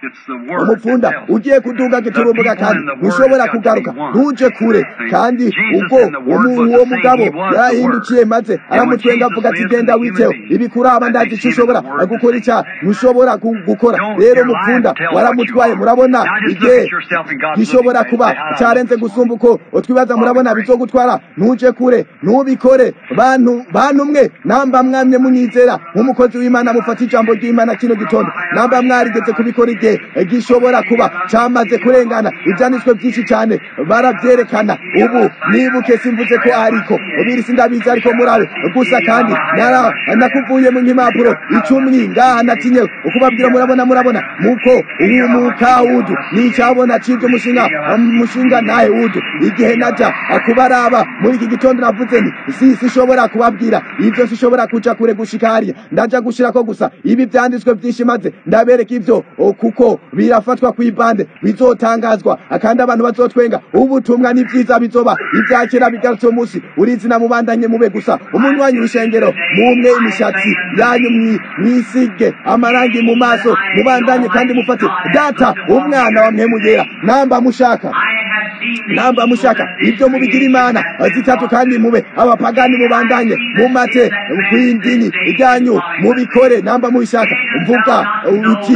umupfunda ugiye kuduga giturumbuga kandi ntushobora kugaruka ntuje kure kandi ubwo uwo mugabo yarahindukiye maze aramutwenga avuga ati genda witeho ibikuraba ndazi icyo ushobora gukora icyaha ntushobora gukora rero umupfunda waramutwaye murabona igihe gishobora kuba cyarenze gusumba uko twibaza murabona bizogutwara ntuje kure ntubikore bantu bantu mwe namba mwamye munyizera nk'umukozi w'imana mufata ijambo ry'imana kino gitondo namba mwarigeze kubikora igihe gishobora kuba cyamaze kurengana ibyanditswe byinshi cyane barabyerekana ubu nibuke simvuze ko ariko ubiri sindabizi ariko murabe gusa kandi nakuvuye mu nk'impapuro icumi ngaha natinye ukubabwira murabona murabona muko uyu mukawudu nicyabona cy'ibyo mushinga mushinga nawe wudu igihe najya kubaraba muri iki gitondo navuze nti si sishobora kubabwira ibyo sishobora kuja kure gushika hariya ndaja gushirako gusa ibi byanditswe byinshi maze ndabereka ibyo kuko birafatwa ku ibande bizotangazwa kandi abantu bazotwenga ubutumwa ni byiza bizoba ibyakera bigarutse umunsi urizina mubandanye mube gusa umunywanyi w'ishengero mumwe imishatsi yanyu mwisige amarangi mu maso mubandanye kandi mufate data umwana wa mpemugera namba mushaka namba mushaka ibyo mubigira imana zitatu kandi mube abapagani mubandanye mumate kw'indini ryanyu mubikore namba mubishaka mvuga uti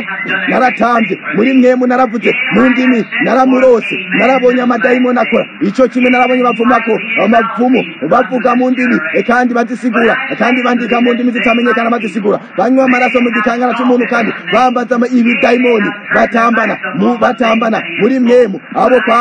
naratambye muri mwemu naravuze mu ndimi naramurose narabonye amadayimoni akora icyo kimwe narabonye bavumako amavumu bavuga mu ndimi kandi bazisigura kandi bandika mu ndimi zitamenyekana bazisigura banywa amaraso mu gikangara cy'umuntu kandi bambaza ibidayimoni batambana batambana muri mwemu abo kwa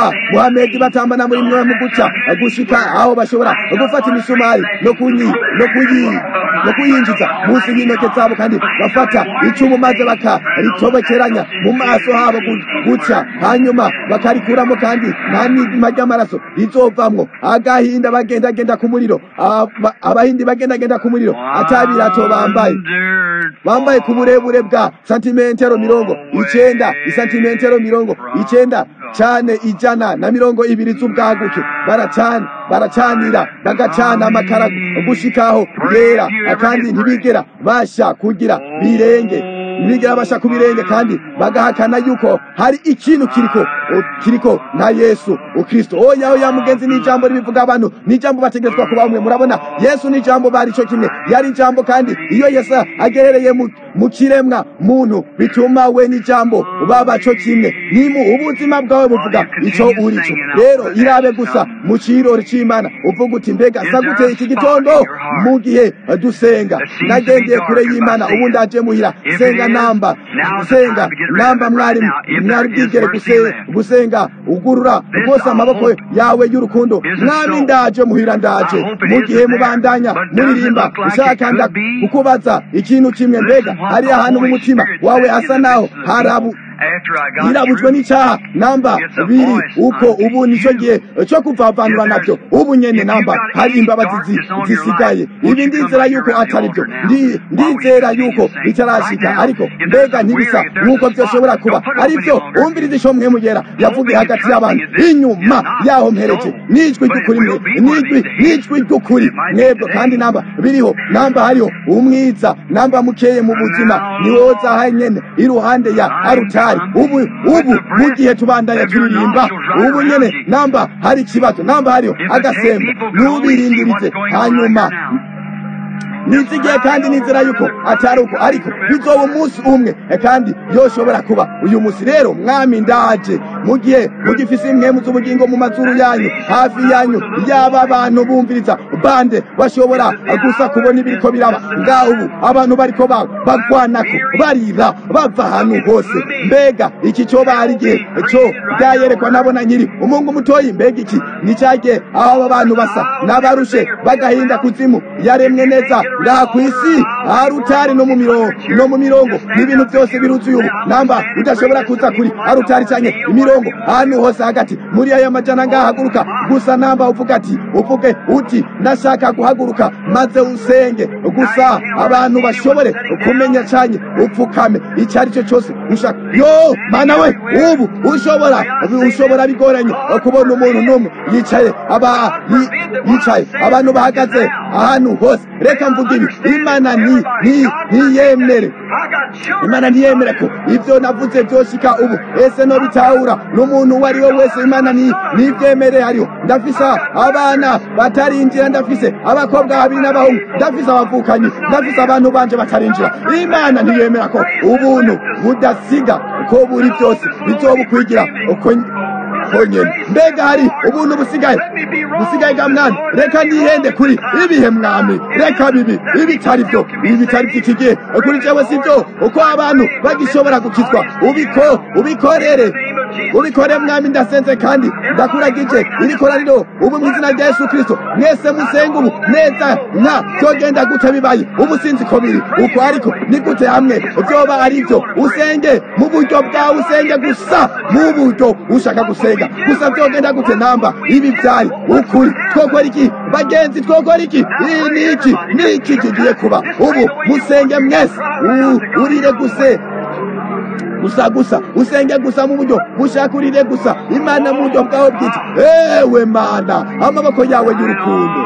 ba muhamedi batambana muri mwe mu guca gushika aho bashobora gufata imisumari no kunyi no kuyi no kuyinjiza munsi y'intoke zabo kandi bafata icumu maze bakaritobokeranya mu maso habo guca hanyuma bakarikuramo kandi nta n'izima ry'amaraso rizovamwo agahinda bagendagenda ku muriro abahindi bagendagenda ku muriro atabirato bambaye bambaye ku burebure bwa santimetero mirongo icenda isantimetero mirongo icenda cane ijana na mirongo ibiri z'ubwaguke baracana baracanira bagacana amakara gushikaho yera kandi ntibigera basha kugira birenge ntibigera basha ku birenge kandi bagahakana yuko hari ikintu kiriko kiriko na yesu ukristo oya oya mugenzi ni ijambo ribivuga abantu ni ijambo bategerezwa kuba umwe murabona yesu ni ijambo bari cyo kimwe yari ijambo kandi iyo yesu agerereye mu kiremwa muntu bituma we n'ijambo baba cyo kimwe ni mu ubuzima bwawe buvuga icyo uri cyo rero irabe gusa mu kirori cy'imana uvuga uti mbega sa gute iki gitondo mu gihe dusenga nagendeye kure y'imana ubu ndaje muhira senga namba senga namba mwari mwari bwigere gusenga ugurura rwose amaboko yawe y'urukundo mwami ndaje muhira ndaje mu gihe mubandanya muririmba ushaka kukubaza ikintu kimwe mbega hari ahantu mu mutima wawe hasa naho harabu irabujwe n'icyaha namba biri uko ubu nicyo gihe cyo kuvavanura nabyo ubu nyene namba hari imbabazi zisigaye ibi ndizera yuko atari byo ndizera yuko bitarashika ariko mbega ntibisa nk'uko byoshobora kuba ari byo umviriza ico mwe mugera yavugiye hagati y'abantu inyuma yaho mpereje n'ijwi ry'ukuri mwe n'ijwi n'ijwi ry'ukuri mwebwe kandi namba biriho namba hariho umwiza namba mukeye mu buzima niwoza hanyene iruhande ya arutari ubu ubu mu gihe tubandanya turirimba ubu nyene namba hari ikibazo namba hariho agasembo ntubirindirize hanyuma nizigiye kandi nizera yuko atari uko ariko bizoba umunsi umwe kandi yoshobora kuba uyu munsi rero mwami ndaje mu gihe mugifise impwemu z'ubugingo mu mazuru yanyu hafi yanyu yaba abantu bumviriza bande bashobora gusa kubona ibiriko biraba ngaho ubu abantu bariko bagwanako barira bava ahantu hose mbega iki cyo bari igihe cyo byayerekwa nabona nyiri umungu mutoyi mbega iki ni cyagihe aho aba bantu basa n'abarushe bagahinda kuzimu yaremwe neza ngaha ku isi arutari no mu mirongo no mu mirongo n'ibintu byose biruzuye ubu namba udashobora kuza kuri arutari cyane imirongo ahantu hose hagati muri aya majana ngaha haguruka gusa namba uvuga ati uvuge uti ndashaka guhaguruka maze usenge gusa abantu bashobore kumenya cyane upfukame icyo ari cyo cyose ushaka yo mana we ubu ushobora ushobora bigoranye kubona umuntu n'umwe yicaye aba yicaye abantu bahagaze ahantu hose reka mvuga ibi imana ni ni ntiyemere imana ntiyemere ko ibyo navuze byoshika ubu ese no bitahura n'umuntu uwo ari we wese imana ni nibyemere hariho ndafise abana batarinjira ndafise abakobwa babiri n'abahungu ndafise abavukanyi ndafise abantu banje batarinjira imana ntiyemera ko ubuntu budasiga ko buri byose bizobukwigira uko honyene mbega hari ubuntu busigaye busigaye bwa mwami reka nihende kuri ibihe mwami reka bibi ibitari byo ibi bitari by'iki gihe kuri jewe si byo uko abantu bagishobora gukizwa ubiko ubikorere ubikore mwami ndasenze kandi ndakuragije iri koraniro ubu mu izina rya yesu kirisito mwese musenga ubu neza nka byogenda gute bibaye ubu sinzi ko biri uko ariko ni gute hamwe byoba ari byo usenge mu buryo bwawe usenge gusa mu buryo ushaka gusenga gusa byogenda gute namba ibi byari ukuri twokora iki bagenzi twokora iki iyi ni iki ni iki kigiye kuba ubu musenge mwese urire guse gusa gusa usenge gusa mu buryo bushakurire gusa imana mu buryo bwawe bwite ewe mana amaboko yawe y'urukundo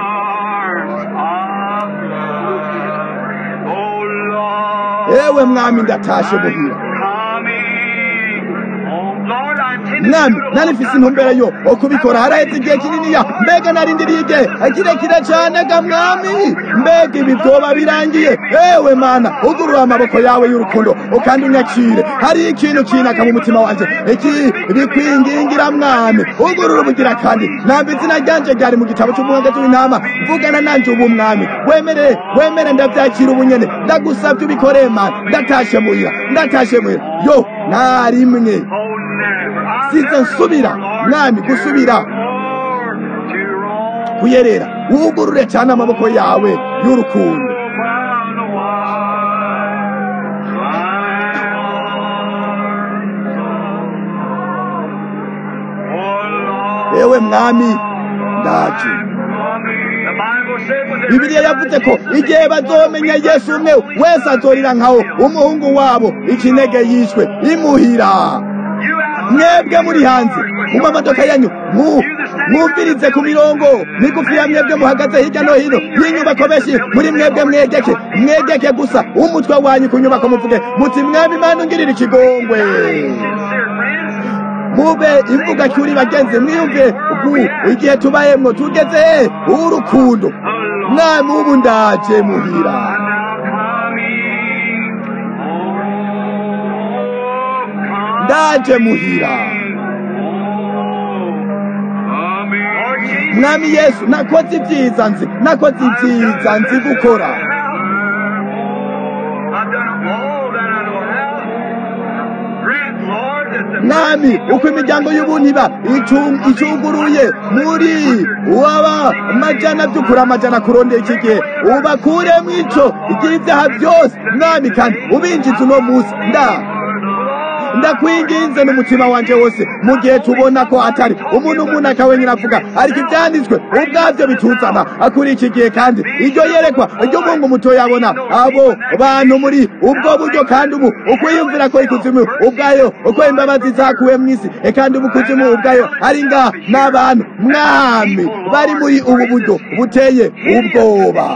ewe mwami ndatashe muhira mwami nari mfise intumbero yo okubikora haraheze igihe kininiya mbega narindiriye igihe kirekire cane ga mwami mbega ibi vyoba birangiye ewe mana ugurura amaboko yawe y'urukundo ukandi unyakire hari ikintu kinaka mu mutima wanje iki bikwingingira mwami ugurura ubugira kandi namba izina ryanje ryari mu gitabo c'umwongezi w'intama mvugana nanje ubu mwami wemere wemere ndavyakira ubu nyene ndagusavye ubikoreye mana ndatashe muhira ndatashe muhira yo narimwe size nsubira mwami gusubira kuyerera wugurure cyane amaboko yawe y'urukundo yewe mwami ndaje bibiliya yavuze ko igihe bazomenya yesu umwe wese azorira nkawo umuhungu wabo ikinege yishwe imuhira mwebwe muri hanze mu mamodoka yanyu mwumvirize ku mirongo migufi ya mwebwe muhagaze hirya no hino y'inyubako benshi muri mwebwe mwegeke mwegeke gusa umutwe wanyu ku nyubako muvuge muti mwami imana ungirira ikigongwe mube imvuga cyuri bagenzi mwiyumve ubu igihe tubayemwo tugeze urukundo mwami ubu ndaje muhira ndaje muhira mwami yesu nakoze ibyiza nzi nakoze ibyiza nzi gukora mwami uko imiryango y'ubuntu iba icuguruye muri waba amajana by'ukuri amajana kurondera iki gihe ubakuremo ico igira ibyaha byose mwami kandi ubinjiza uno munsi nda ndakwinginze n'umutima wanje wose mu gihe tubona ko atari umuntu umuntu akawenyine avuga ariko ibyanditswe ubwabyo bituzana akuri iki gihe kandi iryo yerekwa ry'umungu muto yabona abo bantu muri ubwo buryo kandi ubu ukwiyumvira ko ikuzimu ubwayo uko imbabazi zakuwe mu isi kandi ubu kuzimu ubwayo ari nga n'abantu mwami bari muri ubu buryo buteye ubwoba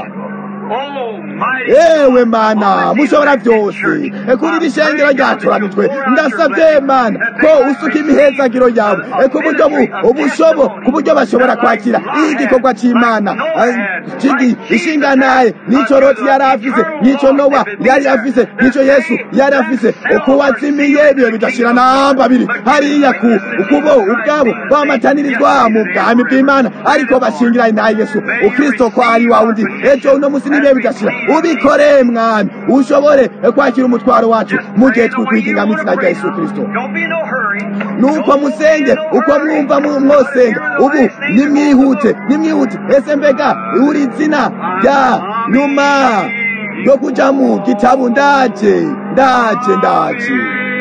ewe mana mushobora byose kuri iri shengero ryaturanijwe ndasabye mana ko usuka imihezagiro yawe ku buryo ubushobo ku buryo bashobora kwakira igikorwa cy'imana ishinganaye n'icyo roti yari afise n'icyo nowa yari afise n'icyo yesu yari afise uko wazimiye ibihe bidashira namba biri hariya ku ukubo ubwabo bamatanirizwa mu bwami bw'imana ariko bashingiranye na yesu ukristo ko ari wa wundi ejo uno munsi n'ibihe bidashira ubikore mwami ushobore kwakira umutwaro wacu mu gihe twikwigira mu izina rya yesu kirisito nuko musenge uko mwumva mwosenga ubu nimwihute nimwihute ese mbega uri izina rya nyuma yo kuja mu gitabu ndaje ndaje ndaje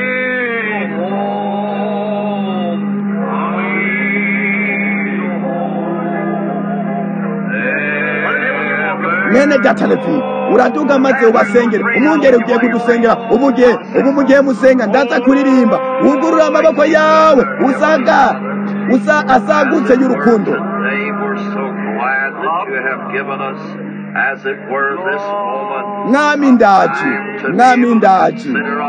mwene datalefi uraduga maze ubasengere umwungere ugiye kudusengera ubu gihe ubu mu gihe musenga ndaza kuririmba wugurura amaboko yawe usaga usa asagutse y'urukundo As it were this moment, mwami ndaje mwami ndaje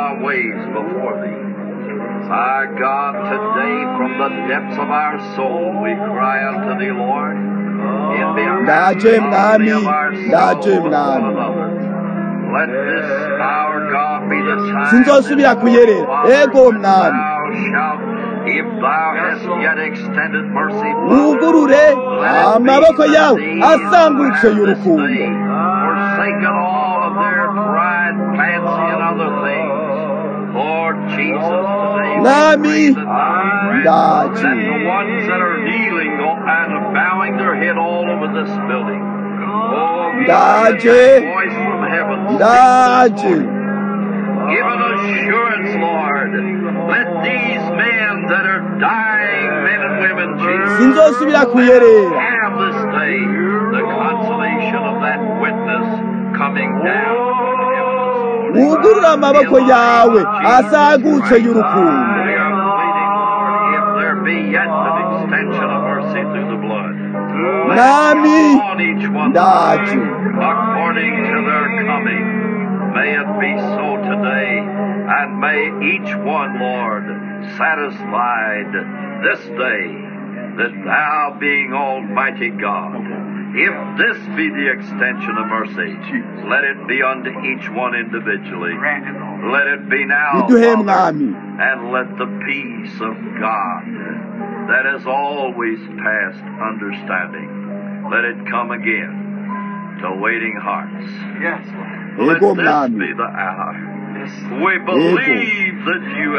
Our God, today from the depths of our soul we cry unto thee, Lord. In the ndaje mwami ndaje mwami Let this our God be the time sinzosubira kuyerera ego mwami if thou hast yet extended mercy wugurure amaboko yawe asangutse y'urukundo forsaken all of their pride, fancy, and other things. Lord Jesus, today Mwami, we pray that thou ndaje. let the ones that are kneeling go and bowing their head all over this building. Oh, God, Ndaje. let that voice from heaven sing ndaje Give an assurance, Lord. Let these men that are dying, men and women, Jesus, sinzosubira kuyerera have this day the consolation of that witness coming down from heaven. wugurure amaboko yawe asagutse y'urukundo We are pleading, Lord, if there be yet an extension of mercy through the blood. let Mwami, it fall on each one ndaje. according to their coming. May it be so today, and may each one, Lord, satisfied this day that thou being Almighty God, if this be the extension of mercy, let it be unto each one individually. Let it be now, biduhe Father, mwami and let the peace of God that has always passed understanding, let it come again to waiting hearts. Let ego this mwami be the hour. We believe that you have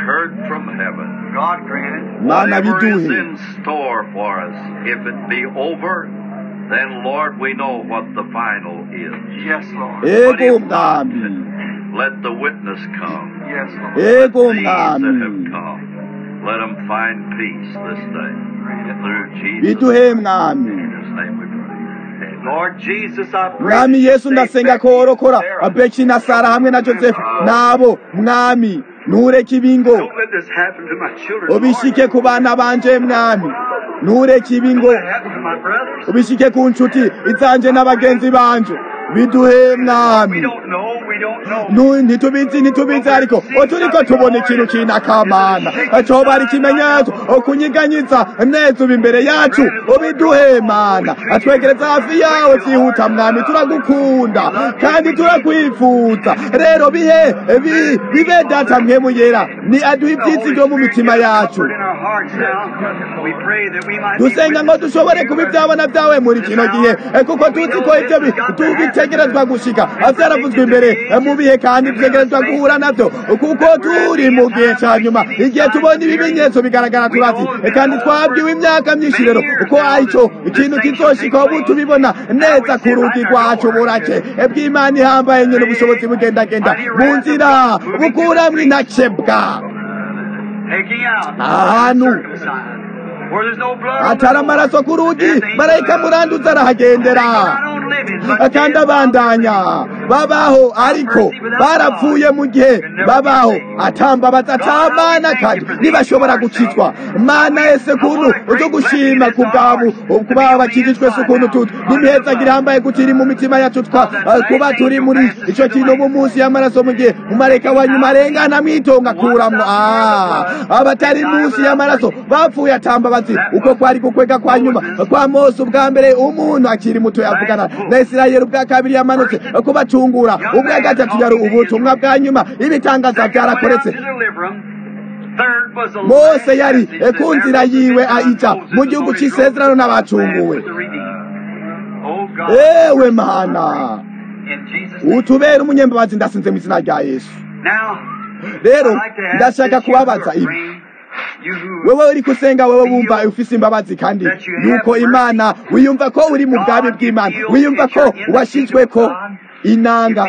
heard from heaven. God granted. mana Whatever is biduhe in store for us, if it be over, then Lord, we know what the final is. Yes, Lord. But ego if not, mwami let the witness come. Yes, Lord. ego These that have mwami come, let them find peace this day through Jesus. biduhe mwami In His name we pray. Amen. Lord Jesus, I pray. mwami that you yesu save ndasenga ko Becky and worokora Sarah. beki na sara hamwe na josefu nabo mwami ntureke ibingo Don't let this happen to my children. ubishike ku bana banje mwami ntureke ibingo Lord. Let it happen to my brothers. ubishike ku nshuti izanje n'abagenzi banje biduhe mwami We don't know. We don't know. Nu- ntitubizi ntitubizi ariko turiko tubona ikintu kinakamana coba ari ikimenyetso kunyiganyiza neza uba imbere yacu ubiduhe mana atwegereza hafi yawe vyihuta mwami turagukunda kandi turakwifuza rero bihe bi- bibe data mpemu yera ni aduha ivyizigiro mu mitima yacu In our hearts now, we pray that we might be dusenga ngo witnesses dushobore of kuba your ibyabona byawe muri kino gihe eh, kuko tuzi ko ibyo bi- tubitegerezwa gushika vyaravuzwe imbere eh, mu bihe kandi bitegerezwa guhura navyo kuko turi mu gihe ca nyuma igihe tubona ibimenyetso bigaragara turazi eh, kandi twabwiwe imyaka myinshi rero uko arico ikintu kizoshika ubu tubibona neza ku rugi rwacu burake eh, bw'imana ihambaye nyene ubushobozi bugendagenda mu nzira bukuramwo intakebwa taking out Ahantu. uncircumcised. Where there's no blood on the atari door. amaraso ku rugi Death ain't marayika blood. muranduza arahagendera Not on living, but kandi dead. abandanya babaho ariko barapfuye mu gihe babaho atambabaza atamana kandi ntibashobora gukizwa mana ese kuntu uzo gushima ku bwabo kuba bakijijwe se ukuntu tutu n'imihezagiro ihambaye gutiri mu mitima yacu twa kuba turi muri ico kintu mu munsi y'amaraso mu gihe umarayika wa nyuma arengana mwitonga akuramwo Ah, abatari munsi y'amaraso bapfuye atambabazi uko kwari gukwega kwa nyuma kwa mose ubwa mbere umuntu akiri muto yavugana na isirayeli ubwa kabiri yamanutse kubacungura ubwa gatatu yari ubutumwa bwa nyuma ibitangaza byarakoretse mose yari ku nzira yiwe aija mu gihugu cy'isezerano n'abacunguwe ewe mana utubere umunyembabazi ndasinze mu izina rya yesu rero ndashaka kubabaza ibi wewe uri kusenga wewe wumva ufise imbabazi kandi yuko imana wiyumva ko uri mu bwami bw'imana wiyumva ko washizwe ko inanga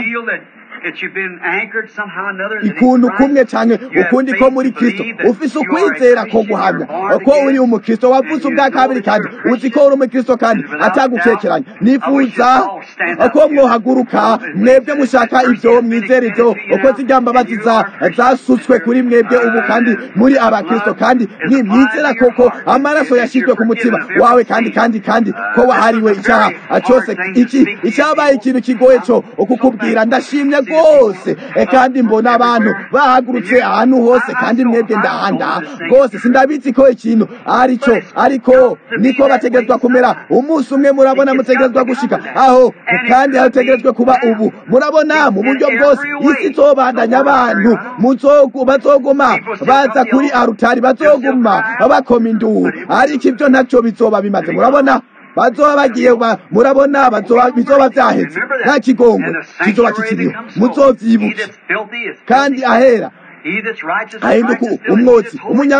ikuntu kumwe canke ukundi ko muri kristo ufise ukwizera ko guhamya ko uri umukristo wavuze ubwa kabiri kandi uzi ko uri umukristo kandi atagukekeranya nifuza ko mwohaguruka mwebwe mushaka ivyo mwizera ivyo uko zirya mbabazi zasutswe kuri mwebwe ubu kandi muri abakristo kandi mwizera koko amaraso yashizwe ku mutima wawe kandi kandi kandi ko wahariwe icyaha cyose iki icyabaye ikintu kigoye co ukukubwira ndashimye rwose kandi mbona abantu bahagurutse ahantu hose kandi mwebwe ndahanda rwose sindabizi ko ikintu ari cyo ariko niko bategerezwa kumera umunsi umwe murabona mutegerezwa gushika aho kandi hategerezwe kuba ubu murabona mu buryo bwose isi izobandanya abantu bazoguma baza kuri arutari bazoguma bakoma induru ariko ibyo ntacyo bizoba bimaze murabona bazoba bagiye murabona bizoba byahetse nta kigongo kizoba kikiriho muzovyibuke kandi ahera ahinduka umwotsi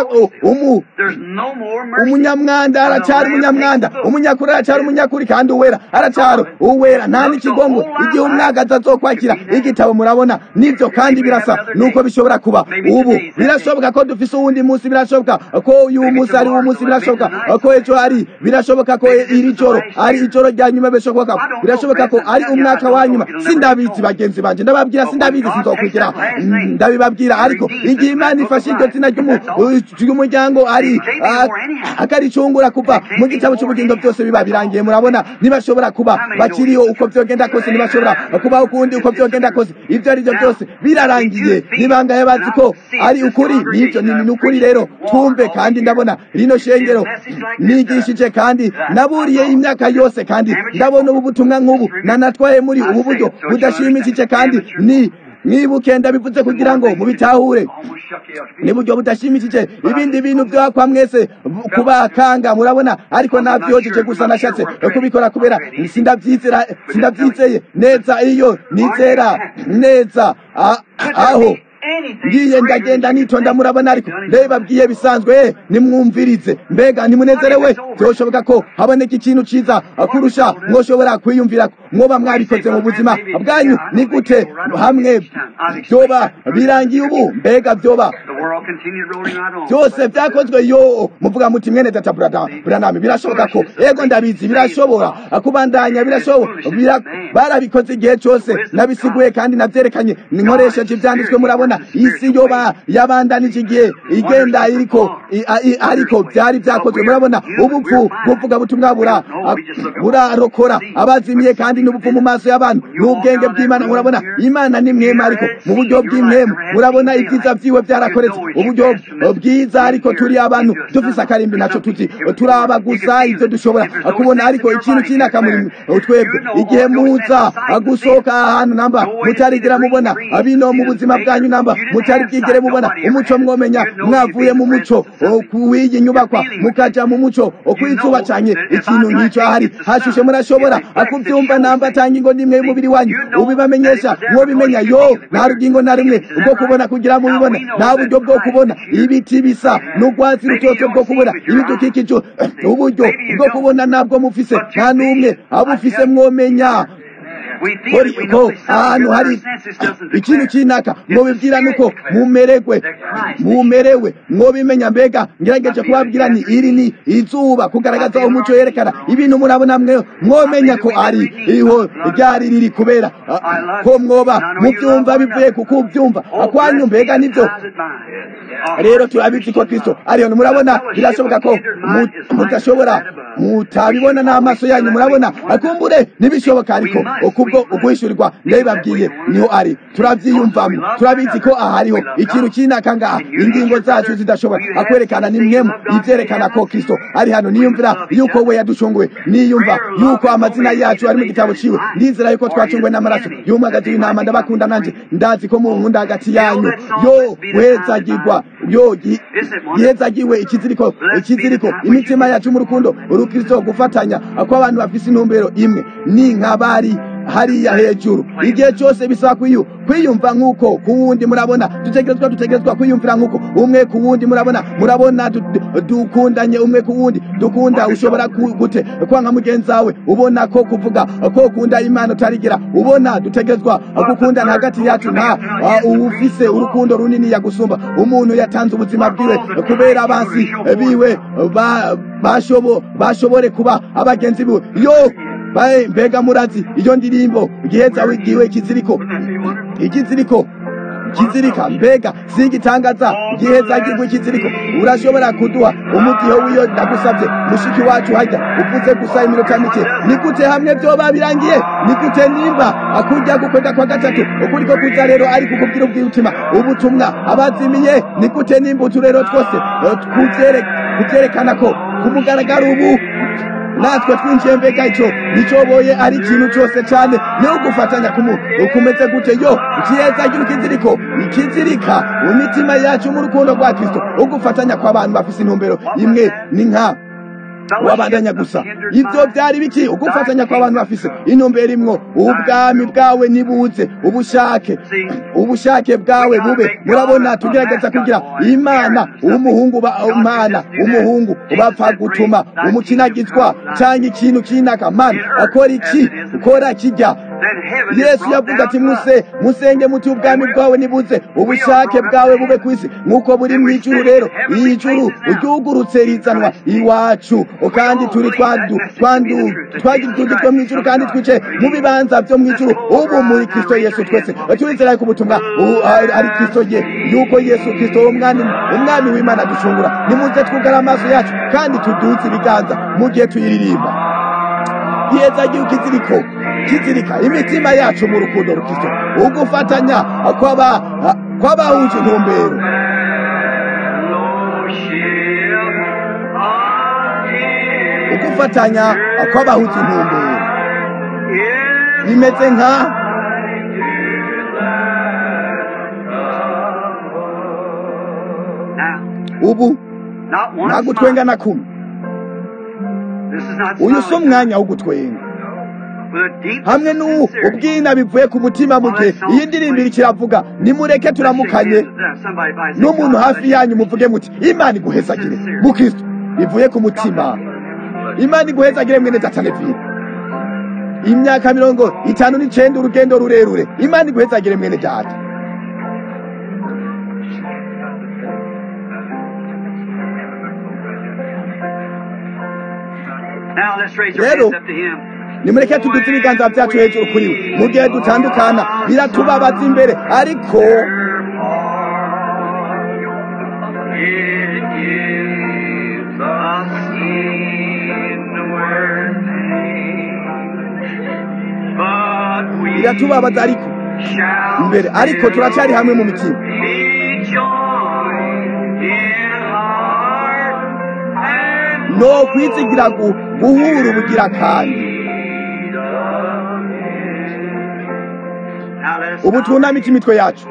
umunyamwanda aracyari umunyamwanda umunyakuri aracyari umunyakuri kandi uwera aracyari uwera nta n'ikigongo igihe umwagazi azokwakira igitabo murabona nibyo kandi birasa nuko bishobora kuba ubu birashoboka ko dufise uwundi munsi birashoboka ko uyu munsi ari uwo munsi birashoboka ko ejo ari birashoboka ko iri joro ari ijoro rya nyuma birashoboka birashoboka ko ari umwaka wa nyuma sindabizi bagenzi banje ndababwira sindabizi sinzokwigira ndabibabwira ariko igihe imana ifashe iryo zina ry'umuryango ari akaricungura kuva mu gitabo cy'ubugingo byose biba birangiye murabona ntibashobora kuba bakiriho uko byogenda kose ntibashobora kubaho ukundi uko byogenda kose ibyo ari byo byose birarangiye nibangaye bazi ko ari ukuri nibyo ni ukuri rero twumve kandi ndabona rino shengero nigishije kandi naburiye imyaka yose kandi ndabona ubu butumwa nk'ubu nanatwaye muri ubu buryo budashimishije kandi ni mwibuke ndabivuze kugira ngo mubitahure niburyo budashimishije ibindi bintu byakwa mwese kubakanga murabona ariko nabyojeje gusa nashatse kubikora kubera sindabyizera sindabyizeye neza iyo nizera neza aho ngiye ndagenda nitonda murabona ariko ndabibabwiye bisanzwe nimwumvirize mbega nimunezerewe byoshoboka ko haboneka ikintu ciza kurusha mwoshobora kwiyumvira mwoba mwabikoze mu buzima bwanyu ni gute hamwe byoba birangiye ubu mbega byoba byose byakozwe yo muvuga muti mwene data buranami birashoboka ko ego ndabizi birashobora kubandanya birashobora barabikoze igihe cyose nabisiguye kandi nabyerekanye ninkoresheje ibyanditswe murabona isi yoba yabandanije igihe igenda iriko ariko byari byakozwe murabona ubupfu buvuga butumwa bura burarokora abazimiye kandi n'ubupfu mu maso y'abantu n'ubwenge bw'imana murabona imana ni mwema ariko mu buryo bw'imwemu murabona ibyiza byiwe byarakoretse uburyo bwiza ariko turi abantu dufise akarimbi nacyo tuzi turaba gusa ibyo dushobora kubona ariko ikintu cy'inaka muri twebwe igihe muza gusohoka ahantu namba mutarigira mubona abino mu buzima bwanyu namba mutari bwigere mubona umuco mwomenya mwavuye mu muco w'iyi nyubakwa mukaja mu muco kw'izuba canye ikintu nk'icyo ahari hashushe murashobora akubyumva namba atanga ingo n'imwe y'umubiri wanyu ubibamenyesha mwobimenya yo nta rugingo na rimwe bwo kubona kugira mubibone nta buryo bwo kubona ibiti bisa n'urwatsi rutoto bwo kubona ibidukikije uburyo bwo kubona ntabwo mufise nta n'umwe abufise mwomenya ko ahantu hari ikintu cy'inaka mwobibwira nuko mumeregwe mumerewe mwobimenya mbega ngerageje kubabwira ni iri ni izuba kugaragaza umuco yerekana ibintu murabona mwe mwomenya ko ari iho ryari riri kubera ko mwoba mubyumva bivuye kuko ubyumva akwanyu mbega nibyo rero turabizi ko kristo ariyo murabona birashoboka ko mudashobora mutabibona n'amaso yanyu murabona akumbure ntibishoboka ariko kubwo uguhishurirwa ndabibabwiye niho ari turabyiyumvamo turabizi ko ahariho ikintu cy'inaka ngaha ingingo zacu zidashobora akwerekana ni mwemu ibyerekana ko kristo ari hano niyumvira yuko we yaducunguwe niyumva yuko amazina yacu ari mu gitabo ciwe ndizera yuko twacunguwe n'amaraso y'umwagazi w'intama ndabakunda nanje ndazi ko munkunda hagati yanyu yo guhezagirwa yo gihezagiwe ikiziriko ikiziriko imitima yacu mu rukundo urukristo gufatanya ko abantu bafise intumbero imwe ni nk'abari hariya hejuru igihe cyose bisaba kwiyu kwiyumva nk'uko ku wundi murabona dutegerezwa dutegerezwa kwiyumvira nk'uko umwe ku wundi murabona murabona dukundanye umwe ku wundi dukunda ushobora gute kwanga mugenzi wawe ubona ko kuvuga ko ukunda imana utarigira ubona dutegerezwa gukundana hagati yacu nta ufise urukundo runini yagusumba umuntu yatanze ubuzima bwiwe kubera abansi biwe bashobore kuba abagenzi biwe yo bae mbega murazi iyo ndirimbo giheza wigiwe ikiziriko ikiziriko kizirika mbega singitangaza giheza gigwe ikiziriko urashobora kuduha umutiho w'iyo ndagusabye mushiki wacu hajya uvuze gusa iminota mike ni gute hamwe byoba birangiye ni gute nimba akujya gukwega kwa gatatu ukuri ko kuza rero ari kukubwira ubwirutima ubutumwa abazimiye ni gute nimba uturero twose kuvyerekana ko ku mugaragaro ubu natwe twinjiye mbega icyo nicyoboye ari ikintu cyose cyane niho gufatanya kumeze gute yo kiyezagira ikiziriko ikizirika mu mitima yacu mu rukundo rwa kristo ugufatanya kw'abantu bafise intumbero imwe ni nka wabandanya gusa ibyo byari biki ugufatanya kw'abantu bafise intumbero imwo ubwami bwawe nibuze ubushake ubushake bwawe bube murabona tugerageza kugira imana umuhungu imana umuhungu bapfa gutuma umukinagizwa cyangwa ikintu kinaka mana akora iki ukora kijya yesu yavuze ati muse musenge muti ubwami bwawe nibuze ubushake bwawe bube ku isi nk'uko buri mu ijuru rero iyi juru ryugurutse rizanwa iwacu kandi turi twandu twandu twagiye two mu ijuru kandi twice mu bibanza byo mu ijuru ubu muri kristo yesu twese turizera ko ubutumwa ari kristo ye yuko yesu kristo umwami umwami w'imana ducungura nimuze twugara amaso yacu kandi tuduze ibiganza mu gihe tuyiririmba yeza gihe ukiziriko kizirika imitima yacu mu rukundo rukristo ugufatanya kwaba kwabahuje intumbero ugufatanya kw'abahuje intumbero bimeze nka ubu nta gutwenga na kumwe uyu si umwanya wo gutwenga hamwe n'ubwina bivuye ku mutima mu gihe iyi ndirimbo iri kiravuga nimureke turamukanye n'umuntu hafi yanyu muvuge muti imana iguhezagire mukristo bivuye ku mutima imana iguhezagire mwene datanevire imyaka mirongo itanu n'icenda urugendo rurerure imana iguhezagire mwene data rero nimureke tuduze ibiganza byacu hejuru kuri we mu gihe dutandukana biratubabaza imbere ariko biratubabaza ariko imbere ariko turacyari hamwe mu mitima no kwizigira guhura ubugira kandi ubu twunamike imitwe yacu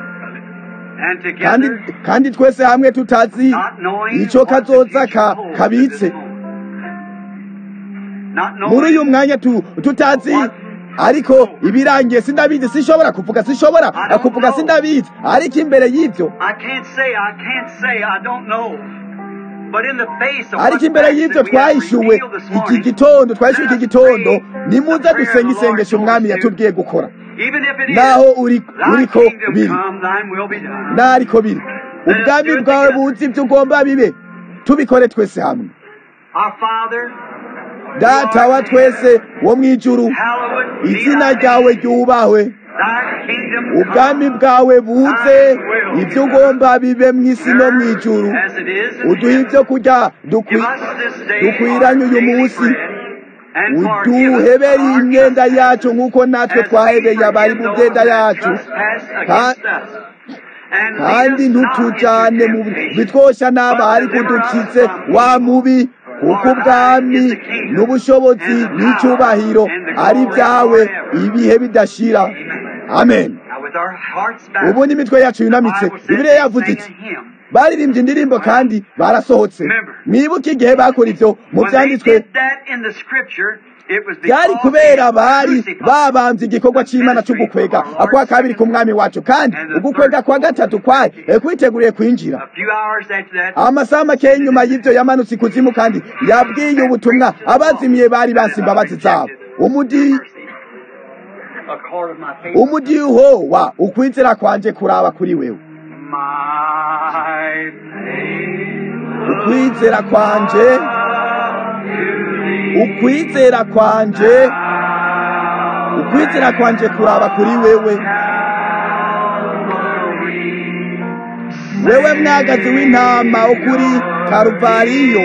kandi kandi twese hamwe tutazi icyo kazoza kabitse muri uyu mwanya tutazi ariko ibirangiye sindabizi sinshobora kuvuga sinshobora kuvuga sindabizi ariko imbere y'ibyo ariko imbere y'ibyo twahishuwe iki gitondo twahishuwe iki gitondo nimuze dusenga isengesho umwami yatubwiye gukora naho uriko biri nariko biri ubwami bwawe buzi ibyo ugomba bibe tubikore twese hamwe data wa twese wo mu ijuru izina ryawe ryubahwe ubwami bwawe buze ibyo ugomba bibe mu isi no mu ijuru uduhe ibyo kurya dukwiranye uyu munsi uduhebere imyenda yacu nk'uko natwe twahebeye abari mu myenda yacu kandi ntutujyane mu bitwoshya n'aba ariko udukize wa mubi kuko ubwami n'ubushobozi n'icyubahiro ari byawe ibihe bidashira amen ubu n'imitwe yacu yunamitse ibiriya yavuze iki baririmbye indirimbo kandi barasohotse mwibuke igihe bakora ibyo mu byanditswe byari kubera bari babambye igikorwa cy'imana cyo gukwega akwa kabiri ku mwami wacu kandi ugukwega kwa gatatu kwayo kwiteguriye kwinjira amasaha make nyuma y'ibyo yamanutse ikuzimu kandi yabwiye ubutumwa abazimiye bari basi imbabazi zabo umudi umudiho wa ukwizera kwanje kuraba kuri wewe ukwizera kwanje ukwizera kwanje ukwizera kwanje kuraba kuri wewe wewe mwagazi w'intama wo kuri karuvariyo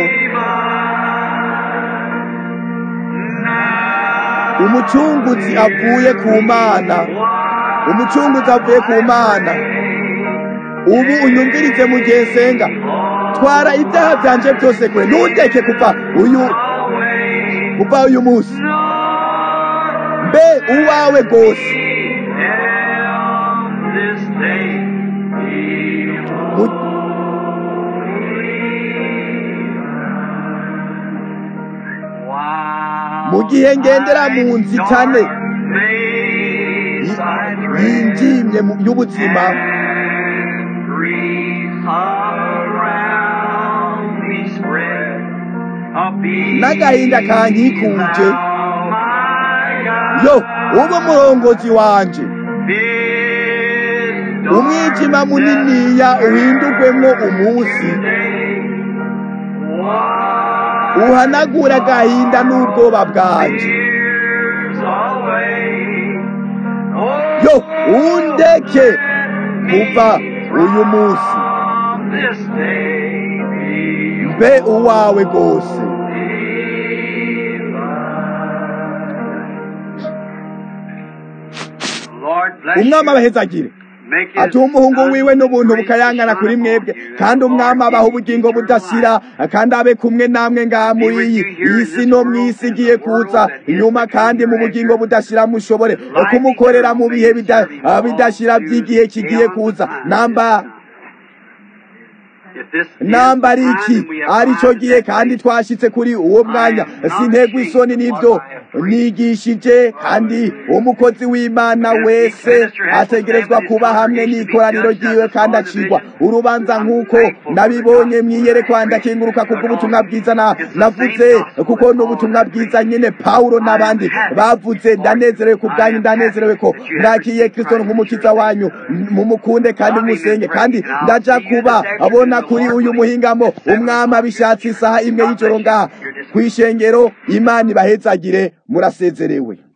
umucunguzi avuye ku mana umucunguzi avuye ku mana ubu unyumvirize mu gihe nsenga twara ibyaha byanje byose kure ntundeke kuva uyu kuva uyu munsi mbe uwawe rwose mu gihe ngendera mu nzitane yinjimye y'ubuzima n'agahinda kankikuje yo ube umurongozi wanje umwijima muniniya uhindurwemo umunsi uhanagura agahinda n'ubwoba bwanje yo undeke kuva uyu munsi mbe uwawe rwose umwami abahezagire atuha umuhungu wiwe n'ubuntu bukayangana kuri mwebwe kandi umwami abaha ubugingo budashira kandi abe kumwe namwe ngaha muri iyi isi no mu isi igiye kuza inyuma kandi mu bugingo budashira mushobore kumukorera mu bihe bidashira by'igihe kigiye kuza namba nambara iki aricyo gihe kandi twashyitse kuri uwo mwanya sintegwa isoni n'ibyo nigishije kandi umukozi w'imana wese ategerezwa kuba hamwe n'ikoraniro ryiwe kandi acigwa urubanza nk'uko nabibonye mwiyerekwa ndakinguruka kubw'ubutumwa bwiza navuze kuko n'ubutumwa bwiza nyine pawulo n'abandi bavuze ndanezerewe ku bwanyu ndanezerewe ko mwakiye kristo nk'umukiza wanyu mumukunde kandi musenge kandi ndaja kuba abona kuri uyu muhingamo umwami abishatse isaha imwe y'ijoro ngaha ku ishengero imana ibahezagire murasezerewe